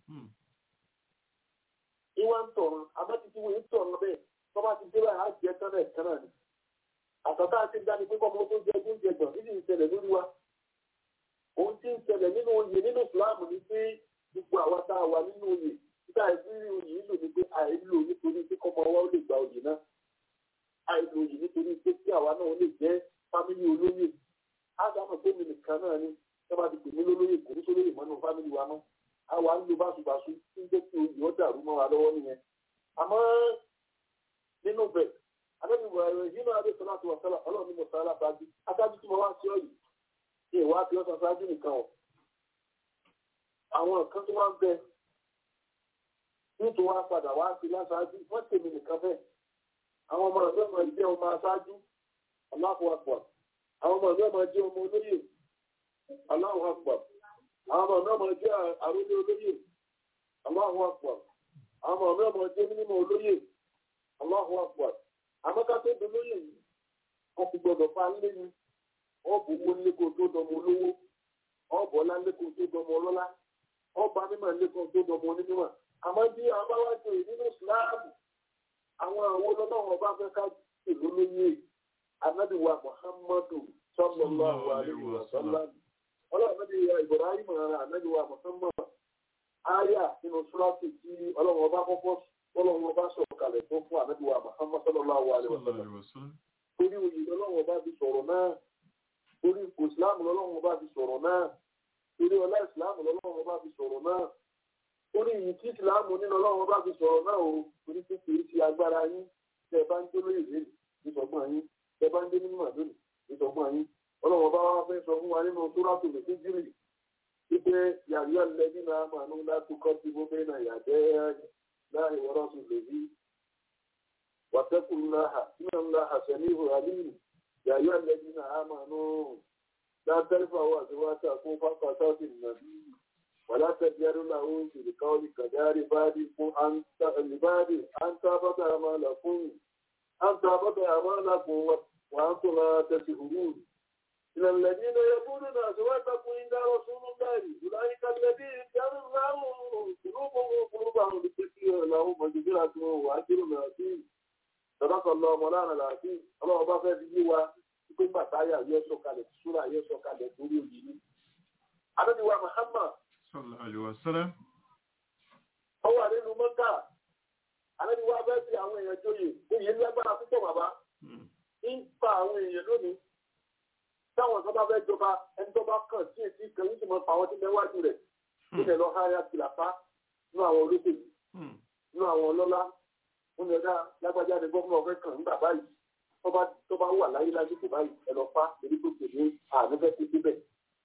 ìwà ń tọ̀run abátitì wo ń tọ̀run bẹ́ẹ̀ tó bá ti dé báyìí á jẹ tán náà kan náà ni. àtàtà àti dání pé kọ́mọ tó jẹ tó ń jẹ gbọ̀n nídìí ń ṣẹlẹ̀ lórí wa. ohun tí ń ṣẹlẹ̀ nínú oyè nínú Islam ni pé gbogbo àwa tá a wà nínú oyè nígbà ìrírí oyè lò ní pé àìlò nítorí pé kọ́mọ wa ó lè gba oyè náà àìlò oyè nítorí pé kí àwa náà ó lè jẹ́ fámìlì olóyè ádámù pé mi nìkan náà ni sábà ti pè mí lólóyè kò ní sólóyè mọ́nú fámìlì wa náà àwa ń lo báṣubàṣu tí ń jẹ́ kí oyè ó dàrú mọ́ wa lọ́wọ́ nìyẹn àmọ́ nínú bẹ̀ adébíwọ̀ ẹ̀rọ ìdínà adéṣọlá tó wà sálà ọlọ́run ní mo sálà ṣáájú aṣáájú tí mo wá sí ọ̀yì ní ìwà àti ọ̀sán ṣáájú nìkan ọ̀ àwọn nǹkan tó wá ń bẹ nítorí wá padà wá sí láṣáájú wọ́n tèmi nìkan bẹ́ẹ̀ àwọn ọmọ ọ̀dọ́ ọmọ ìjẹ́ ọmọ aṣáájú aláwọ̀ àpọ̀ àwọn ọmọ ọ̀dọ́ ọmọ ìjẹ́ ọmọ olóyè aláwọ̀ àpọ̀ àwọn ọmọ ọ̀dọ́ ọmọ ìjẹ́ àrólé olóyè aláwọ̀ àpọ̀ àwọn ọmọ ọ̀dọ́ ọmọ ìjẹ́ mínímọ̀ olóyè aláwọ̀ àpọ̀ àmọ́ká tó dolóyè yìí wọ́n ti gbọ́dọ̀ fa lé ní ọ̀bù owó lẹ́kọ̀ọ́ tó dọmọ olówó ọ̀bù ọlá lẹ́kọ̀ọ́ tó dọmọ ọlọ́lá ọba mímọ̀ lẹ́kọ̀ọ́ tó dọmọ onímọ̀ àmọ́ bí abáwájú nínú ìsìláàmù àwọn àwọn ọlọ́wọ́ ọba fẹ́ ká ìlú lóye anábìwá muhammadu sallallahu alaihi wa sallam ọlọ́run náà bí ibrahim ara anábìwá muhammad aya nínú súrásì tí ọlọ́run ọba kọ́kọ́ ọlọ́run ọba sọ̀rọ̀ kalẹ̀ tó fún anábìwá muhammad sallallahu alaihi wa sallam torí oyè ọlọ́run ọba fi sọ̀rọ̀ náà torí ipò ìsìláàmù ọlọ́run ọba fi sọ̀rọ̀ náà torí ọlá ìsìláàmù ọlọ́run ọba fi sọ̀rọ̀ náà orí yìí tí ìsìláàmù nínú ọlọ́run bá fi sọ̀rọ̀ náà o torí pé kì í ṣe agbára yín tẹ́ ẹ bá ń dé lórí ìlú ìsọgbọ́n yín tẹ́ ẹ bá ń dé nínú àdúrà ìsọgbọ́n yín ọlọ́run bá wá fẹ́ sọ fún wa nínú sóràtò lè fíjìrì wípé yàrá lẹ́bí náà máa ń láti kọ́ sí bó bẹ́ẹ̀ náà yàtẹ́ láàrin wọ́n sùn lèbi wàtẹ́kùn láhà nínú láhà sẹ́ni ìhò àlíyìn yàrá lẹ́bí náà máa ń látẹ́fà wà síwájú àkókò pàtàkì nàbí ولا تجعلوا له بالقول كدار بادكم أن لباد أن تابت أعمالكم أن تابت أعمالكم وأنتم لا تشعرون إلى الذين يقولون أزواجكم عند رسول الله أولئك الذين كان الله قلوبهم قلوبهم لتكفير لهم مغفرة وأجر عظيم صدق الله مولانا العظيم الله أبا فẹ́ fi yé wa pé bàtáyà yẹ sọ̀kalẹ̀ súrà yẹ sọ̀kalẹ̀ torí òjì ni. Adébíwá Muhammad sallallahu alaihi wasallam. Ó wà nínú mọ́tà. Àlejò wa bẹ́ẹ̀ fi àwọn èèyàn joyè. Oyè lágbára púpọ̀ bàbá. Ń pa àwọn èèyàn lónìí. Táwọn tó bá fẹ́ jọba ẹni tó bá kàn sí èsì kan yìí sì mọ pa àwọn tí bẹ wájú rẹ̀. Ilẹ̀ lọ háyà kìlàpá nínú àwọn olóṣèlú. Nínú àwọn ọlọ́lá. Wọ́n yẹ ká lágbájá ni gómìnà fẹ́ kàn nígbà báyìí. Tó bá wà láyé lásìkò báyìí ẹ lọ pa èyí tó tẹ̀lé ànífẹ́ ti débẹ̀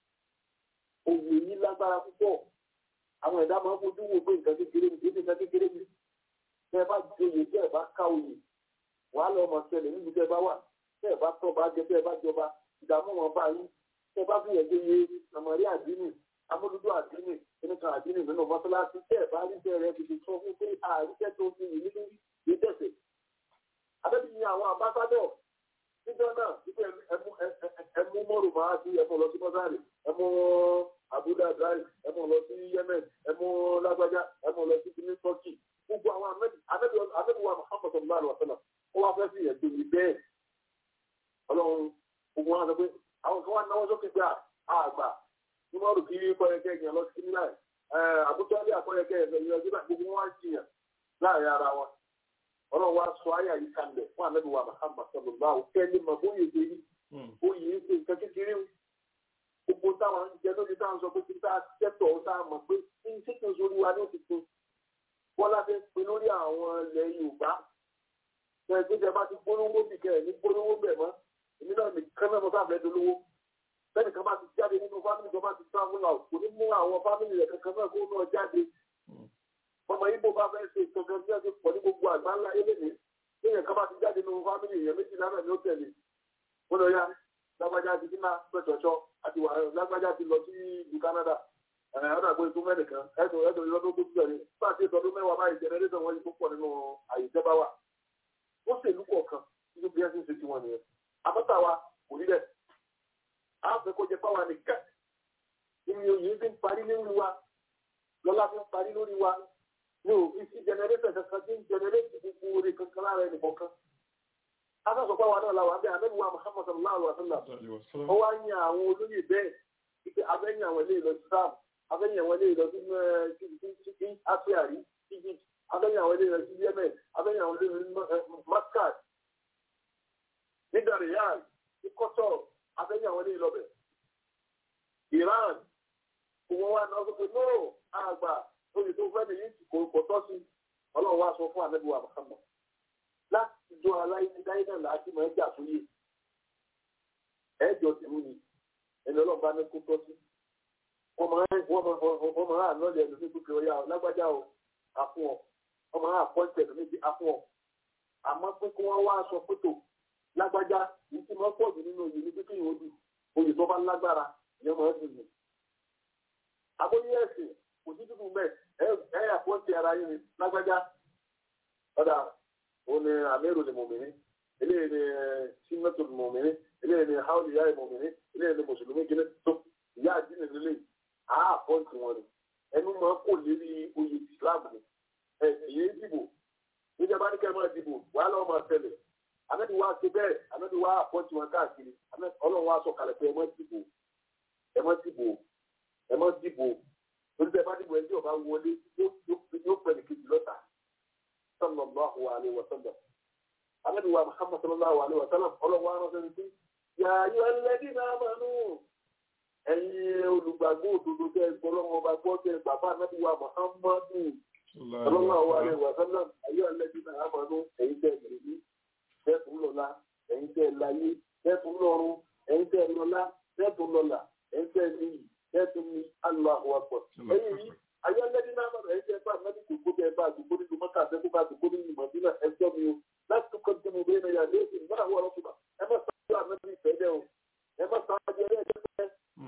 òwò yìí lágbára púpọ̀ àwọn ẹ̀dá máa ń fojú wo pé nǹkan kékeré ní kéde nǹkan kékeré ní tẹ́ ẹ bá joyè tẹ́ ẹ bá ká oyè wàá lọ ọmọ ṣẹlẹ̀ níbi tẹ́ ẹ bá wà tẹ́ ẹ bá tọ́ bá jẹ tẹ́ ẹ bá jọba ìdààmú wọn bá yín tẹ́ ẹ bá fi ẹ̀jẹ̀ yé àmọ̀rí àdínì amúlùdó àdínì ẹnìkan àdínì nínú mọ́sálásí tẹ́ ẹ bá rí tẹ́ rẹ fi sọ fún pé àríṣẹ́ tó ti yìí nínú yìí tẹ̀sẹ̀ abẹ́bí àwọn àbáṣádọ̀ níjọ́ náà wípé ẹmú mọ́rù máa sí ẹmú lọ sí mọ́sálì ẹmú abuja drive ẹmú lọ sí yemen ẹmú lágbájá ẹmú lọ sí kìnní turkey gbogbo àwọn amẹ́bíwá muhammadu sallallahu alaihi wa sallam ó wá fẹ́ sí ẹ̀dùn yìí bẹ́ẹ̀ ọlọ́run gbogbo wọn sọ pé àwọn kan wá náwó sókè gbà àgbà ní mọ́rù kí kọ́yẹ̀kẹ́ yẹn lọ sí kìnní láì àbútọ́ alẹ́ àkọ́yẹ̀kẹ́ yẹn lọ sí gbogbo wọn wá jiyàn láàrin ara wọn ọlọ́run wá sọ ayé àyíká kalẹ̀ fún ànábì wa Muhammad sallallahu alaihi kẹ́lẹ́ mọ̀ bóyè ṣe yí bóyè ṣe nǹkan kékeré o gbogbo táwọn ń jẹ lórí táwọn sọ pé kí tá a tẹ́tọ̀ tá a mọ̀ pé kí n ṣètò sórí wa ní òtítọ́ bọ́lá fẹ́ pe lórí àwọn ilẹ̀ Yorùbá ẹgbẹ́ bá ti gbólówó bì kẹ́ ẹ̀ ní gbólówó bẹ̀ mọ́ èmi náà nìkan náà mo bá fẹ́ dolówó bẹ́ẹ̀ni kan bá ti jáde nínú fámìlì kan bá ti travel out kò ní mú àwọn fámìlì rẹ̀ kankan náà kó náà jáde ọmọ ibo bá fẹ́ ṣe ìtọ́jú bí wọ́n ti pọ̀ ní gbogbo àgbáńlá eléyìí lẹ́yìn kan bá ti jáde nínú fámìlì èèyàn méjìlá náà ni ó tẹ̀lé ó lọ yá lágbájá ti dínà pẹ̀tọ̀ṣọ́ àti wà lágbájá ti lọ sí ìlú Canada ọ̀nà àgbo ètò mẹ́rin kan ẹ̀sùn ẹ̀sùn ìlọ́dún tó tẹ̀lé bá a ti sọdún mẹ́wàá báyìí jẹnẹrétọ̀ wọn yìí tó pọ̀ nínú àyè ìjọba wa ó ṣèlú kọ̀ọ̀kan nínú bí wọ́n ti ń ṣe tiwọn nìyẹn àbọ̀tà wa kò rí bẹ́ẹ̀ á fẹ́ kó jẹ páwa nìkan ìrìn òyìn fi ń parí lórí wa lọ́lá fi ń parí lórí wa ní òfin sí jẹnẹrétọ̀ kankan tí ń jẹnẹrétọ̀ gbogbo orí kankan lára ẹnì kọ̀ọ̀kan akásọ̀ páwa náà la wà bẹ́ẹ̀ àmẹ́bí wa Muhammad sallallahu alaihi wa sallam ó wá ń yan àwọn olóyè bẹ́ẹ̀ ipe abẹ́yìn àwọn ilé ìlọ Islam abẹ́yìn àwọn ilé ìlọ sí sí Afriari Egypt abẹ́yìn àwọn ilé ìlọ sí Yemen abẹ́yìn àwọn ilé ìlọ sí Muscat nígbà Riyadh ní Qatar abẹ́yìn àwọn ilé ìlọ bẹ̀ Iran kò wọ́n wá náà sọ pé no àgbà oyè tó fẹ́ nìyí kò kò tọ́ sí ọlọ́run wá sọ fún ànábì wa Muhammad láti jọ aláìsídáyé náà láti máa ń jà fún yìí ẹ̀jọ̀ tìmú ni ẹni ọlọ́run bá ní kó tọ́ sí wọ́n máa ń lọ́lẹ̀ ẹ̀lú ní gbogbo ọ̀yà lágbájá o àfún ọ wọ́n máa ń àpọ́ǹtẹ̀ ẹ̀lú níbi àfún ọ àmọ́ pé kí wọ́n wá aṣọ pẹ̀tò lágbájá yìí tí wọ́n pọ̀ jù nínú oyè ní pípín ìwọ́dù oyè tó bá lágbára ìyẹn máa ń dùn mí. àbóyé ẹ̀sìn kò sí dúdú mẹ́ ẹ àpọ́ǹtẹ̀ ara yín ni lágbájá ọ̀dà òun ni àmẹ́rù ni mòmìnir eléyìí ni símẹ́tò ni mòmìnir eléyìí ni haúlì yá ìmòmìnir eléyìí ni mùsùlùmí kìíní tó ìyá àdínì nílé àá àpọ́ǹtì wọn ni ẹnu máa kò lérí oyè islam ni ẹ èyí dìbò níjàmbá ní kẹ́ẹ̀ máa dìbò wàhálà wọn máa tẹ̀lé àmẹ́bí wa ṣe bẹ́ẹ̀ àmẹ́bí wa àpọ́ǹtì wọn káàkiri ọlọ́run wa sọ kalẹ̀ pé ẹ má dìbò ẹ má dìbò ẹ má dìbò torí bẹ́ẹ̀ bá dìbò ẹjọ́ bá wọlé yóò pẹ̀ ní kejì lọ́ta sallallahu alayhi wa sallam àmẹ́bí wa muhammad sallallahu alayhi wa sallam ọlọ́run wa rán sẹ́ni yàrá ẹlẹ́dí náà máa nù ẹ̀yin olùgbàgbọ́ òdodo tẹ́ ẹ gbọ́dọ̀ wọn bá gbọ́ tẹ́ ẹ bàbá anábì wa muhammadu sallallahu alaihi wa sallam ayé ẹlẹ́dí náà máa nù ẹ̀yin tẹ́ ẹ gbèrèmí tẹ́tùn lọ́la ẹ̀yin tẹ́ ẹ láyé tẹ́tùn lọ́run ẹ̀yin tẹ́ ẹ lọ́la tẹ́tùn lọ́la ẹ̀yin tẹ́ ẹ níyì tẹ́tùn ní Allahu akbar ẹ̀yin yìí ayé ẹlẹ́dí náà máa ẹ̀yin tẹ́ ẹ bá anábì kòkó tẹ́ ẹ bá àdúgbò nínú mọ́tà tẹ́ bá àdúgbò nínú mọ̀dínà ẹjọ́ mi o láti kọ́ tí mo bẹ́ẹ̀ náà yà lẹ́sìn nígbà wọ́n ọ̀rọ̀ fún ẹ má sáájú ànábì ìfẹ́ dẹ́ o ẹ má sáájú ẹlẹ́dẹ́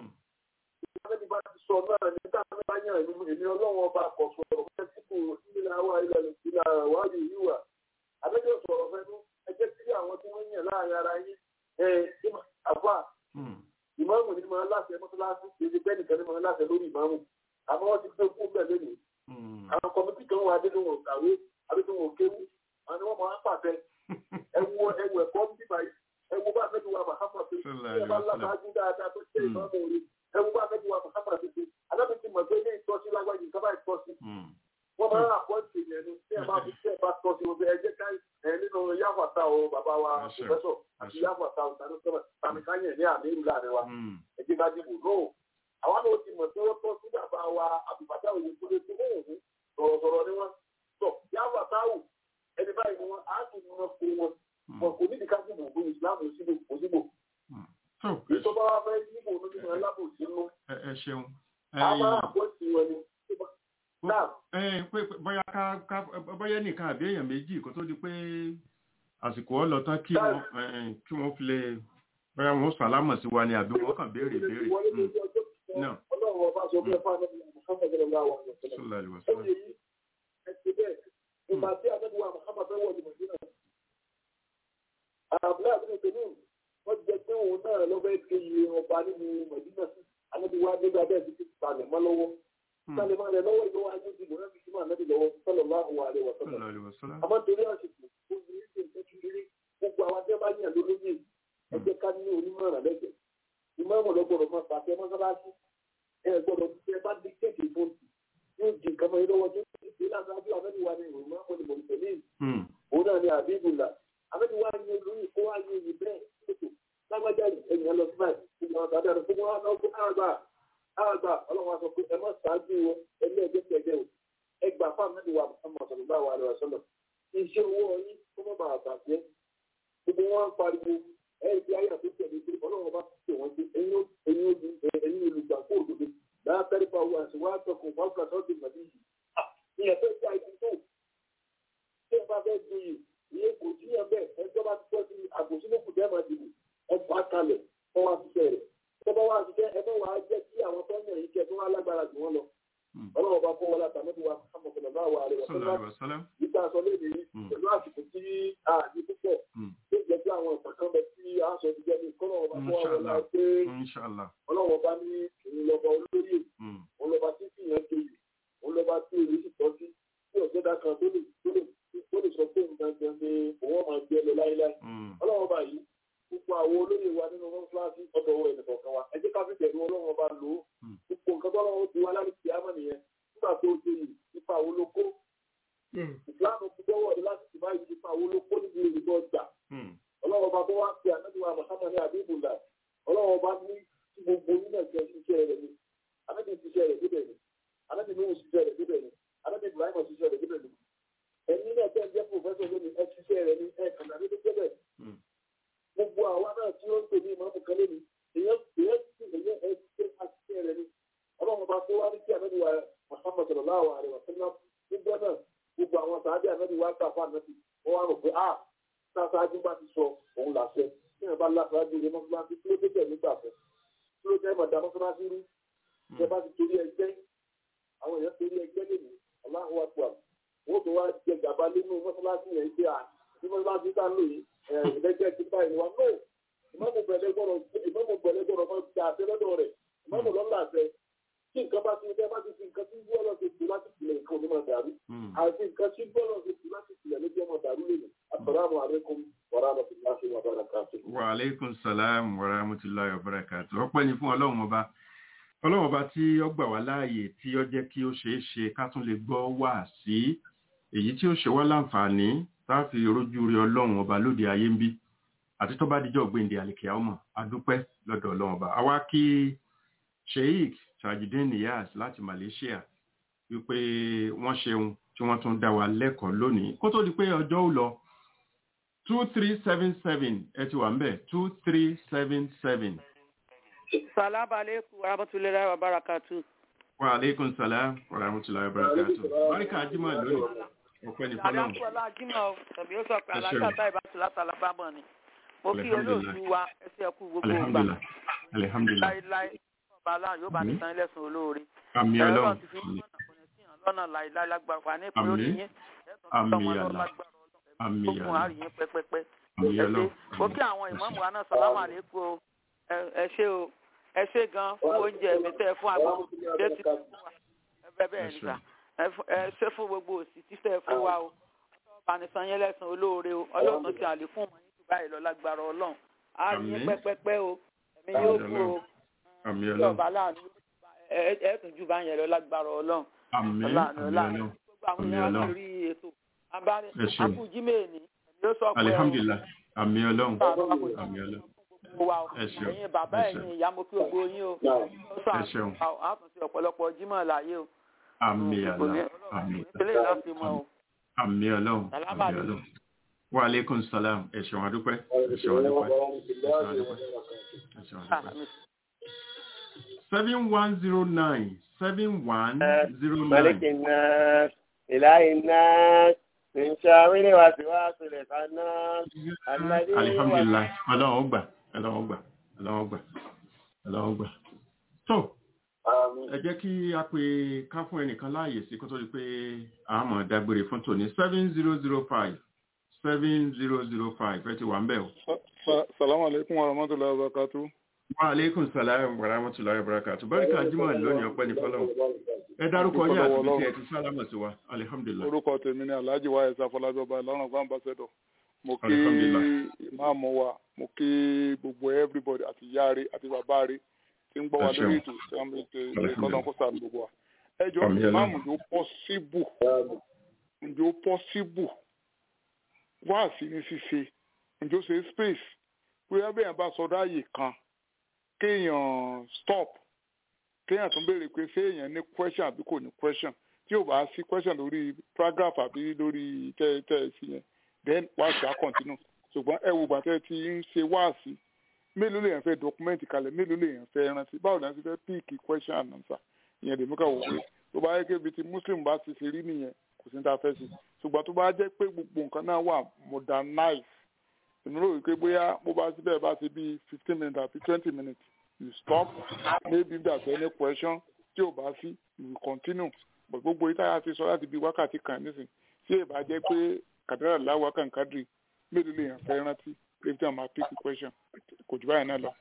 Àmẹ́bí bá ti sọ náà ní táwọn bá yàn ìlú èmi ọlọ́wọ́ ọba àkọ́sọ ọ̀rọ̀ fẹ́ tí kò nílẹ̀ àwa ilẹ̀ ìlà wáyé yíwà. Àmẹ́bí sọ̀rọ̀ fẹ́nu ẹ jẹ́ kí àwọn tí wọ́n yàn láàrin ara yín ẹ àbá ìmáàmù ní máa láṣẹ mọ́tòláṣí èdè bẹ́ẹ̀ nìkan ní máa láṣẹ lórí ìmáàmù. Àmọ́ wọ́n ti gbé kú bẹ́ẹ̀ lónìí. Àwọn kọ̀mítì kan wà nínú wọn kàwé àbíkún wọn kéwú. Àwọn ni wọ́n máa ń pàṣẹ. Ẹ wo ẹwù ẹ̀kọ́ bíbá yìí. Ẹ wo bá àmẹ́bí wa Màhámà pé ẹ bá lábàájú dáadáa tó ṣe ìmáàmù orí ẹwú bá fẹ́ wà Muhammad títí alábi ti mọ̀ pé ilé ìtọ́sí lágbájú nǹkan bá ìtọ́sí. wọ́n máa ń àpọ́ǹtì yẹn ni tí ẹ bá fi tí ẹ bá tọ́sí wọn ẹ jẹ́ ká ẹ nínú yáfàtà o bàbá wa pòfẹ́sọ̀ àti yáfàtà o tàbí sọ́mọ̀ tàbí káyẹ̀ ní àmì ìlú láàrin wa ẹ jẹ́ ká dìbò náà. àwọn náà ti mọ̀ tí wọ́n tọ́ sí bàbá wa àbùbàtà òye tó lé tó wọ́n sọ̀rọ̀sọ̀rọ̀ ni wọ́n. tọ́ yáfàtà o ẹni báyìí ni wọ́n á ti mọ̀ pé wọn wọn kò ní ìdíkà dìbò fún ìsìlámù òsìbò ìjọba wa fẹ́ yíbo nínú alábòsí nù. ẹ ṣeun. a máa àpótí wọn ni. bóyá ká ká bóyá nìkan àbí èèyàn méjì kó tó di pé àsìkò ọ lọ tán kí wọn kí wọn fi lè bóyá wọn sàlámọ̀ sí wa ni àbí wọn kàn béèrè béèrè. ọlọ́run ọba sọ bẹ́ẹ̀ fún àdébí Muhammad sallallahu alaihi wa sallam. ó yẹ yí ẹsẹ̀ bẹ́ẹ̀ ìgbà tí àdébí wa Muhammad fẹ́ wọ̀ ní Mọ̀dínà. àbúrò àbúrò tẹ̀lé wọ́n jẹ pé òun náà ló fẹ́ ké iye ọba nínú mọ̀dínà ànábi wa nígbà bẹ́ẹ̀ ti ti palẹ̀ mọ́ lọ́wọ́ palẹ̀ mọ́ rẹ̀ lọ́wọ́ ìlú ayé ti lò láti súnmọ́ ànábi lọ́wọ́ sọ́lọ̀ bá wà rẹ̀ wọ̀ sọ́lọ̀ àmọ́ torí àsìkò ó ní ìṣe ìtọ́jú rírí gbogbo àwọn tí wọ́n bá yàn lólóyè ẹ jẹ́ ká ní onímọ̀ràn lẹ́gbẹ̀ẹ́ ìmọ̀ràn lọ́gbọ̀dọ̀ máa pàṣẹ mọ́sálásí ẹ gbọ́dọ̀ tí ẹ bá dé kéèké fóònù yóò di nǹkan mọ́ ilé wọn tó ti ṣe láti ájú ànábi wa ní ìròyìn máa ń mọ̀ ní òun náà ní àbíbùlà ànábi wa ní olóyè kó wá ní ìbẹ́ẹ̀ lágbájá ènìyàn lọ sí báyìí gbogbo àwọn àdáni fún wọn náà fún àgbà àgbà ọlọ́run sọ pé ẹ má ṣáájú wọn ẹgbẹ́ ẹgbẹ́ tẹ̀gbẹ́ o ẹ gbà fún àmì ìwà Muhammad sallallahu alaihi wasallam iṣẹ́ owó yín ó mọ́ bàa bàjẹ́ gbogbo wọn ń pariwo ẹ̀yìn tí ayé àti tẹ̀lé pé ọlọ́run bá pè wọ́n sí ẹ̀yin olùgbàgbọ́ òdodo látàrí pa owó àti wàá tọkùn fáwọn àtọ́jú ìgbàdí yìí ní ẹ̀fẹ́ tí a ti tó tí ẹ bá fẹ́ du yìí ìyẹn kò sí ẹ bẹ́ẹ̀ ẹjọ́ bá ti tọ́ sí àgòsílẹ̀kù tẹ́ máa dìbò ẹ fà á kalẹ̀ kọ́ wá ṣiṣẹ́ rẹ̀ tọ́ bá wá ṣiṣẹ́ ẹ bẹ́ wàá jẹ́ kí àwọn tó ń yàn yín kẹ́ tó wá lágbára jù wọ́n lọ ọlọ́run bá kó wọn láta mẹ́tò wa àmọ̀kànlá bá wà rẹ̀ wọ́n nígbà sọ léde yìí pẹ̀lú àsìkò tí a ní púpọ̀ tó jẹ́ pé àwọn ìpàkàn bẹ tí a sọ ti jẹ́ ní kọ́nà ọba tó wà wọlé pé ọlọ́run ọba ní òun lọ́ba olóyè òun lọ́ba tí fìyàn kéyì òun lọ́ba tí èyí sì tọ́ sí tí ọ̀gẹ́dà kan tó lè tó lè tó lè sọ pé nǹkan gan ni òun máa jẹ lọ láíláí ọlọ́run ọba yìí gbogbo àwọn olóyè wa nínú wọn fúláṣí ọ̀dọ̀ ọwọ́ ẹnì kọ̀ọ̀kan wa ẹ jẹ́ ká fi tẹ̀lé ọlọ́run ọba lò ó gbogbo nǹkan tó ọlọ́run ti wá láti fi àmọ́ nìyẹn nígbà tó ṣe yìí ipa wo ló kó ìsìláàmù ti gbọ́wọ́ ní láti ti báyìí ipa wo ló kó níbi èrè tó gbà ọlọ́run ọba tó wá ń pe ànábìwá mọ̀sámọ́ ní àbíbùlà ọlọ́run ọba ní tí gbogbo nínú ẹ̀jẹ̀ ṣiṣẹ́ rẹ̀ ni ànábì ṣiṣẹ́ rẹ̀ débẹ̀ ni ànábì nuhu ṣiṣẹ́ rẹ̀ débẹ̀ ni ànábì ibrahim ṣiṣẹ́ rẹ̀ débẹ̀ ni ẹ̀yin náà tẹ́ ẹ jẹ́ pòfẹ́sọ̀ lónìí ẹ ṣiṣẹ́ rẹ̀ ni ẹ kàdà ní débẹ̀ gbogbo àwa náà tí ó ń pè ní ìmọ̀ọ́mù kan lónìí èèyàn èèyàn sì èèyàn ẹ ṣiṣẹ́ àṣìṣe rẹ̀ ni ọlọ́run ọba tó wá ní kí ànábì wa muhammad sallallahu alaihi wa sallam gbogbo náà gbogbo àwọn sàádé ànábì wa gbà fún ànábì wọ́n wá rò pé ah sáájú bá ti sọ òun làṣẹ tí wọn bá láṣáájú ilé mọ́sálásí tí ó dé tẹ̀ nígbà fẹ́ tí ó jẹ́ mọ̀dá mọ́sálásí rú ìjọba ti torí ẹgbẹ́ àwọn èèyàn torí ẹgbẹ́ lèmi aláhùn àpò wọ́n tó wá jẹ gàba nínú mọ́sálásí yẹn pé à ní mọ́sálásí tá ń lò yìí ìrẹ́jẹ́ ti báyìí ni wa no ìmọ̀mù bẹ̀rẹ̀ gbọ́dọ̀ ìmọ̀mù bẹ̀rẹ̀ gbọ́dọ̀ máa gba àṣẹ lọ́dọ̀ rẹ̀ ìmọ̀mù lọ́la àṣẹ tí nǹkan bá ti ṣe bá ti fi nǹkan tí gbọ́dọ̀ ṣe tù láti tilẹ̀ nǹkan onímọ̀ dàrú àti nǹkan tí gbọ́dọ̀ ṣe tù láti tilẹ̀ ló jẹ́ mọ̀ dàrú lèmi assalamu alaikum wa rahmatullahi wa barakatuh. wa aleykum salaam wa rahmatulahi wa barakatuh ọpẹ́ ni fún ọlọ́run ọba ọlọ́run ọba tí ó gbà wá láàyè tí ó jẹ́ kí ó ṣeé ṣe ká tún lè gbọ́ wá sí èyí tí ó ṣe wá láǹfààní tá a fi rojú rí ọlọ́run ọba lóde ayé ń bí àti tó bá dijọ́ gbéǹde àlèkè ọmọ adúpẹ́ lọ́dọ̀ ọlọ́run ọba àwa kí sheik tajudeen niyaz láti malaysia wípé wọ́n ṣeun tí wọ́n tún dá wa lẹ́kọ̀ọ́ lónìí kó tó di pé ọjọ́ ò lọ two three seven seven ẹ ti wà ń bẹ̀ two three seven seven. Salaam alaikum wa rahmatullahi wa barakatuh. Wa alaikum salam wa rahmatullahi wa barakatuh. Báríkà Ajímọ̀ lónìí, ọ̀pẹ́ ní fọ́lọ́run. Àdàkùnlá Ajímọ̀ tàbí ó sọ pé alájà táì bá ti láti alábàmọ̀ ni. Mo kí olóòtú wa ẹsẹ̀ ẹkú gbogbo ìgbà. Alhamdulillah. Alhamdulillah. Láíláí ọba aláà yóò bá ní san ilẹ̀sùn olóore. Àmì Ẹ̀rọ ọlọ́run. ti fi mú ọ̀nà kò ní sí hàn lọ́nà láíláí lágbára wà ní ìpínlẹ̀ orí Àmín. yín. Àmì àlà. Àmì Gbogbo àlà. àárín yín pẹ́pẹ́pẹ́. Àmì Ẹ ṣé. ọlọ́run. Mo kí àwọn ìmọ̀ọ́mù wa náà sàlámù àlékún o. Ẹ- Ẹ ṣé o. Ẹ ṣé gan fún oúnjẹ mi tẹ́ ẹ fún àgbọ̀. Ṣé ti fún wa? Ẹ bẹ́ẹ̀ bẹ́ẹ̀ ni sà. Ẹ fún- Ẹ ṣé fún gbogbo òsì tí tẹ́ ẹ fún wa o. Ọlọ́ọ̀bánisán yẹn lẹ́sàn olóore o. Ọlọ́run ti àlékún mọ̀ yín jù báyìí lọ lágbára Ọlọ́run. Á rí yín Àmín. pẹ́pẹ́pẹ́ o. Ẹ̀mí yóò Àmín kú o. Àmì Tí ọlọ́run. ọba láàánú ẹ ẹ tún jù bá yẹn lọ lágbára Ọlọ́run. Àmì Ọláàánú àmì ọláàánú. ọlọ́run. Gbogbo àwọn Àmì èèyàn ọlọ́run. lórí ètò. Abáni Ẹ ṣeun. Akú Jímèèní. Ẹ̀mí yóò sọ pé Alhamdulillah. Àmì ọlọ́run. Ọlọ́run. Àmì ọlọ́run. wa o Ẹ ṣeun. ẹ̀yin bàbá Ẹ ṣeun. ẹ̀yin ìyá mo kí gbogbo yín o ó Ẹ ṣeun. sàn á tún sí ọ̀pọ̀lọpọ̀ jímọ̀ láyé o Àmì kò ní àlà. Àmì ìpínlẹ̀ láti mọ o àmì ọlọ́run. Salam Àmì ọlọ́run. Wa aleykum salam. Ẹ ṣeun adúpẹ́. Ẹ ṣeun adúpẹ́. Ẹ ṣeun adúpẹ́. Ẹ ṣeun adúpẹ́. seven one zero nine seven one zero ملك nine. الناس إله الناس من شاور وسواس الخناس الذي alihamdulilayi ọlọ́run ó gbà ọlọ́run ó gbà ọlọ́run ó gbà ọlọ́run ó gbà. tó ẹ jẹ́ kí a pe ká fún ẹnìkan láàyè sí kó tó di pé a mọ̀ dágbére fún tòní seven zero zero five seven zero zero five ẹ ti wà ń bẹ̀ o. salamu alaikum wa rahmatullahi wa barakatu. wa aleykum salaam wa rahmatulahi wa barakatu barika jimoh lónìí ọpẹ́ ní fọlọ́run ẹ dárúkọ yín àti bí tí ẹ ti sálámà sí wa alihamdulilayi. orúkọ tèmi ni alhaji wa ẹsẹ afọlábí ọba ìlọrin ọgbà ambassador mo kí Alhamdulillah. ìmáàmù wa mo kí gbogbo everybody àti ìyá rẹ àti bàbá rẹ tí ń gbọ́ wa Ẹ ṣeun. lórí ètò tí wọ́n ti ṣe kọ́nà kó sàánú gbogbo wa. ẹ jọ Àmín, ìmáàmù Ọlọ́run. yóò pọ́síbù ǹjẹ́ ó pọ́síbù wá sí ní ṣíṣe ǹjẹ́ ó ṣe space pé abẹ́yẹn bá sọdọ́ àyè kan kéèyàn stop kéèyàn tún béèrè pé ṣé èèyàn ní question àbí kò ní question tí ò bá sí question lórí paragraph àbí lórí tẹ́ tẹ́ ẹ sí yẹn then wáàsí á continue ṣùgbọ́n ẹ wo gbàtẹ́ tí ń ṣe wáàsí mélòó lèèyàn fẹ́ dọkumẹ́ntì kalẹ̀ mélòó lèèyàn fẹ́ rántí báwo ni a ti fẹ́ píìkì question and answer ìyẹn lèmi kà wò pé tó bá yẹ kébi tí muslim bá ti ṣe rí nìyẹn kò sí ní ta fẹ́ sí ṣùgbọ́n tó bá jẹ́ pé gbogbo nǹkan náà wà modernize èmi rò wípé bóyá bó bá síbẹ̀ bá ṣe bíi fifteen minutes àbí twenty minutes you stop maybe there's any question tí ò bá sí you will continue but gbogbo yìí táyà ti sọ láti bíi wákàtí kan nísìn tí èèbá jẹ́ pé kàdúrà láwọ̀ kàǹkàdì mélòó lèèyàn fẹ́ rántí pé tí wọ́n máa pick the question kò jù báyìí náà lọ.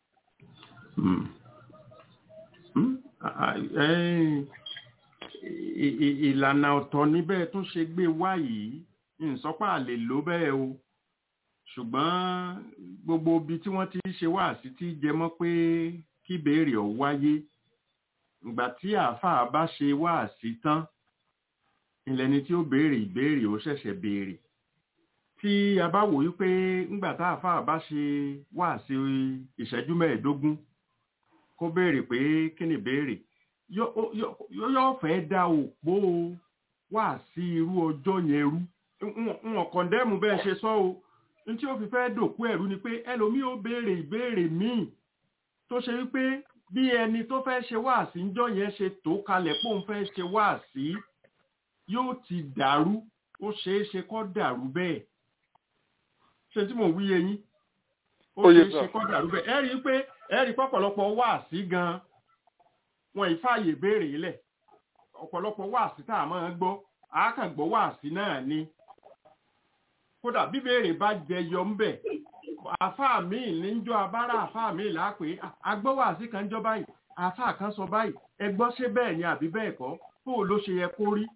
ìlànà ọ̀tọ̀ níbẹ̀ tún ṣe gbé wá yìí ìsọpá lè lò bẹ́ẹ̀ o ṣùgbọ́n gbogbo ibi tí wọ́n ti ṣe wá sí ti jẹ mọ́ pé kí béèrè ọ̀ wáyé ìgbà tí àáfàá bá ṣe wá sí tán ìlẹ́ni tí ó béèrè ìbéèrè ó ṣẹ̀ṣẹ̀ béèrè tí a bá wò wípé ńgbà tá àáfàá bá ṣe wá sí ìṣẹ́jú mẹ́ẹ̀ẹ́dógún kó béèrè pé kí ni béèrè yóò fẹ́ dá òpó wá sí irú ọjọ́ yẹn rú wọn kọ̀ndẹ́mù bẹ́ẹ̀ ṣe sọ o ní tí ó fi fẹ́ dòkú ẹ̀rú ni pé ẹlòmíì ó béèrè ìbéèrè míì tó ṣe wípé bí ẹni tó fẹ́ ṣe wáàsí ńjọ́ yẹn ṣe tó kalẹ̀ pé òun fẹ́ ṣe wáàsí yóò ti dàrú ó ṣeé ṣe kó dàrú bẹ́ẹ̀ ṣe tí mò ń wíye yín ó ṣeé ṣe kó dàrú bẹ́ẹ̀ ẹ rí i pé ẹ rí i pọ̀pọ̀lọpọ̀ wáàsí gan wọn ìfààyè béèrè lẹ̀ ọ̀pọ̀lọpọ̀ wáàsí tá a máa ń gbọ́ àákàngbọ́ wáàsí náà ni kódà bíbéèrè bá jẹyọ ń bẹ̀ àfáà míì níjọ́ abára àfáà míì lápè agbọ́wàsí kan jọ báyìí àfáà kan sọ báyìí ẹgbọ́ ṣé bẹ́ẹ̀ ni àbí bẹ́ẹ̀ kọ́ bó ló ṣe yẹ kó rí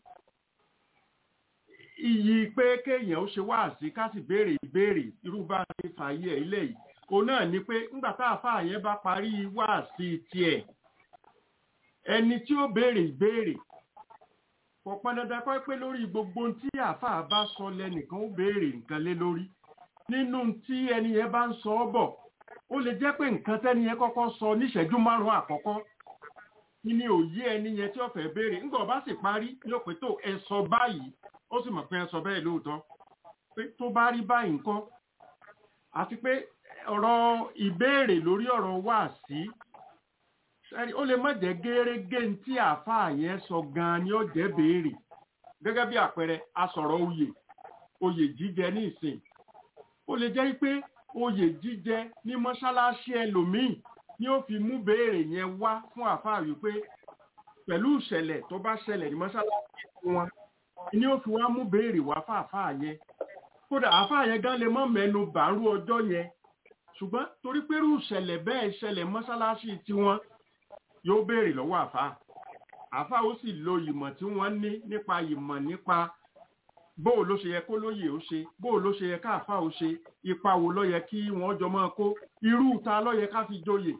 iyì pé kéèyàn ó ṣe wáàsí ká sì béèrè ìbéèrè irú bá ṣe fààyè ẹ̀ ilé yìí òun náà ni pé ńgbà tá àfáà yẹn bá parí wáàsí tiẹ̀ ẹni tí ó béèrè ìbéèrè kò pọn dandan kọ́ pé lórí gbogbo tí àáfàá bá sọ lẹ́nìkan ó béèrè nǹkan lé lórí nínú tí ẹni yẹn bá ń sọ ọ́ bọ̀ ó lè jẹ́ pé nǹkan tẹ́ni yẹn kọ́kọ́ sọ níṣẹ́jú márùn-ún àkọ́kọ́ kí ni òye ẹni yẹn tí ó fẹ́ béèrè ńgbà ó bá sì parí ní òpin tó ẹ sọ báyìí ó sì mọ̀ pé ẹ sọ bẹ́ẹ̀ lóòótọ́ pé tó bá rí báyìí ńkọ́ àti pé ọ̀rọ̀ ìbéèrè lórí ọ̀rọ̀ wáàsí sẹ́rí ó lè má jẹ́ gẹ́rẹ́gẹ́ tí àáfàá yẹn sọ gan-an ni ó jẹ́ béèrè gẹ́gẹ́ bí àpẹẹrẹ asọ̀rọ̀ oyè oyè jíjẹ ní ìsìn ó lè jẹ́ pé oyè jíjẹ ní mọ́ṣáláṣí ẹlòmíì ni ó fi mú béèrè yẹn wá fún àáfàá wípé pẹ̀lú ìṣẹ̀lẹ̀ tó bá ṣẹlẹ̀ ní mọ́ṣáláṣí wọn ni ó fi wá mú béèrè wá fún àáfàá yẹn kódà àáfàá yẹn gan lè mọ́ mẹ́nu bàárù ọjọ́ yẹn ṣùgbọ́n torí pé irú ìṣẹ̀lẹ̀ bẹ́ẹ̀ ṣẹlẹ̀ mọ́ṣáláṣí tiwọn yóò béèrè lọ́wọ́ àfa àfa ó sì lo ìmọ̀ tí wọ́n ní nípa ìmọ̀ nípa bóò ló ṣe yẹ kó lóye ó ṣe bóò ló ṣe yẹ káàfà ó ṣe ipa wo ló yẹ kí wọ́n jọ máa kó irú ta ló yẹ ká fi joyè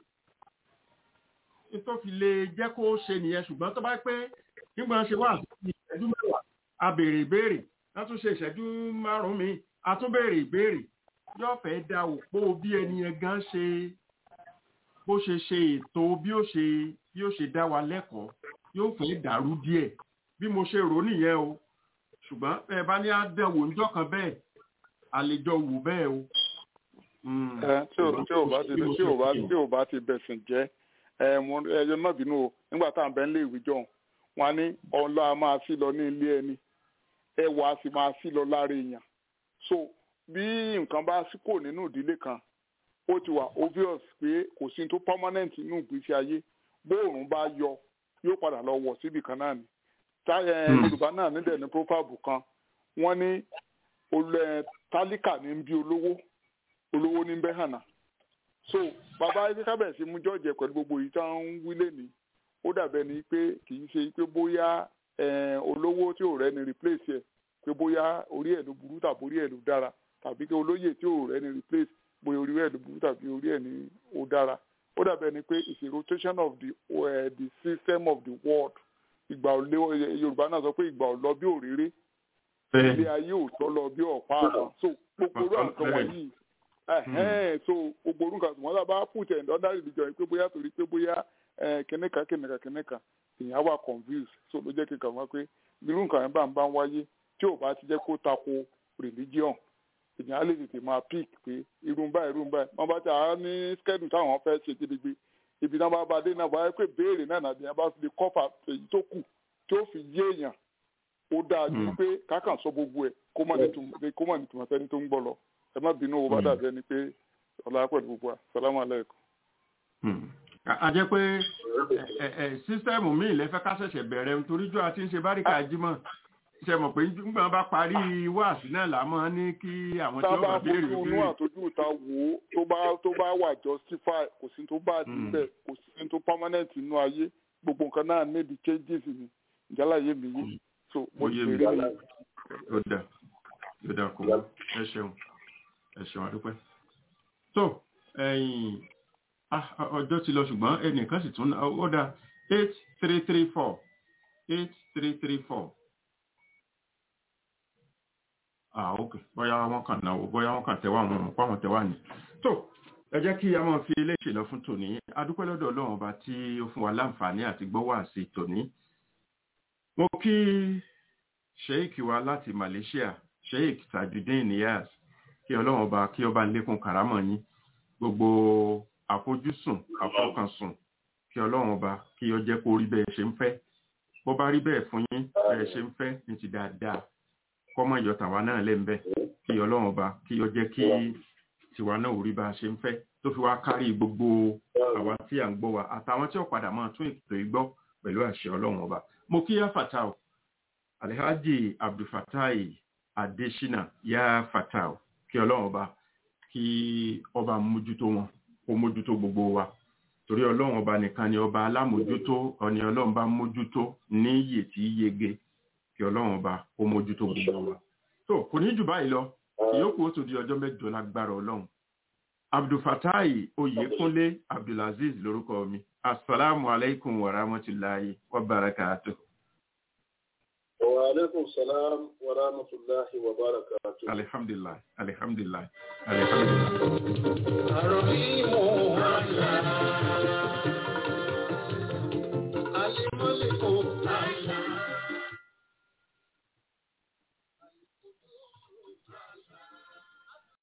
tó fi lè jẹ́ kó ṣe nìyẹn ṣùgbọ́n tó bá pé nígbà ṣe wà sí ìṣẹ́jú mẹ́wàá a béèrè ìbéèrè a tún ṣe ìṣẹ́jú márùn-ún mi a tún béèrè ìbéèrè yóò fẹ́ da òpó bí ẹni yẹn gan ṣe bó ṣe ṣe ètò bí ó ṣe bí ó ṣe dá wa lẹ́kọ̀ọ́ yóò fẹ́ dàrú díẹ̀ bí mo ṣe rò nìyẹn o ṣùgbọ́n ẹ bá ní àdẹ̀wò níjọ́ kan bẹ́ẹ̀ àlejò wù bẹ́ẹ̀ o. tí ò bá ti tí ò bá tí ò bá ti bẹ̀sìn jẹ́ ẹyọ náà bínú o nígbà tá à ń bẹ nílé ìwé jọ̀hún wọn ní ọlọ́ a máa sí lọ ní ilé ẹni ẹwà a sì máa sí lọ lára èèyàn so bí nǹkan bá sí kò nínú ìdílé kan ó ti wà obvious pé kò sí tó permanent nínú ìgbésí ayé bóòrùn bá yọ yóò padà lọ wọ̀ síbì kan náà ni yorùbá náà nílẹ̀ ní proverb kan wọ́n ní tálíkà ní bí olówó olówó ní bẹ́hànà so bàbá ẹgbẹ́ kábẹ̀sí mú jọ́ọ̀jẹ̀ pẹ̀lú gbogbo yìí tá ń wí lẹ́ni ó dàbẹ̀ ni pé kì í ṣe pé bóyá olówó tí ò rẹ́ni replace ẹ̀ pé bóyá orí ẹ̀ ló burú tàbí orí ẹ̀ ló dára tàbí pé olóyè tí ò rẹ́ni replace bóyá orí ẹ̀ ló burú tàbí orí ẹ̀ ní ó dára ó dàbẹ̀ ni pé it's a rotation of the, uh, the system of the world ìgbà òlé yorùbá náà sọ pé ìgbà ò lọ bí òréré ilé ayé ò tọ́ lọ bí ọ̀pá àbọ̀ so gbogbo orú àǹkan wọ̀nyí so gbogbo orú nǹkan wọn sábà put ẹ̀ under religion yìí pé bóyá torí pé bóyá kìnìkan kìnìkan kìnìkan èèyàn wà confused so ló jẹ́ kíkan wá pé irú nǹkan yẹn bá ń bá ń wáyé tí ò bá ti jẹ́ kó tako religion èèyàn á lè tètè máa pick pé irun báyìí irun báyìí wọ́n bá ti àá ní schedule táwọn fẹ́ ṣe gidigbe ibi náà bá ba dé náà báyìí pé béèrè náà nàbí yẹn bá fi lè kọ́fà èyí tó kù tí ó fi yé èèyàn ó dáa ju pé kákan sọ gbogbo ẹ̀ kó mọ̀ nítumọ̀ kó mọ̀ nítumọ̀ sẹ́ni tó ń gbọ́ lọ ẹ má bínú owó bá dàbí ẹni pé ọlá pẹ̀lú gbogbo wa salamu aleykum. a jẹ́ pé sísẹ́mù míì lẹ́fẹ́ ká ṣẹ̀ṣẹ̀ bẹ̀rẹ̀ nítorí jọ àti ń ṣe báríkà jímọ̀ ṣe mọ̀ pé nígbà bá parí wáàsí náà là máa ní kí àwọn tí wọ́n bá béèrè tábà fojú inú àtọ́jú ìta wò ó tó bá tó bá wà justify kò sí tó bá níbẹ̀ kò sí tó permanent inú ayé gbogbo nǹkan náà níbi changes ni ìjálá yé mi yé so mo yé ṣe mi rí ó dà ó dà kó ẹ ṣeun ẹ ṣeun àdúpẹ́ so ẹ̀yìn ah, ọjọ́ ti lọ ṣùgbọ́n ẹnìkan sì tún ó dà eight three three four eight three three four ah ok bóyá wọn kàn náwó bóyá wọn kàn tẹwà àwọn ọmọ pàwọn tẹwà ní. tó ẹ jẹ́ kí a máa fi eléṣè lọ fún tòní adúpẹ́ lọ́dọ̀ ọlọ́run ọba tí ó fún wa láǹfààní àti gbọ́wọ́ àti tòní. mo kí sheik wa láti Malaysia sheik Tajudeen Niyaz kí ọlọ́run ọba kí ọba lékún kàrámọ̀ yín gbogbo àfojúsùn àfọkànsùn kí ọlọ́run ọba kí ó jẹ́ kó rí bẹ́ẹ̀ ṣe ń fẹ́ bó bá rí bẹ́ẹ̀ fún yín bẹ́ẹ̀ ṣe ń fẹ́ ní ti dáadáa kọ́mọ ìyọ tàwa náà lẹ́ ń bẹ́ kí ọlọ́run ọba kí ó jẹ́ kí tiwa náà ò rí bá a ṣe ń fẹ́ tó fi wá kárí gbogbo àwa tí à ń gbọ́ wa àtàwọn tí ó padà máa tún ètò ìgbọ́ pẹ̀lú àṣẹ ọlọ́run ọba mo kí yá fatao alhaji abdulfatai adesina yá fatao kí ọlọ́run ọba kí ọba mójútó wọn kó mójútó gbogbo wa torí ọlọ́run ọba nìkan ni ọba alámójútó ọni ọlọ́run bá mójútó ní iyè tí yege kí ọlọ́run ọba kó mójútó gbogbo wa tó kò ní jù báyìí lọ ìyókù ó tó di ọjọ́ mẹ́jọ lágbára ọlọ́run abdulfatai oyèkúnlé abdulaziz lórúkọ mi asalaamu alaykum wa rahmatulahi wa barakatuh. wa aleykum salaam wa rahmatulahi wa barakatuh. alihamdulilayi alihamdulilayi alihamdulilayi. àròyìn mò ń wá